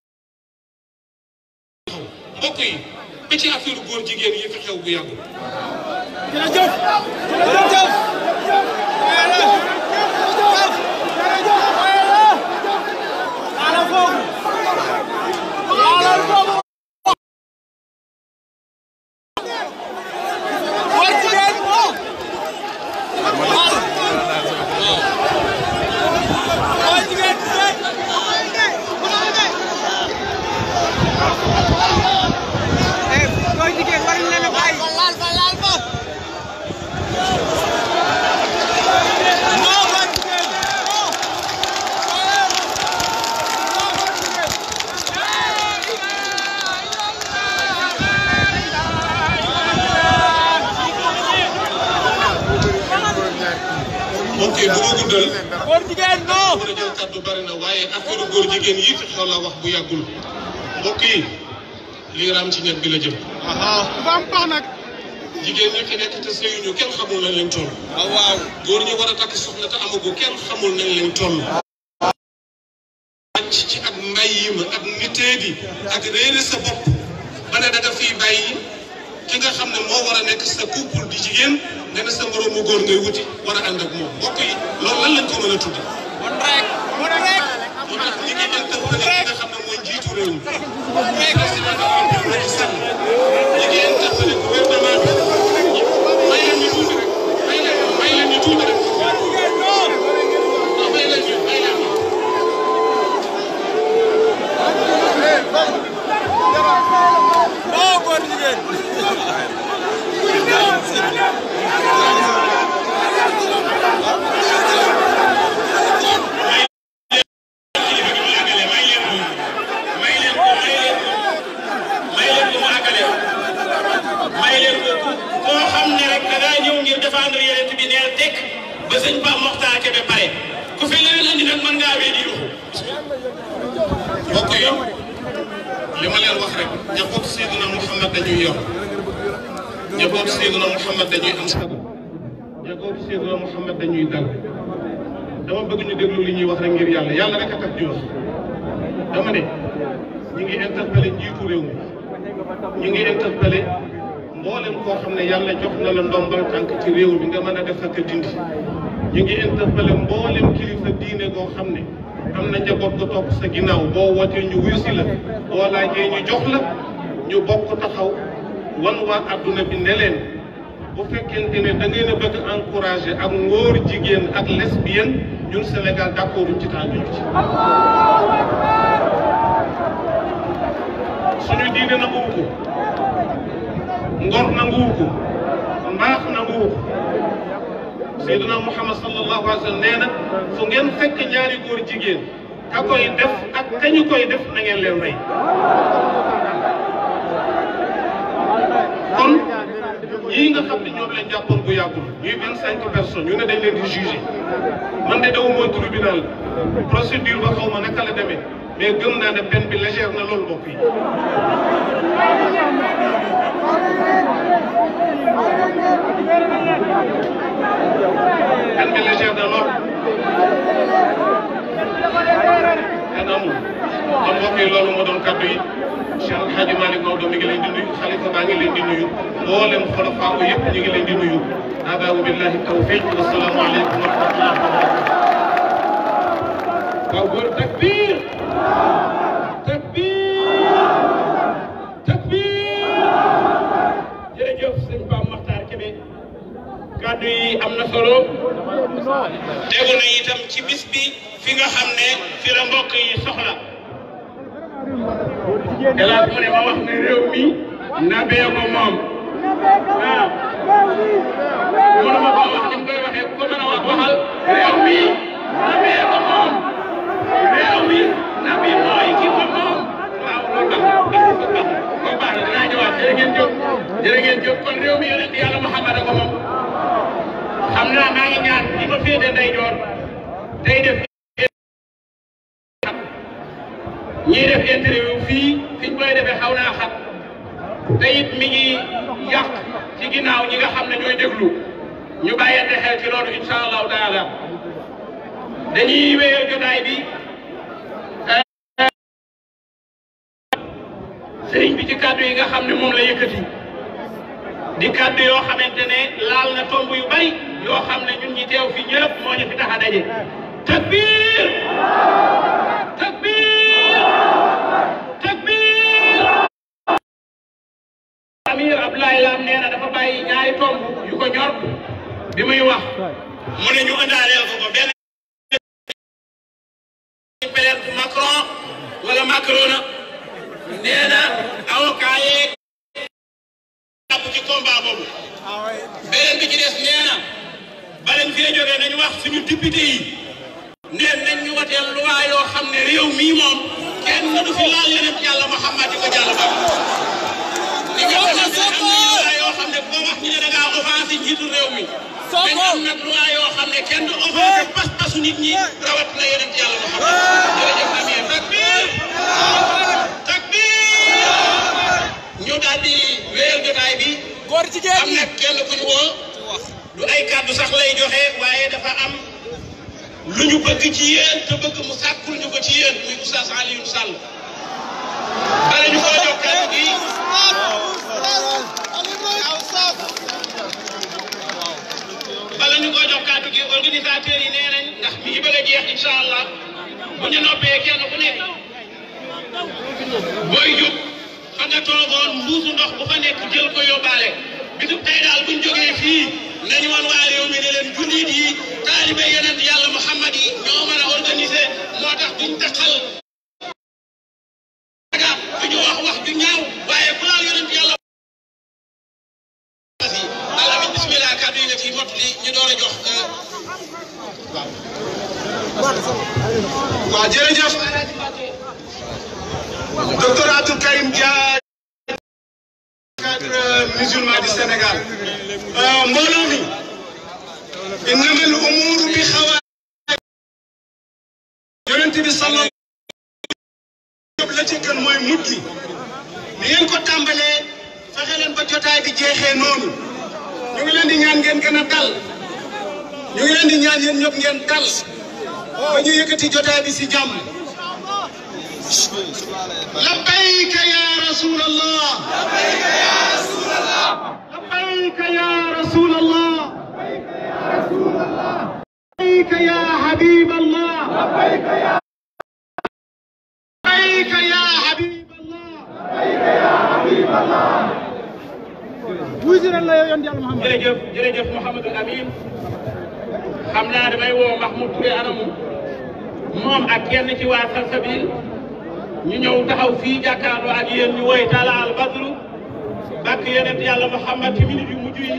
mbokk yi ba ci affaire góor jigéen yi fi xew bu yàggul jërëjëf jërëjëf ala foofu ala foofu góor jigéen góor jigéen góor jigéen war na la bàyyi laal fa laal fa non góor jigéen mbokk yi bu ma guddal góor jigéen non mën a jël kàddu bari na waaye affaire góor jigéen yi fi xew la wax bu yàggul mbokk yi lii raam ci ñett bi la jëm dafa am pax nag jigéen ñi fi nekk te sëyuñu kenn xamul nañ leen toll waaw waaw góor ñi war a takk soxna te amagu kenn xamul nañ leen toll wàcc ci ak mbay yi ma ak nitee gi ak réere sa bopp ba ne da nga fiy bàyyi ki nga xam ne moo war a nekk sa couple di jigéen nga ne sa moroomu góor ngay wuti war a ànd ak moom mbokk yi loolu lan lañ ko mën a tudde bon rek bon rek moo tax ñi ngi interpellé ki nga xam ne mooy njiitu réew mi président de la République Macky Sall ñi ngi interpellé gouvernement bi may leen ñu tuuti rek may leen may leen ñu tuuti rek non may leen ñu may leen ñu non góor jigéen may leen ko koo xam ne rek da ngaa ñëw ngir défendre yonent bi neel tekk ba sëñ Pape Mokhtar Kébé pare ku fi leneen andi nag mën ngaa wéy di yuxu mbokk yi li ma leen wax rek njaboot Seydina Mouhamed dañuy yor njaboot Seydina Mouhamed dañuy am sago njaboot Seydina Mouhamed dañuy dal dama bëgg ñu déglu li ñuy wax rek ngir yàlla yàlla rek a tax di wax dama ne ñi ngi interpellé njiitu réew mi ñi ngi interpellé mboolem koo xam ne yàlla jox na la ndombal tànk ci réew mi nga mën a def ak a dindi ñu ngi interpellé mboolem kilifa diine goo xam ne am na njaboot gu topp sa ginnaaw boo wootee ñu wuyu si la boo laajee ñu jox la ñu bokk taxaw wan waa adduna bi ne leen bu fekkente ne da ngeen a bëgg encouragé ak ngóor jigéen ak lesbienne ñun Sénégal d'accord ci tànn ci. suñu diine nanguwu ko ngor nanguwu ko mbaax nanguwu ko Seydina Muhammad sallallahu alayhi wa sallam nee na fu ngeen fekk ñaari góor jigéen ka koy def ak kañu koy def na ngeen leen rey kon yii nga xam ne ñoom lañ jàppoon bu yàggul ñuy vingt cinq personnes ñu ne dañ leen di jugé man de daw mooy tribunal procédure ba xaw ma naka la demee mais gëm naa ne peine bi légère na loolu mbokk yi peine bi légère na lool peine amul kon mbokk yi loolu moo doon kaddu yi Cheikh El Hadj Malick Maodo mi ngi leen di nuyu xalifa baa ngi leen di nuyu mboolem xolofaa ko yëpp ñu ngi leen di nuyu abaabu billahi tawfiq wasalaamu aleykum wa rahmatullahi wa barakatuh waaw góor takbir takbir takbir jërëjëf sëñ Pape Makhtar Kébé kàddu yi am na solo tegu na itam ci bis bi fi nga xam ne fi la mbokk yi soxla hélas mu ne ma wax ne réew mi nabee ko moom waaw mënuma ko wax ni mu koy waxee ku ko mën a wax waxal réew mi nabee ko moom réew mi nabi mooy ki ko moom waaw loolu baax na ko baax na dinaa ñëwaat jërë ngeen jóg jërë ngeen jóg kon réew mi yonent yàlla Muhammad ko moom xam naa maa ngi ñaan ñi ma féete ndeyjoor tey def ñii def interview fii fiñ koy defee xaw naa xat te it mi ngi yàq ci ginnaaw ñi nga xam ne ñooy déglu ñu bàyyante xel ci loolu incha allahu taala dañuy wéyal jotaay bi sëriñ bi ci kàddu yi nga xam ne moom la yëkkati di kàddu yoo xamante ne laal na tomb yu bari yoo xam ne ñun ñi teew fi ñëpp moo ñu fi tax a daje takbir takbir takbir amir Abdoulaye Lam nee na dafa bàyyi ñaari tomb yu ko ñor bi muy wax mu ne ñu ëndaaleel ko ko benn peut-être Macron wala Macron nee na avocat yeeg jàpp ci combat boobu beneen bi ci des nee na balañ fee jógee nañu wax suñu député yi neen nañ ñu wateel loi yoo xam ne réew mii moom kenn du fi laal yeneen yàlla Muhammad di ko jàll ba ni nga xamante ne am na loi yoo xam ne boo wax ñu ne da ngaa offensé njiitu réew mi dañ am nag loi yoo xam ne kenn du offensé pas-pasu nit ñi rawat na yeneen yàlla Muhammad jërëjëf Amir takbir ñu daal di wéyal jotaay bi. góor jigéen am na kenn ku ñu woo. du ay kàddu sax lay joxe waaye dafa am lu ñu bëgg ci yéen te bëgg mu sàkkul ñu ko ci yéen muy Oustaz Alioune Sall. bala ñu koo jox kàddu gi. bala ñu koo jox kàddu gi organisateurs yi nee nañ ndax mi ngi bëgg a jeex incha allah bu ñu noppee kenn ku nekk booy jub. fa nga toogoon mbuusu ndox bu fa nekk jël ko yóbbaale bisub tey daal buñ jógee fii nañu woon waa réew mi ne leen jullit yi taalibe yonent yàlla Muhammad yi ñoo mën a organiser moo tax duñ taxal duñu wax wax ju ñaaw waaye bu laal yonent yàlla alamin bismillah kàddu yi nga ci mot li ñu door a jox waaw jërëjëf docteur Abdou Karim Dia cadre musulman du Sénégal mbooloo mi innamal umuru bi xawa yonent bi salla la ci gën mooy mujj ni ngeen ko tàmbalee fexe leen ba jotaay bi jeexee noonu ñu ngi leen di ñaan ngeen gën a dal ñu ngi leen di ñaan yéen ñëpp ngeen dal ba ñu yëkkati jotaay bi si jàmm لبيك يا رسول الله لبيك يا رسول الله لبيك يا رسول الله لبيك يا حبيب الله لبيك يا لبيك يا حبيب الله لبيك يا حبيب الله jërëjëf jërëjëf Mouhamadou Amine xam naa damay woo Mahmoud Touré anamu moom ak kenn ci waa Salsabil ñu ñëw taxaw fii jàkkaarloo ak yéen ñu woy Talla al Badru bàkk yonent yàlla Muhammad ci minute yu mujj yi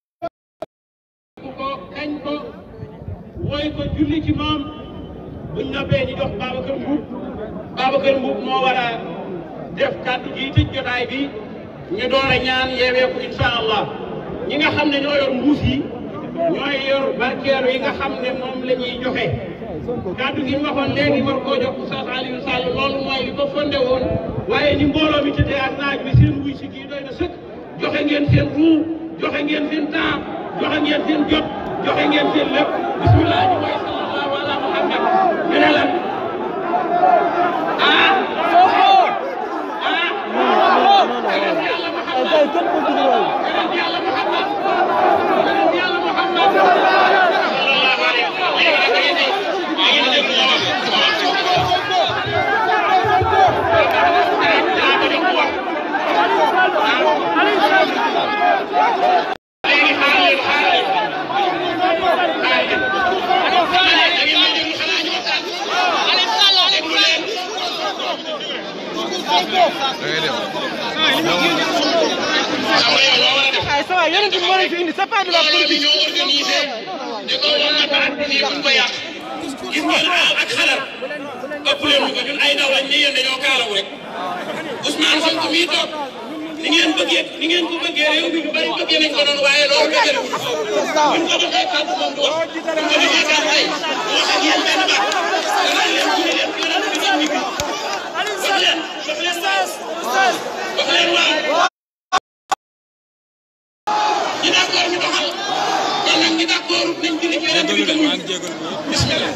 ko kañ ko woy ko julli ci moom buñ noppee ñu jox Babacar Mbuub Babacar Mbuub moo war a def kàddu gi tëj jotaay bi ñu door a ñaan yeeweeku incha allah ñi nga xam ne ñoo yor mbuus yi ñooy yor barkeelu yi nga xam ne moom la ñuy joxe kàddu gi ñu waxoon léegi war koo jox Oustaz Alioune Sall loolu mooy li ko fonde woon waaye ni mbooloo mi tëddee ak naaj bi seen wuy si kii doy na sëkk joxe ngeen seen ruu joxe ngeen seen temps joxe ngeen seen jot joxe ngeen seen lépp bismillah ñu mooy sallallahu ala muhammad ñu ne la gis ngeen ak xalaat ëpp leen ñu ko ñun ay ndaw lañ ne yéen dañoo kaalawu rek Ousmane Sonko mii toog ni ngeen bëggee ni ngeen ko bëggee réew mi ñu bari bëggee nañ ko noonu waaye loolu bëggee nañ ko buñ ko joxee kàddu moom du wax buñ ko joxee kàddu ay wax ak yéen benn baat danaa leen ñu ne leen yonent bi ngeen ñibbi wax leen wax leen waaw wax leen waaw ñi d'accord ñu doxal kon nag ñi d'accord nañ julli ci yonent bi gëm ñu bismillah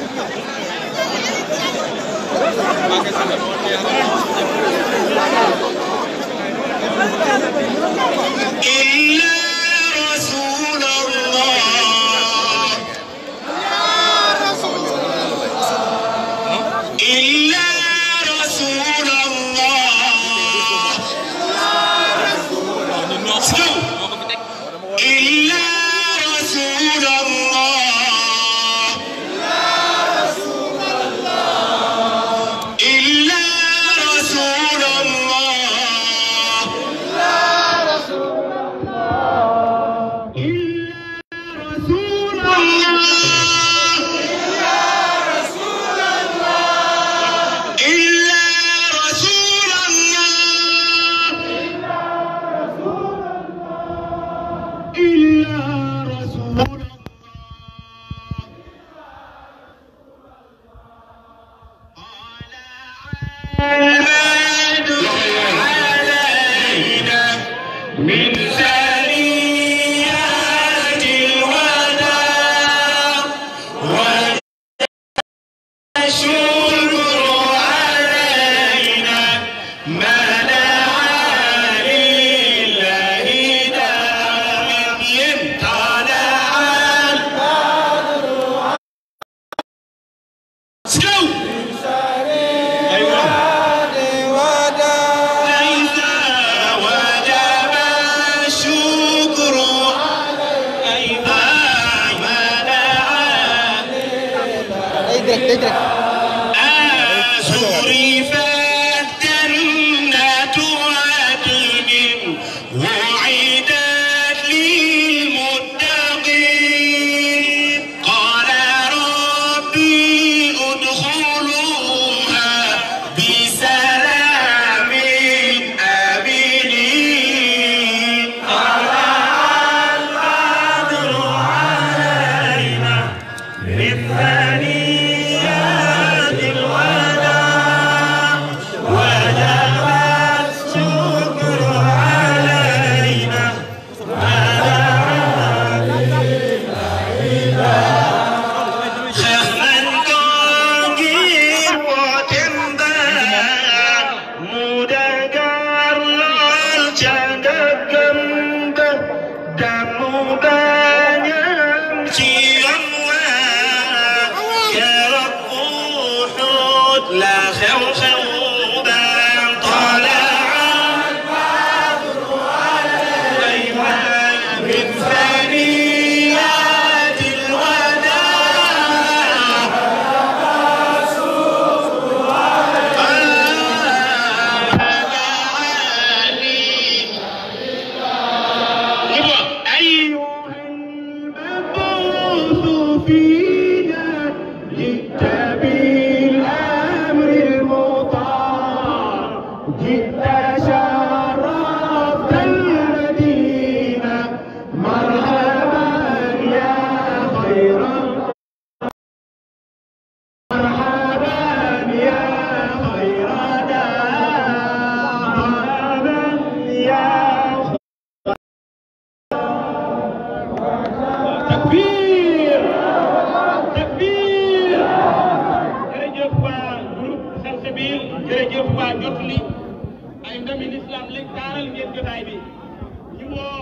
إلا رسول الله إلا رسول الله إلا رسول الله إلا رسول الله رسول الله إلا رسول الله إلا رسول الله علينا من ثنيات الوداع والشكر علينا ما دعا لله داعٍ طلع البدر سكو أيوة ليس وجب الشكر أيضا ما دعا أزرفت جنة عدن وعدت للمتقين قال ربي ادخلوها بسلام آمنين طلع البدر علينا من ثنيات الوداع وجب الشكر علينا خفن قاقير وتنبان مدقر للجنة دم بانيم سيام يا رب حوت لا خو خوبان طلع البدر علينا من ثنيات الوداع أيها المبعوث فينا جئت بالأمر المطاع جئت شرفت المدينة مرحبا يا خير مرحبا يا خير دار مرحبا يا takbir takbir jërëjëf waa groupe Salsabil jërëjëf kàngami lislaam lañ taaral ngeen jotaay bi ñu woo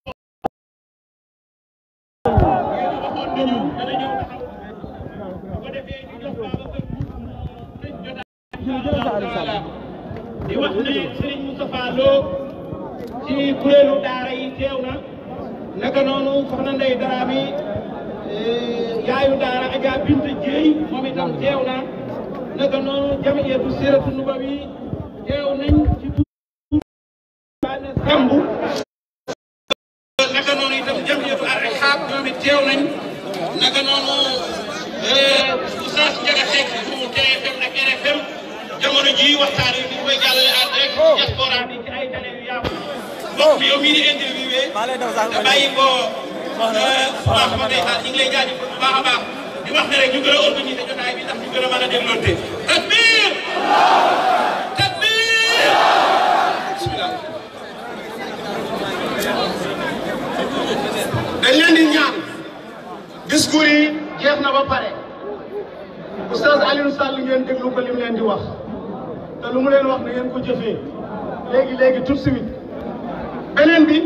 ngeen waxoon nañu dana ñëw taxaw bu ko defee ñu jox Babacar tëj jotaay insha allahu taala di wax ne Serigne Moustapha Lo ci kuréelu daara yi teew na naka noonu soxna Ndeye Daraami yaayu daara Adja Binta Dieye moom itam teew na naka noonu jamiyatu siratu nubawi teew nañ ci tuubaane Sambu naka noonu itam jamiyatu ar ihab ñoom it teew nañ naka noonu Oustaz Ndiaga Seck bu TFM ak RFM jamono ji waxtaan yi ñu koy jàllale en direct diaspora bi ci ay télé yu yaatu mbokk mi yow mii di interviewé te bàyyi ko baax ma day xaar ñu ngi lay jaajëfal bu baax a baax di wax ne rek ñu gën a organiser jotaay bi ndax ñu gën a mën a dégloonte takbir takbir bismillah dañ leen di ñaan discours yi jeex na ba pare oustaz Alioune Sall ngeen déglu ko lim leen di wax te lu mu leen wax na ngeen ko jëfee léegi léegi tout de suite beneen bi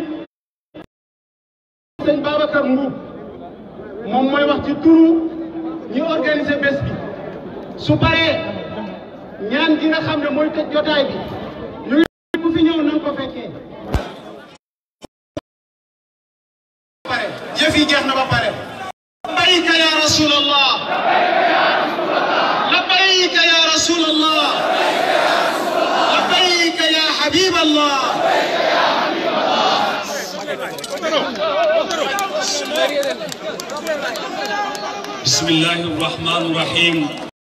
sëñ Babacar Mbuub moom mooy wax ci turu ñi organiser bés bi su paree ñaan gi nga xam ne mooy tëj jotaay bi ñu ngi ku fi ñëw na nga ko fekkee pare yëf yi jeex na ba pare labbayka ya rasulallah labbayka ya rasulallah labbayka ya habiballah بسم الله الرحمن الرحيم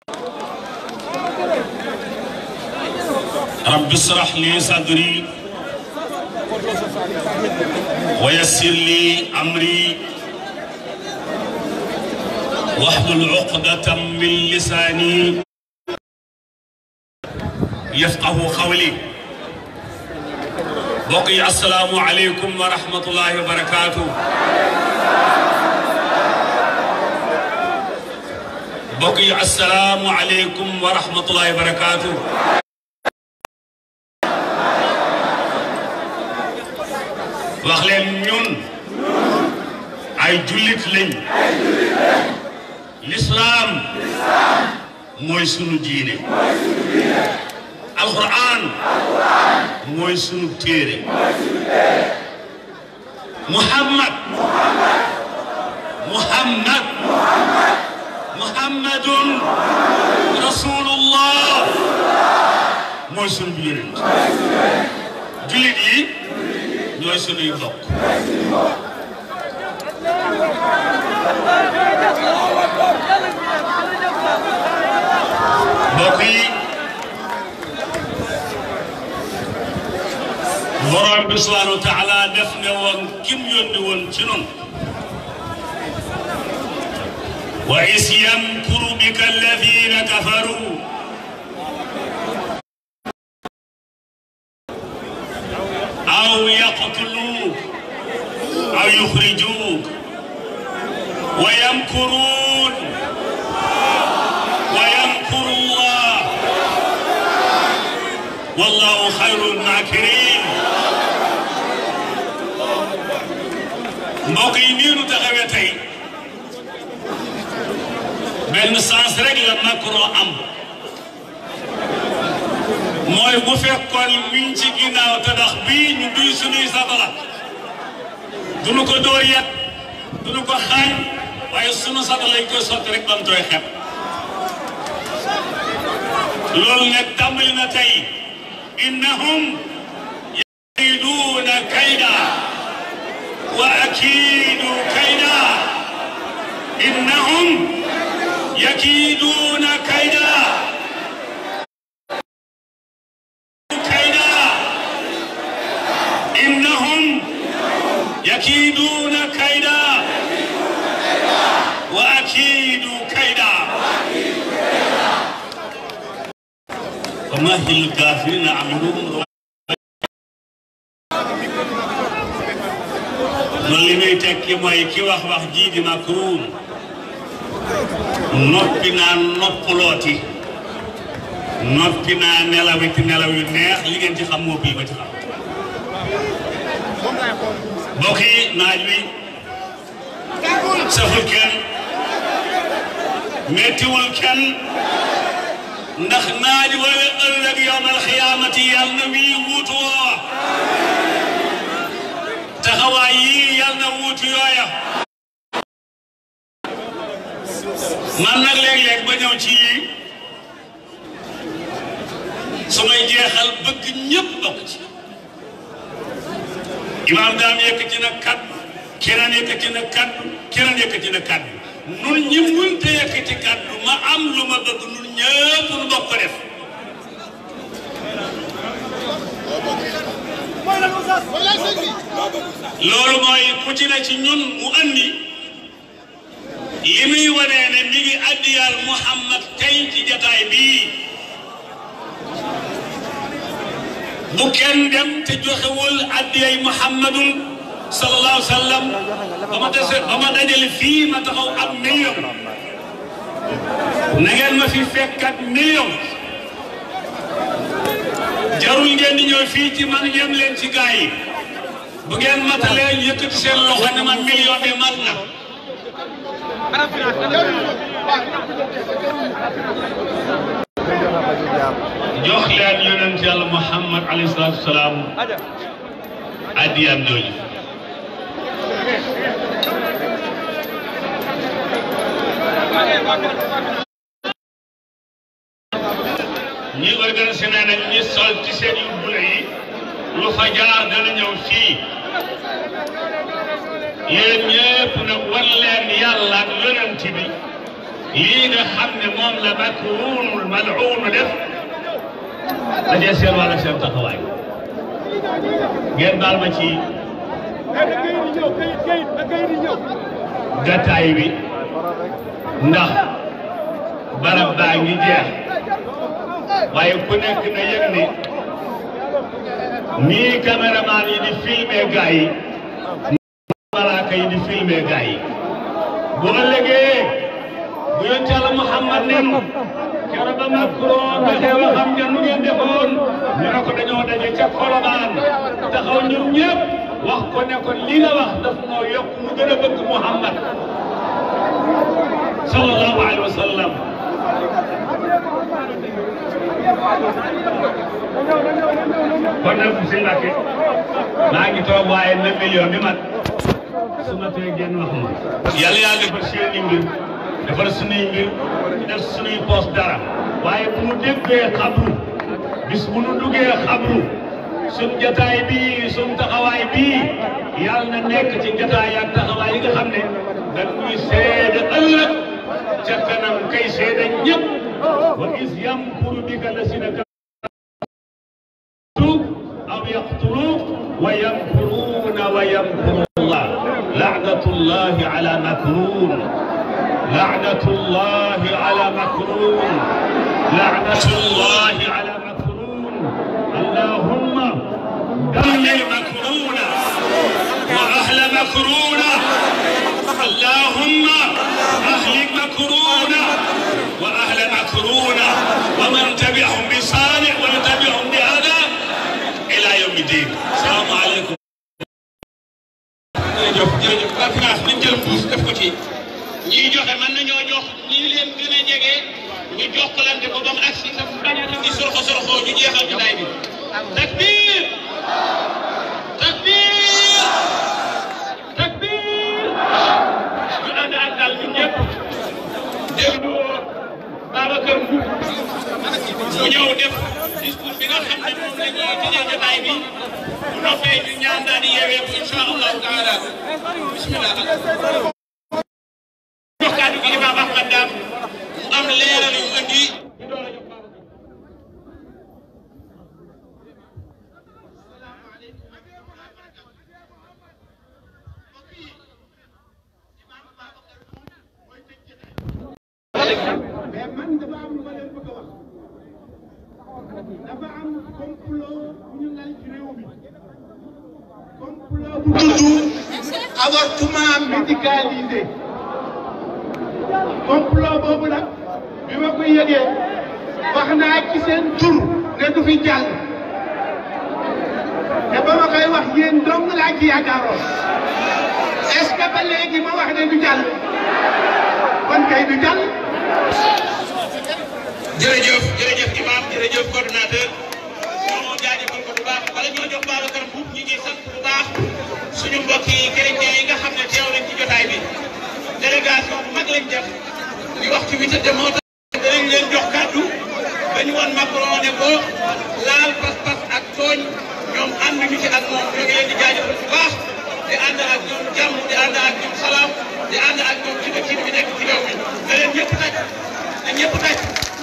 رب اشرح لي صدري ويسر لي امري واحلل عقدة من لساني يفقه قولي بقي السلام عليكم ورحمة الله وبركاته mbokk yi asalaamu aleykum wa rahmatullahi wa barakaatu. wax leen ñun ay jullit lañ. lislaam mooy sunu diine. alquran mooy sunu téere. muhammad muhammad muhammadun rasulullah mooy sunu bi yonent jullit yi ñooy sunuy bokk mbokk yi borom bi subhanahu wa taala def ne woon kim yónni woon ci noonu وإذ يمكر بك الذين كفروا أو يقتلوك أو يخرجوك ويمكرون ويمكر الله والله خير الماكرين mbokk yi nii nu taxawee tey benn sens rek la Macron am mooy bu fekkoon miñ ci ginnaaw tabax bii ñu duy suñuy satala duñu ko dóor yet duñu ko xaañ waaye sunu satala lañ koy sotti rek bam tooy xet loolu nag tàmbali na tey innahum yakiiduuna kayda wa akiidu kayda innahum يكيدون كيدا كيدا إنهم يكيدون كيدا وأكيد كيدا ومهل الكافرين أعملهم loolu li muy tekki mooy ki wax wax jii di Macron noppi naa noppalooti noppi naa nelaw ci nelaw yu neex li ngeen ci xam moo bii ma ci xam mbokk yi naaj wi saful kenn mettiwul kenn ndax naaj wala ëllëg yowmal xiyaamati yàlla na wii wuutu woowa taxawaay yii yàlla na wuutu yooya man nag léeg-léeg ba ñëw ci yii su may jeexal bëgg ñëpp bokk ci imaam daam yëkkati na kaddu keneen yëkkati na kaddu keneen yëkkati na kaddu nun ñi munte yëkkati kaddu ma am lu ma bëgg nun ñëpp nu bokk ko def loolu mooy ku ci ne ci ñun mu andi li muy wanee ne mi ngi addiyal Muhammad tey ci jataay bii bu kenn dem te joxewul addiyay Muhammadun sallallahu alayhi wa sallam ba ma dese ba ma dajale fii ma taxaw am million na ngeen ma fi fekkat million jarul ngeen di ñëw fii ci man yem leen ci gaa yi bu ngeen matalee yëkkati seen loxo ne ma million bi mat na jox leen yonent yàlla Muhammad alayhi salaatu wa salaam addiyam jooju ñi organisé nañ ñi sol ci seen yu bula yi lu fa jaar dana ñëw fii yéen ñëpp nag war leen yàlla ak yonent bi lii nga xam ne moom la makruunul mal'uun def dajee seen wàll seen taxawaay ngeen baal ma ci gàttaay bi ndax barab baa ngi jeex waaye ku nekk na yëg ni nii caméraman yi di filmé gaa yi malaaka yi di filmé gaa yi bu ëllëgee bu yonent Yàlla Muhammad nem keroog ba Macron dafee waxam nga nu ngeen defoon ñu ne ko dañoo daje ca Colobane taxaw ñun ñëpp wax ko ne ko li nga wax daf noo yokk mu gën a bëgg Muhammad sallallahu alayhi wa sallam kon nag si Mbàkke maa ngi toog waaye na million bi mat su ma tee génn wax ma yàlla yàlla defar seeni mbir defar sunuy mbir def sunuy poos dara waaye bu nu déggee xabru bis bu nu duggee xabru sun jataay bii sun taxawaay bii yàlla na nekk ci jataay ak taxawaay yi nga xam ne dañ ñuy seede ëllëg ca kanam kay seede ñëpp wa is yamkuru bika lasina أو يقتلوك ويمكرون ويمكر الله لعنة الله على مكرون لعنة الله على مكرون لعنة الله على مكرون اللهم دمر مكرون وأهل مكرون اللهم أهلك مكرون وأهل مكرون ومن تبعهم بصالح ويتبعهم بهذا إلى يوم الدين السلام عليكم jërëjëf jërëjëf conférence nañ jël mbuus def ko ci ñiy joxe mën nañoo jox ñi leen gën a jege ñu jokkalante ko ba mu agsi te bañ a di sorxo sorxo ñu jeexal jotaay bi takbir takbir takbir ñu ànd ak dal ñun ñëpp déglu Babacar Mbour mu ñëw def discours bi nga xam ne moom la ñuy tëjee jotaay bi bu noppee ñu ñaan daal di yeewee ko incha allahu taala bismillah jox kàddu gi imam Ahmad Dam mu am leeral yu andi ñu door a jox mais man dafa am lu ma leen bëgg a wax dafa am complot bu ñu lal ci réew mi complot bu tudd avortement médicalisé complot boobu nag bi ma ko yëgee wax naa ci seen tur ne du fi jàll te ba ma koy wax yéen dong laa ci yaakaaroon est-ce que ba léegi ma wax ne du jàll kon kay du jàll. jërëjëf jërëjëf imam jërëjëf coordonnateur ñoo jaajëfal ko bu baax wala ñoo jox Babacar Mbuub ñi ngi sant bu baax suñu mbokk yi chrétien yi nga xam ne teew nañ ci jotaay bi délégation bu mag lañ def di wax ci witte de moo tax danañ leen jox kàddu dañu woon Macron ne ko laal pas-pas ak tooñ ñoom ànd ñu ci ak moom ñoo ngi leen di jaajëfal bu baax di ànd ak ñoom jàmm di ànd ak ñoom salaam di ànd ak ñoom ci dëkk bi nekk ci réew mi na leen ñëpp taj na ñëpp taj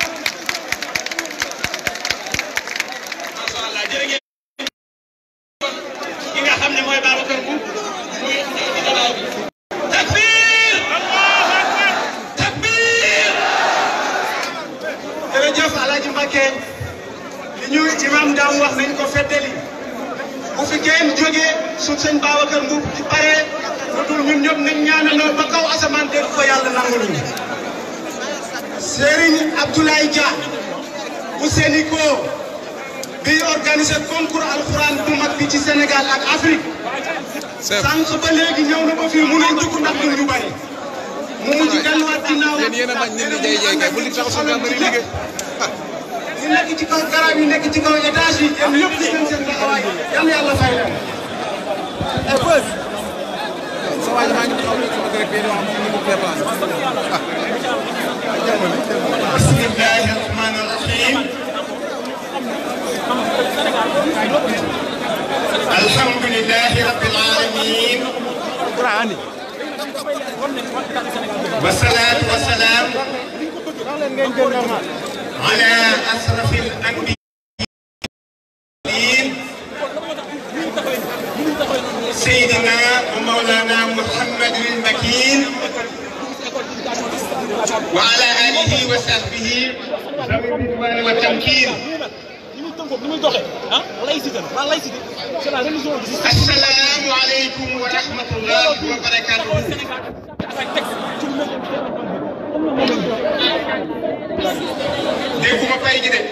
macha allah jërë ngeen ki nga xam ne mooy Babacar Mbuub muy ñëw ci jotaay bi takbir takbir jërëjëf Alaaji Mbacke li ñu imam daam wax nañ ko feddali bu fi kenn jógee su sëñ Babacar Mbuub di pare lu dul ñun ñëpp nañ ñaanaloo ba kaw asamaan dégg ko yàlla nangul ñu Serigne Abdoulaye Dia bu Sénico bi organisé concours alxuraan bu mag bi ci Sénégal ak Afrique sànq ba léegi ñëw na ba fii mënuñ dugg ndax ñun ñu bari mu mujj delluwaat ginnaaw yéen yéen a bañ nit ñi jay jay kay bu li tax suñu am liggéey ñu nekk ci kaw garab yi nekk ci kaw étage yi yéen yëpp gis nañ seen taxawaay yal na yàlla fay leen. sa waa ji maa ngi taxaw ci sama rek bii di wax mu ngi déplacé bismillahi rahmani rahim alhamdulillahi rabbil alamin والصلاة والسلام على أشرف الأنبياء سيدنا ومولانا محمد المكين وعلى آله وصحبه ذوي الرضوان والتمكين السلام عليكم ورحمة الله وبركاته dégguma fay gi de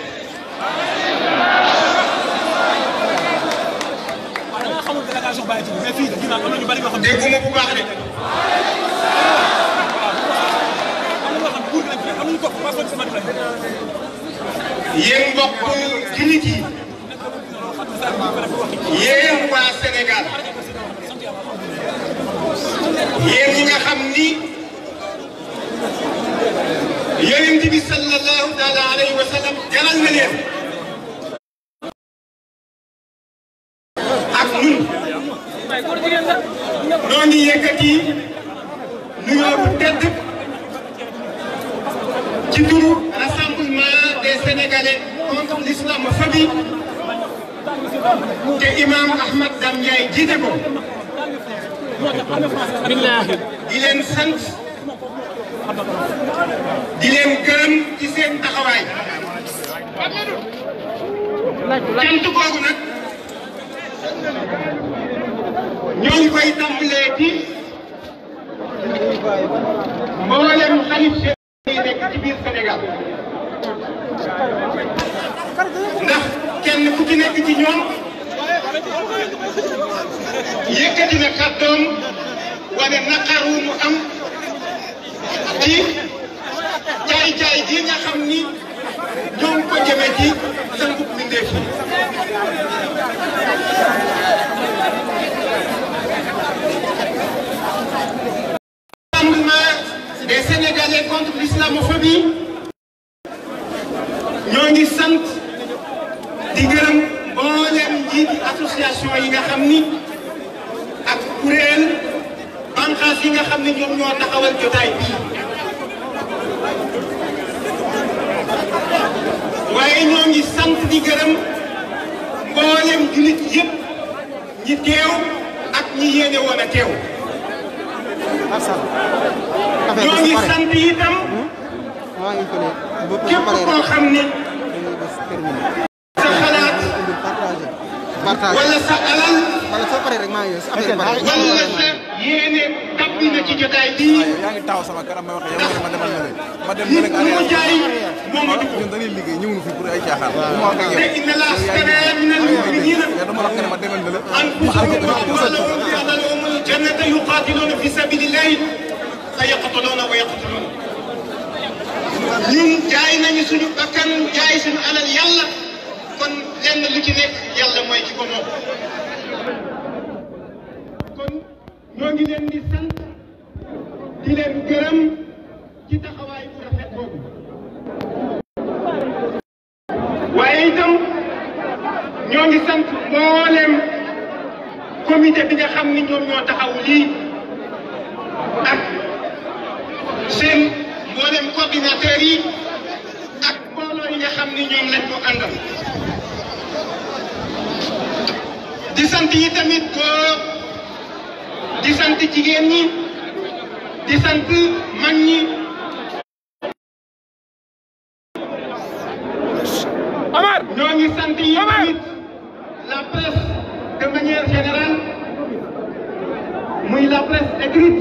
dégguma bu baax de yéen mbokk jullit yi yéen waa Sénégal yéen ñi nga xam ni yonent bi sallallahu taala alayhi wa sallam jaral na leen ak ñun noo ngi yëkkati nuyoo bu tedd ci turu rassemblement des Sénégalais contre l'islamophobie te imam Ahmad Dame Ndiaye jiite ko di leen sant di leen gërëm ci seen taxawaay cant googu nag ñoo ngi koy tàmbalee ci mboolem xalif yi nekk ci biir Sénégal ndax kenn ku ci nekk ci ñoom yëkkati na kàddoom wane naqar wu mu am ci jaay-jaay ji nga xam ni ñoo ngi ko jëmee ci sëngu mbindeef yi Rassemblement des Sénégalais contre l'islamophobie ñoo ngi sant di gërëm mboolem njiiti association yi nga xam ni ak kuréel banqaas yi nga xam ne ñoom ñoo taxawal jotaay bii waaye ñoo ngi sant di gërëm mboolem jullit yëpp ñi teew ak ñi yéene woon a teew ñoo ngi sant itam képp koo xam ne sa xalaat wala sa alal wala sa yéene tabb yàbbi na ci jotaay bii yaa ngi taxaw sama kanam may wax yow nga ne ma demal na leen ma dem nit na leen mu jaay moom a dugg ñun dañuy liggéey ñëwuñu fi pour ay caaxaan bu ma wax ak yow te inna laa astara min al-mu'minina mais dama wax nga ne ma demal na leen أنفسهم وأموالهم بأن لهم الجنة يقاتلون في سبيل الله فيقتلون ويقتلون ñun jaay nañu suñu bakkan jaay suñu alal yàlla kon lenn lu ci nekk yàlla mooy ci ko moom kon ñoo ngi leen di sant di leen gërëm ci taxawaay bu rafet boobu waaye itam ñoo ngi sant mboolem comité bi nga xam ni ñoom ñoo taxaw lii ak seen mboolem coordinateur yi ak mbooloo yi nga xam ni ñoom lañ ko àndal di sant yi tamit góor di sant jigéen ñi di sant mag ñi Omar ñoo ngi sant yi tamit la presse de manière générale muy la presse écrite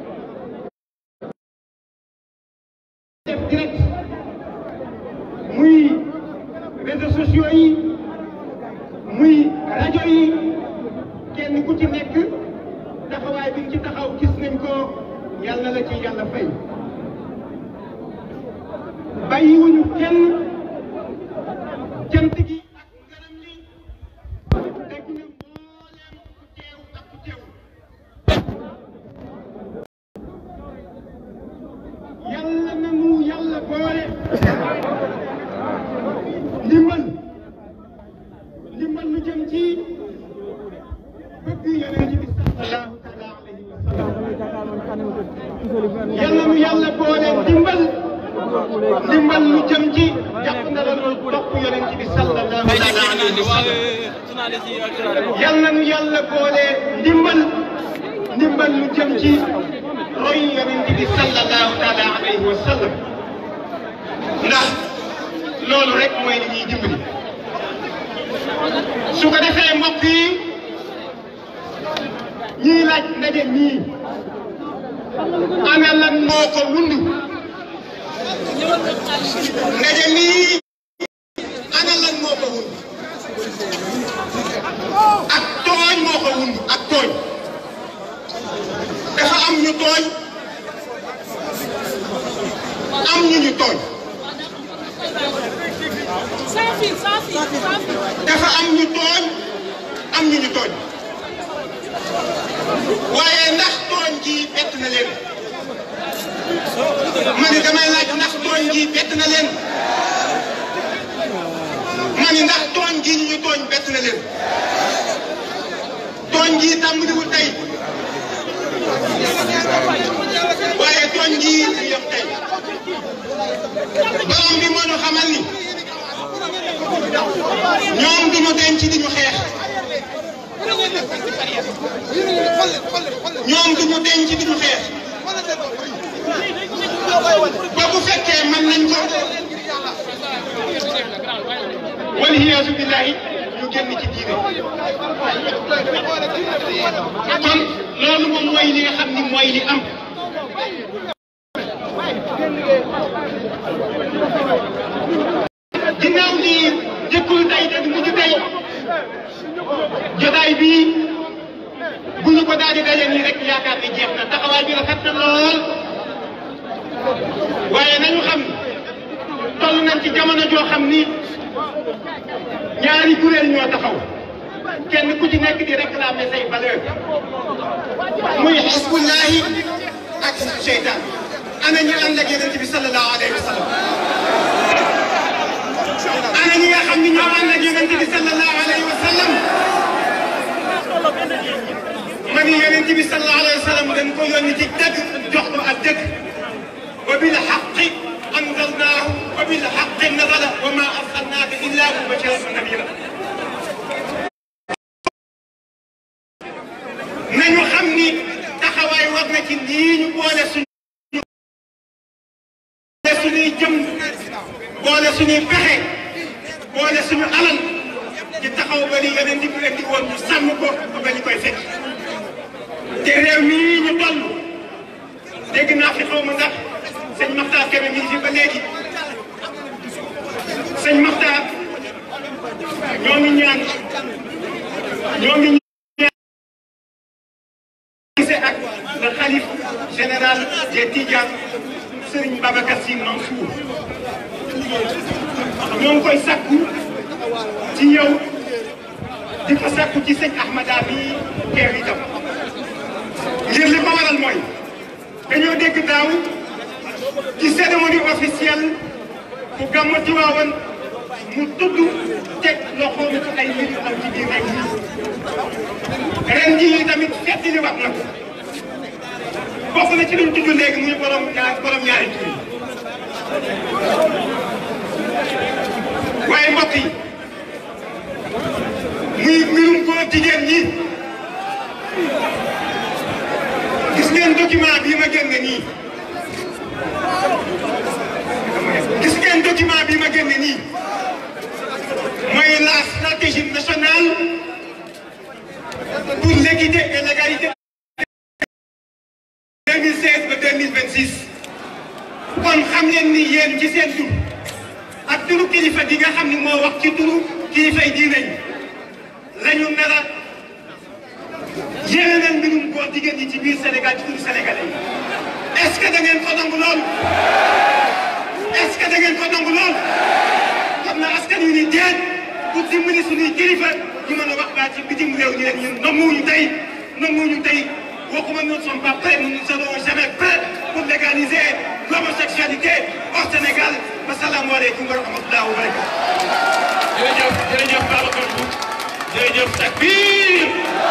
def direct muy réseaux sociaux yi muy rajo yi kenn ku ci nekk taxawaay bi nga ci taxaw gis nañ ko yàlla la ci yàlla fay bàyyiwuñu kenn jant gi ak ngaram li dégg na mbooleem ku teew ak ku teew yàlla nanu yàlla boole ndimbal ndimbal lu jëm ci bëgg yonent bi sallallahu taala alayhi wa sallam yàlla nu yàlla boole ndimbal ndimbal lu jëm ci jàpp na la loolu topp yonent bi sallallahu taala alayhi wa sallam yàlla nu yàlla boole ndimbal ndimbal lu jëm ci roy yonent bi sallallahu taala alayhi wa sallam ndax loolu rek mooy li ñuy dimbali su ko defee mbokk yi ñuy laaj ndaje mii ana lan moo ko wund ndaje mii ana lan moo ko wund ak tooñ moo ko wund ak tooñ dafa am ñu tooñ am ñu ñu tooñ dafa am ñu tooñ am ñu ñu tooñ waaye ndax tooñ gi bett na leen ma ni damay laaj ndax tooñ gi bett na leen ma ni ndax tooñ gi ñu ñu tooñ bett na leen tooñ gi tàmbaliwul tey waaye tooñ gi ñu yem tey borom bi moo ñu xamal ni ñoom duñu denc di ñu xeex ñoom duñu denc di ñu xeex ba bu fekkee mën nañ ko waliyaasu billahi ñu génn ci diine kon loolu moom mooy li nga xam ni mooy li am ginnaaw li jëkkul tey te du mujj tey jotaay bii bu ñu ko daal di daje nii rek yaakaar ni jeex na taxawaay bi rafet na lool waaye nañu xam toll nañ ci jamono joo xam ni ñaari kuréel ñoo taxaw kenn ku ci nekk di réclamer say valeur muy xisbullahi ak seytaan ana ñu ànd ak yonent bi sallallahu alayhi wa sallam ana ñi nga xam ni ñoo ànd ak yonent bi sallallahu alayhi wa sallam ma ni yonent bi sallallahu alayhi wa sallam dañ ko yónni ci dëgg jox ko ak dëgg wa bil haqqi anzalnaahu wa bil haqqi nazala wa ma arsalnaaka illa mubashiran wa nadira nañu xam ni taxawaay war na ci lii ñu boole suñu boole suñuy jëm boole suñuy pexe boole suñu alal ci taxaw ba ni yeneen di indi woon ñu sàmm ko ba ñu koy fekk te réew mii ñu toll dégg naa fi xaw ma ndax sëñ Maxtaar Kébé mi ngi fi ba léegi sëñ Maxtaar ñoo ngi ñaan ñoo ngi ñaan ak le xalif général des Tidianes Serigne Babacar Sy Mansour ñoo ngi koy sakku ci yow di ko sakku ci sëñ Ahmada bi teew itam ngir li ko waral mooy dañoo dégg daaw ci cérémonie officielle bu gàmmu Tiwaawan mu tudd teg loxoom ci ay mbir yu am ci biir rek ren jii tamit fettali wax na ko bokk na ci luñ tudd léegi muy borom ñaar borom ñaari tur waaye mbokk yi muy mbirum góor jigéen ñi gis ngeen document bii ma génne nii gis ngeen document bii ma génne nii mooy la stratégie nationale pour l'équité et l'égalité 2016 ba 2026 kon xam leen ni yéen ci seen tur ak turu kilifa gi nga xam ni moo wax ci turu kilifay diine yi la ñu nar a yéene leen mbirum góor jigéen ñi ci biir Sénégal ci turu sénégalais yi est-ce que da ngeen ko nangu lool est-ce que da ngeen ko nangu lool xam na askan wi ni déet pour dimbali suñuy kilifa ñu mën a wax baat ci bitim réew ñu leen ñun nanguwuñu tey nanguwuñu tey waxuma nous ne sommes pas prêts nous ne serons jamais prêts pour légaliser l'homosexualité au Sénégal asalaamaaleykum wa rahmatulah wa barakatuh. jërëjëf jërëjëf Babacar Mboup jërëjëf takbir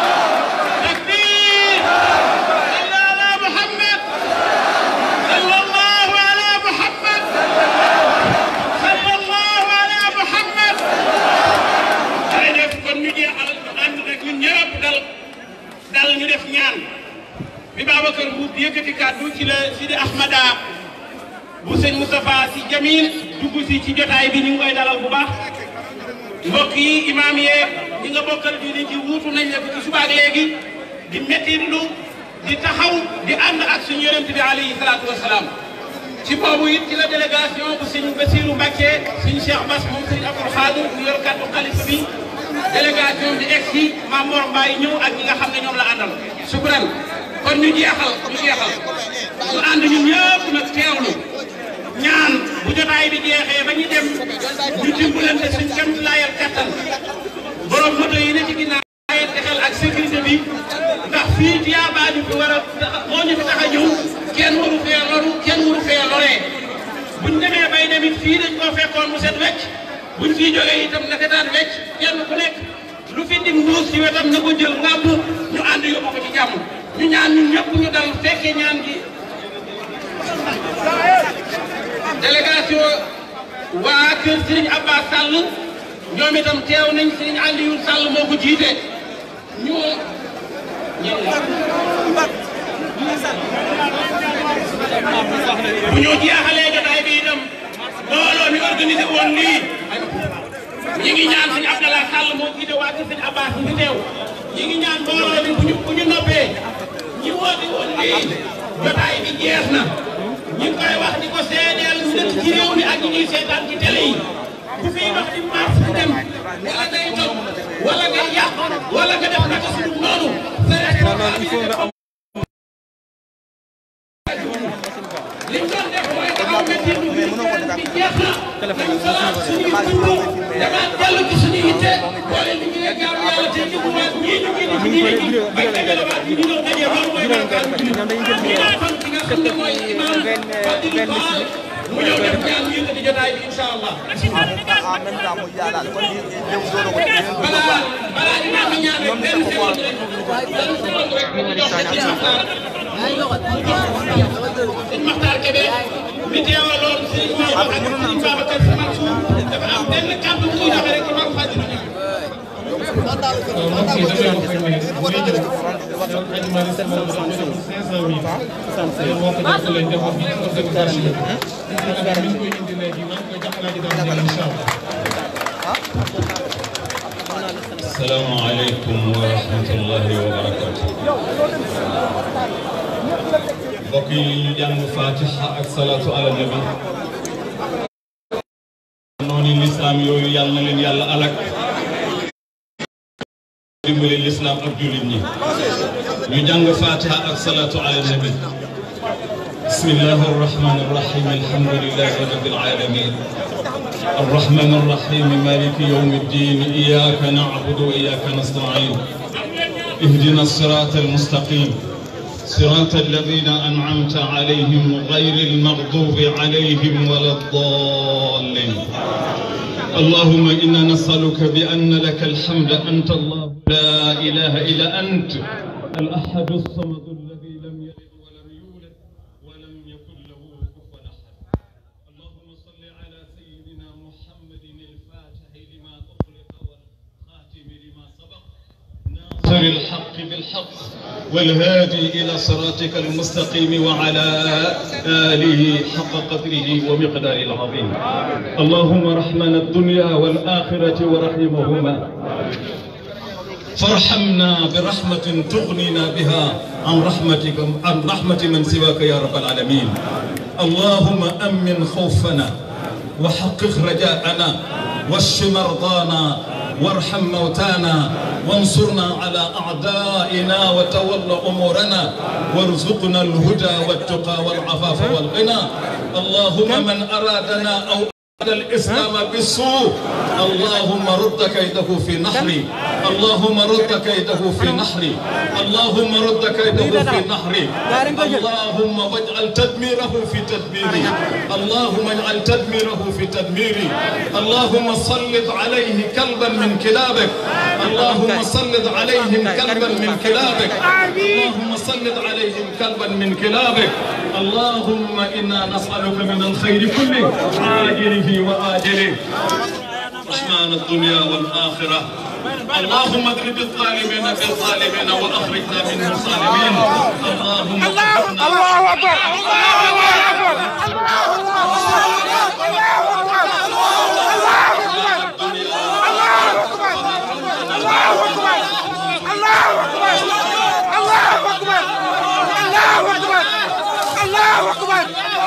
takbir salli ala Muhammad sallallahu ala Muhammad sallallahu ala Muhammad jërëjëf kon ñu jeexal ànd rek ñun ñëpp dal dal ñu def ñaan bi Babacar Mboup yëkkati kàddu ci la Sidi Ahmada bu sëñ Moustapha Sy Jamil dugg si ci jotaay bi ñu ngi koy dalal bu baax mbokk yi imaam yeeg ñi nga bokkal diine ji wuutu nañ la fi ci subaak léegi di mettitlu di taxaw di ànd ak suñu yonent bi alayhi salaatu wasalaam ci boobu it ci la délégation bu sëñ Bassirou Mbacké sëñ Cheikh Bass moom sëñ Abdoul Khadir mu yor kàddu xalifa bi délégation bi egg si Mame Mor Mbaye ñëw ak ñi nga xam ne ñoom la àndal sukran kon ñu jeexal ñu jeexal ñu ànd ñun ñëpp nag teewlu ñaan bu jotaay bi jeexee ba ñu dem ñu dimbalante suñ kam laayal kattan borom moto yi ne ci ginnaaw laayante xel ak sécurité bi ndax fii tiyaabaa ñu fi war a moo ñu fi tax a ñëw kenn waru fee loru kenn waru fee loree buñ demee bay demit fii dañ koo fekkoon mu set wecc buñ fii jógee itam naka daan wecc kenn ku nekk lu fi dim mbuus ci wetam na ko jël ngàmb ñu ànd yóbbu ko ci jàmm ñu ñaan ñun ñëpp ñu dal fekkee ñaan gi délégation waa kër Serigne Abbas Sall ñoom itam teew nañ Serigne Aliou Sall moo ko jiite ñu bu ñu jeexalee jotaay bi itam mbooloo mi organisé woon lii ñi ngi ñaan Serigne Abdallah Sall moo jiite waa kër Serigne Abbas ñu teew ñi ngi ñaan mbooloo mi bu ñu bu ñu noppee ñi woote woon lii jotaay bi jeex na ñu ngi koy wax di ko seedeel ñu dëkk ci réew mi ak ñi ñuy seetaan ci télé yi ku fiy dox di mars di dem wala ngay toj wala ngay yàq wala nga def naka suñu noonu li ñu doon def mooy taxaw métti ñu bi jeex na nañ salaat suñuy dund demaat dellu ci suñu yitte boole li ñu ne jaamu yàlla te jëmuwaat ñii ñu ngi di ci diine ji bañ dajale waat ñu ñëw daje loolu mooy melokaan bi ñu naan fan ki nga xam ne mooy imam Fadilou Ba mu ñëw def ñaan ñu yëkkati jotaay bi incha allah. balaa balaa imam bi ñaan rek benn seconde rek benn seconde rek ñu jox ko ci Maxtaar. sëñ Maxtaar Kébé mi teewaloon sëñ Maodo ak sëñ Babacar Sy Mansour dafa am benn kàddu bu muy joxe rek imam Fadilou ñaan. السلام عليكم ورحمة الله وبركاته mbokk yi ñu jàng fatiha ak salatu ala nabi noonu lislaam yooyu yàlla na leen yàlla alak dimbali lislaam ak jullit ñi ñu jàng fatiha ak salatu ala nabi بسم الله الرحمن الرحيم الحمد لله رب العالمين الرحمن الرحيم مالك يوم الدين إياك نعبد وإياك نستعين اهدنا الصراط المستقيم صراط الذين أنعمت عليهم غير المغضوب عليهم ولا الضالين اللهم إنا نسألك بأن لك الحمد أنت الله لا إله إلا أنت الأحد الصمد الذي لم يلد ولم يولد ولم يكن له كفوا أحد اللهم صل على سيدنا محمد الفاتح لما أغلق والخاتم لما سبق ناصر الحق بالحق والهادي إلى صراطك المستقيم وعلى آله حق قدره ومقداره العظيم اللهم رحمنا الدنيا والآخرة ورحمهما فارحمنا برحمة تغنينا بها عن رحمتك عن رحمة من سواك يا رب العالمين اللهم أمن خوفنا وحقق رجاءنا واشف مرضانا وارحم موتانا وانصرنا على أعدائنا وتول أمورنا وارزقنا الهدى والتقى والعفاف والغنى اللهم من أرادنا أو أراد الإسلام بالسوء اللهم رد كيده في نحري اللهم رد كيده في نحري اللهم رد كيده في نحري اللهم واجعل تدميره في تدبيري اللهم اجعل تدميره في تدميري اللهم سلط عليه كلبا من كلابك اللهم سلط عليهم كلبا من كلابك اللهم سلط عليهم كلبا من كلابك اللهم إنا نسألك من الخير كله عاجله وآجله رحمن الدنيا والآخرة اللهم اضرب الظالمين بالظالمين واخرجنا منهم صالمين اللهم الله الله اكبر الله اكبر الله اكبر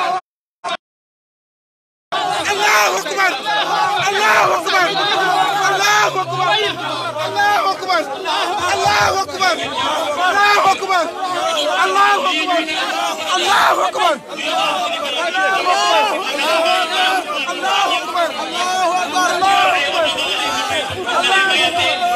الله اكبر الله اكبر الله اكبر الله اكبر الله اكبر الله اكبر الله اكبر الله اكبر الله اكبر الله اكبر